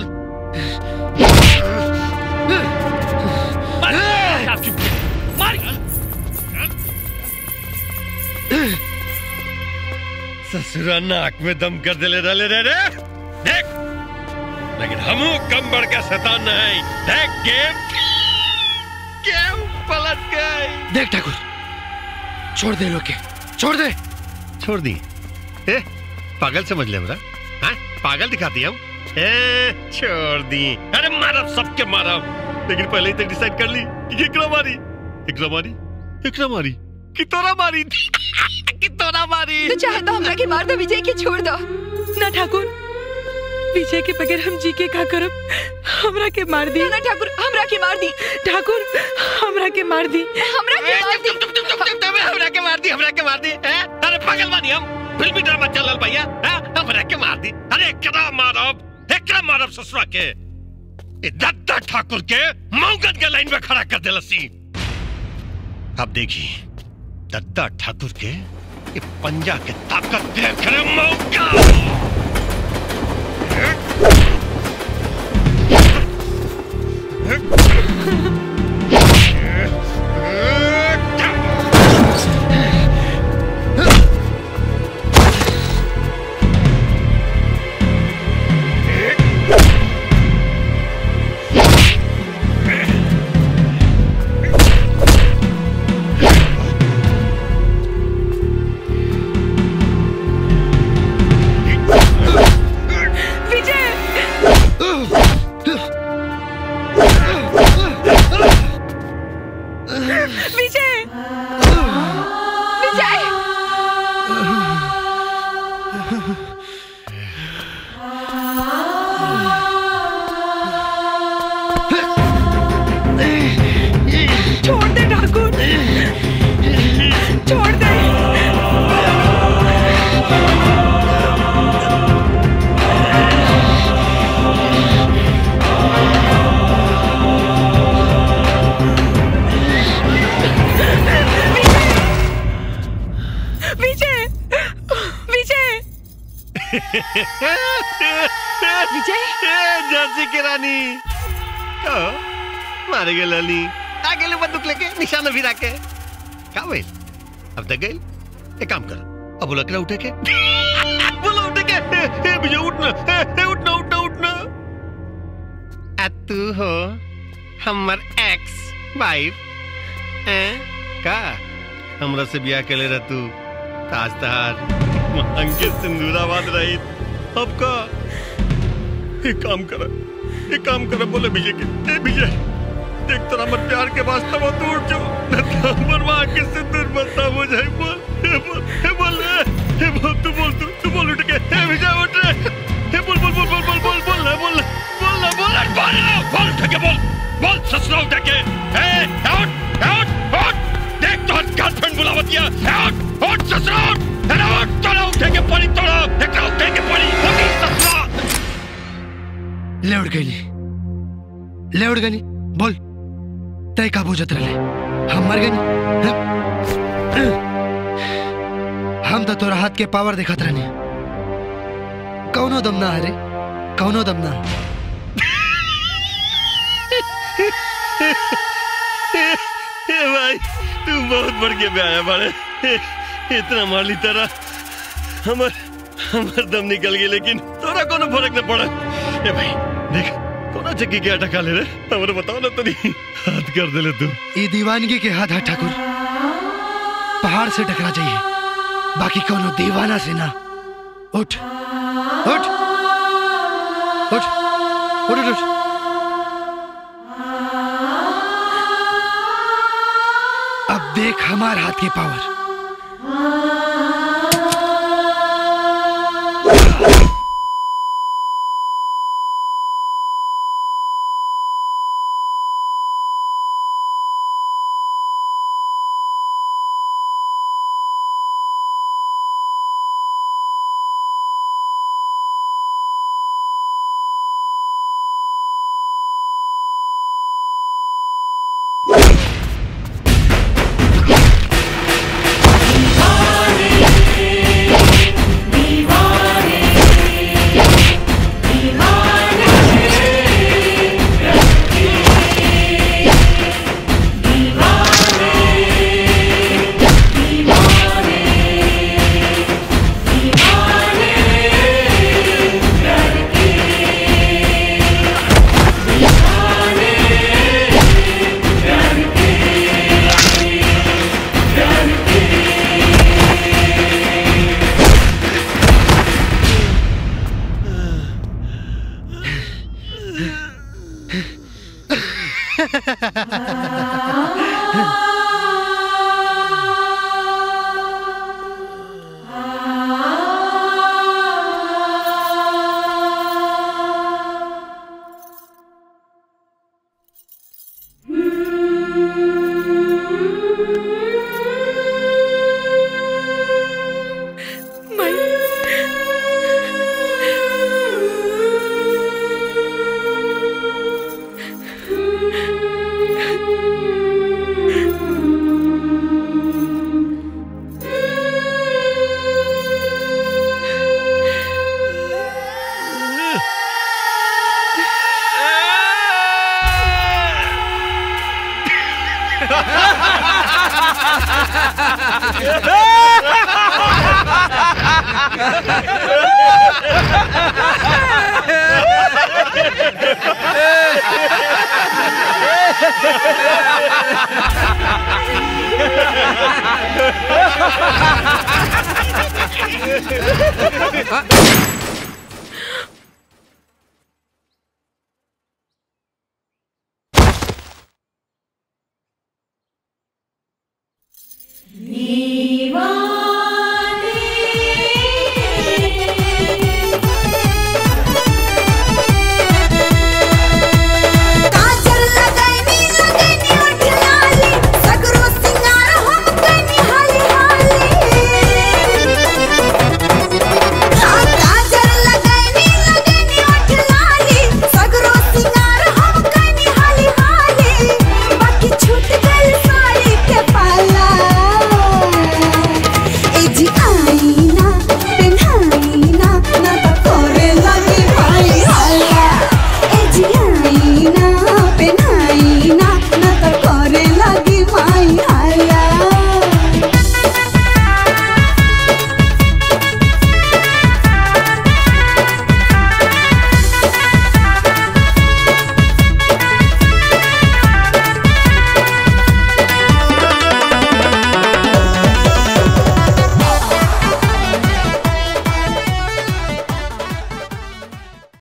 ससुरा नाक में दम कर दिले डाले रे रे देख लेकिन हम कम बढ़ के शैतान नहीं देख गेम गेम पलट गई देख ठाकुर छोड़ दे लोग के छोड़ दे छोड़ दी ए पागल समझ ले मेरा हाँ पागल दिखाती हम ए छोड़ दी अरे मारब सबके मारब लेकिन पहले ही तक डिसाइड कर ली कि एकरा मारी एकरा मारी एकरा मारी कि तोरा मारी कि तोरा मारी तो चाहे तो हमरा के मार दो विजय के छोड़ दो ना ठाकुर विजय के बगैर हम जी के का करब हमरा के मार दी ना ठाकुर हमरा के मार दी ठाकुर हमरा के मार दी हमरा के मार दी हमरा के मार दी हमरा के मार दी हैं? अरे पागल बानी हम फिल्मी ड्रामा चलल भैया हैं? हमरा के मार दी अरे एकरा मारब एकरा मारब ससुरा के ए दत्ता ठाकुर के मौगन के लाइन में खड़ा कर देलसी अब देखी दत्ता ठाकुर के ये पंजा के ताकत देख रहे मौका विजय विजय छोड़ दे ठाकुर छोड़ दे विजय विजय विजय झांसी की रानी कहो मारे गए लाली आ गए बंदूक लेके निशाना भी के का भइल अब तक गए एक काम कर अब बोला करा उठे के बोला उठे के ए, ए, विजय उठना ए, ए, उठना उठना उठना आ तू हो हमर एक्स वाइफ का हमरा से ब्याह के ले रह तू ताज तहार मांग के सिंदूराबाद रही अब का एक काम कर एक काम कर बोले विजय के ए विजय देख तेरा मत प्यार के वास्ते वो तोड़ जो न तो हमर मां के सिंदूर बता हो जाए बोल ए बोल ए बोल ए बोल तू बोल तू तू बोल उठ के ए विजय उठ रे ए बोल बोल बोल बोल बोल बोल बोल ना बोल बोल ना बोल ना बोल ना बोल उठ के बोल बोल ससुरा उठ के ए आउट आउट आउट देख तो गर्लफ्रेंड बुलावतिया आउट आउट ससुरा उठ अरे उठ तोड़ा उठे के पड़ी तोड़ा एक उठे के पड़ी उठ ससुरा ले उड़ गई ले उड़ गई बोल तय का बुझत रहे हम मर गई हम तो तोरा हाथ के पावर दिखत रहनी कौनो दम ना हरे कौनो दम ना ए भाई तू बहुत बढ़ के पे आया बाड़े इतना मार ली तरह हमर हमर दम निकल गई लेकिन तोरा कोनो फर्क न पड़ा ए भाई देख कोना चक्की के अटका ले रे हमरे बताओ ना तनी हाथ कर दे ले तू ये दीवानगी के हाथ है ठाकुर पहाड़ से टकरा जाइए बाकी कोनो दीवाना से ना उठ उठ उठ उठ उठ, उठ अब देख हमार हाथ के पावर ए है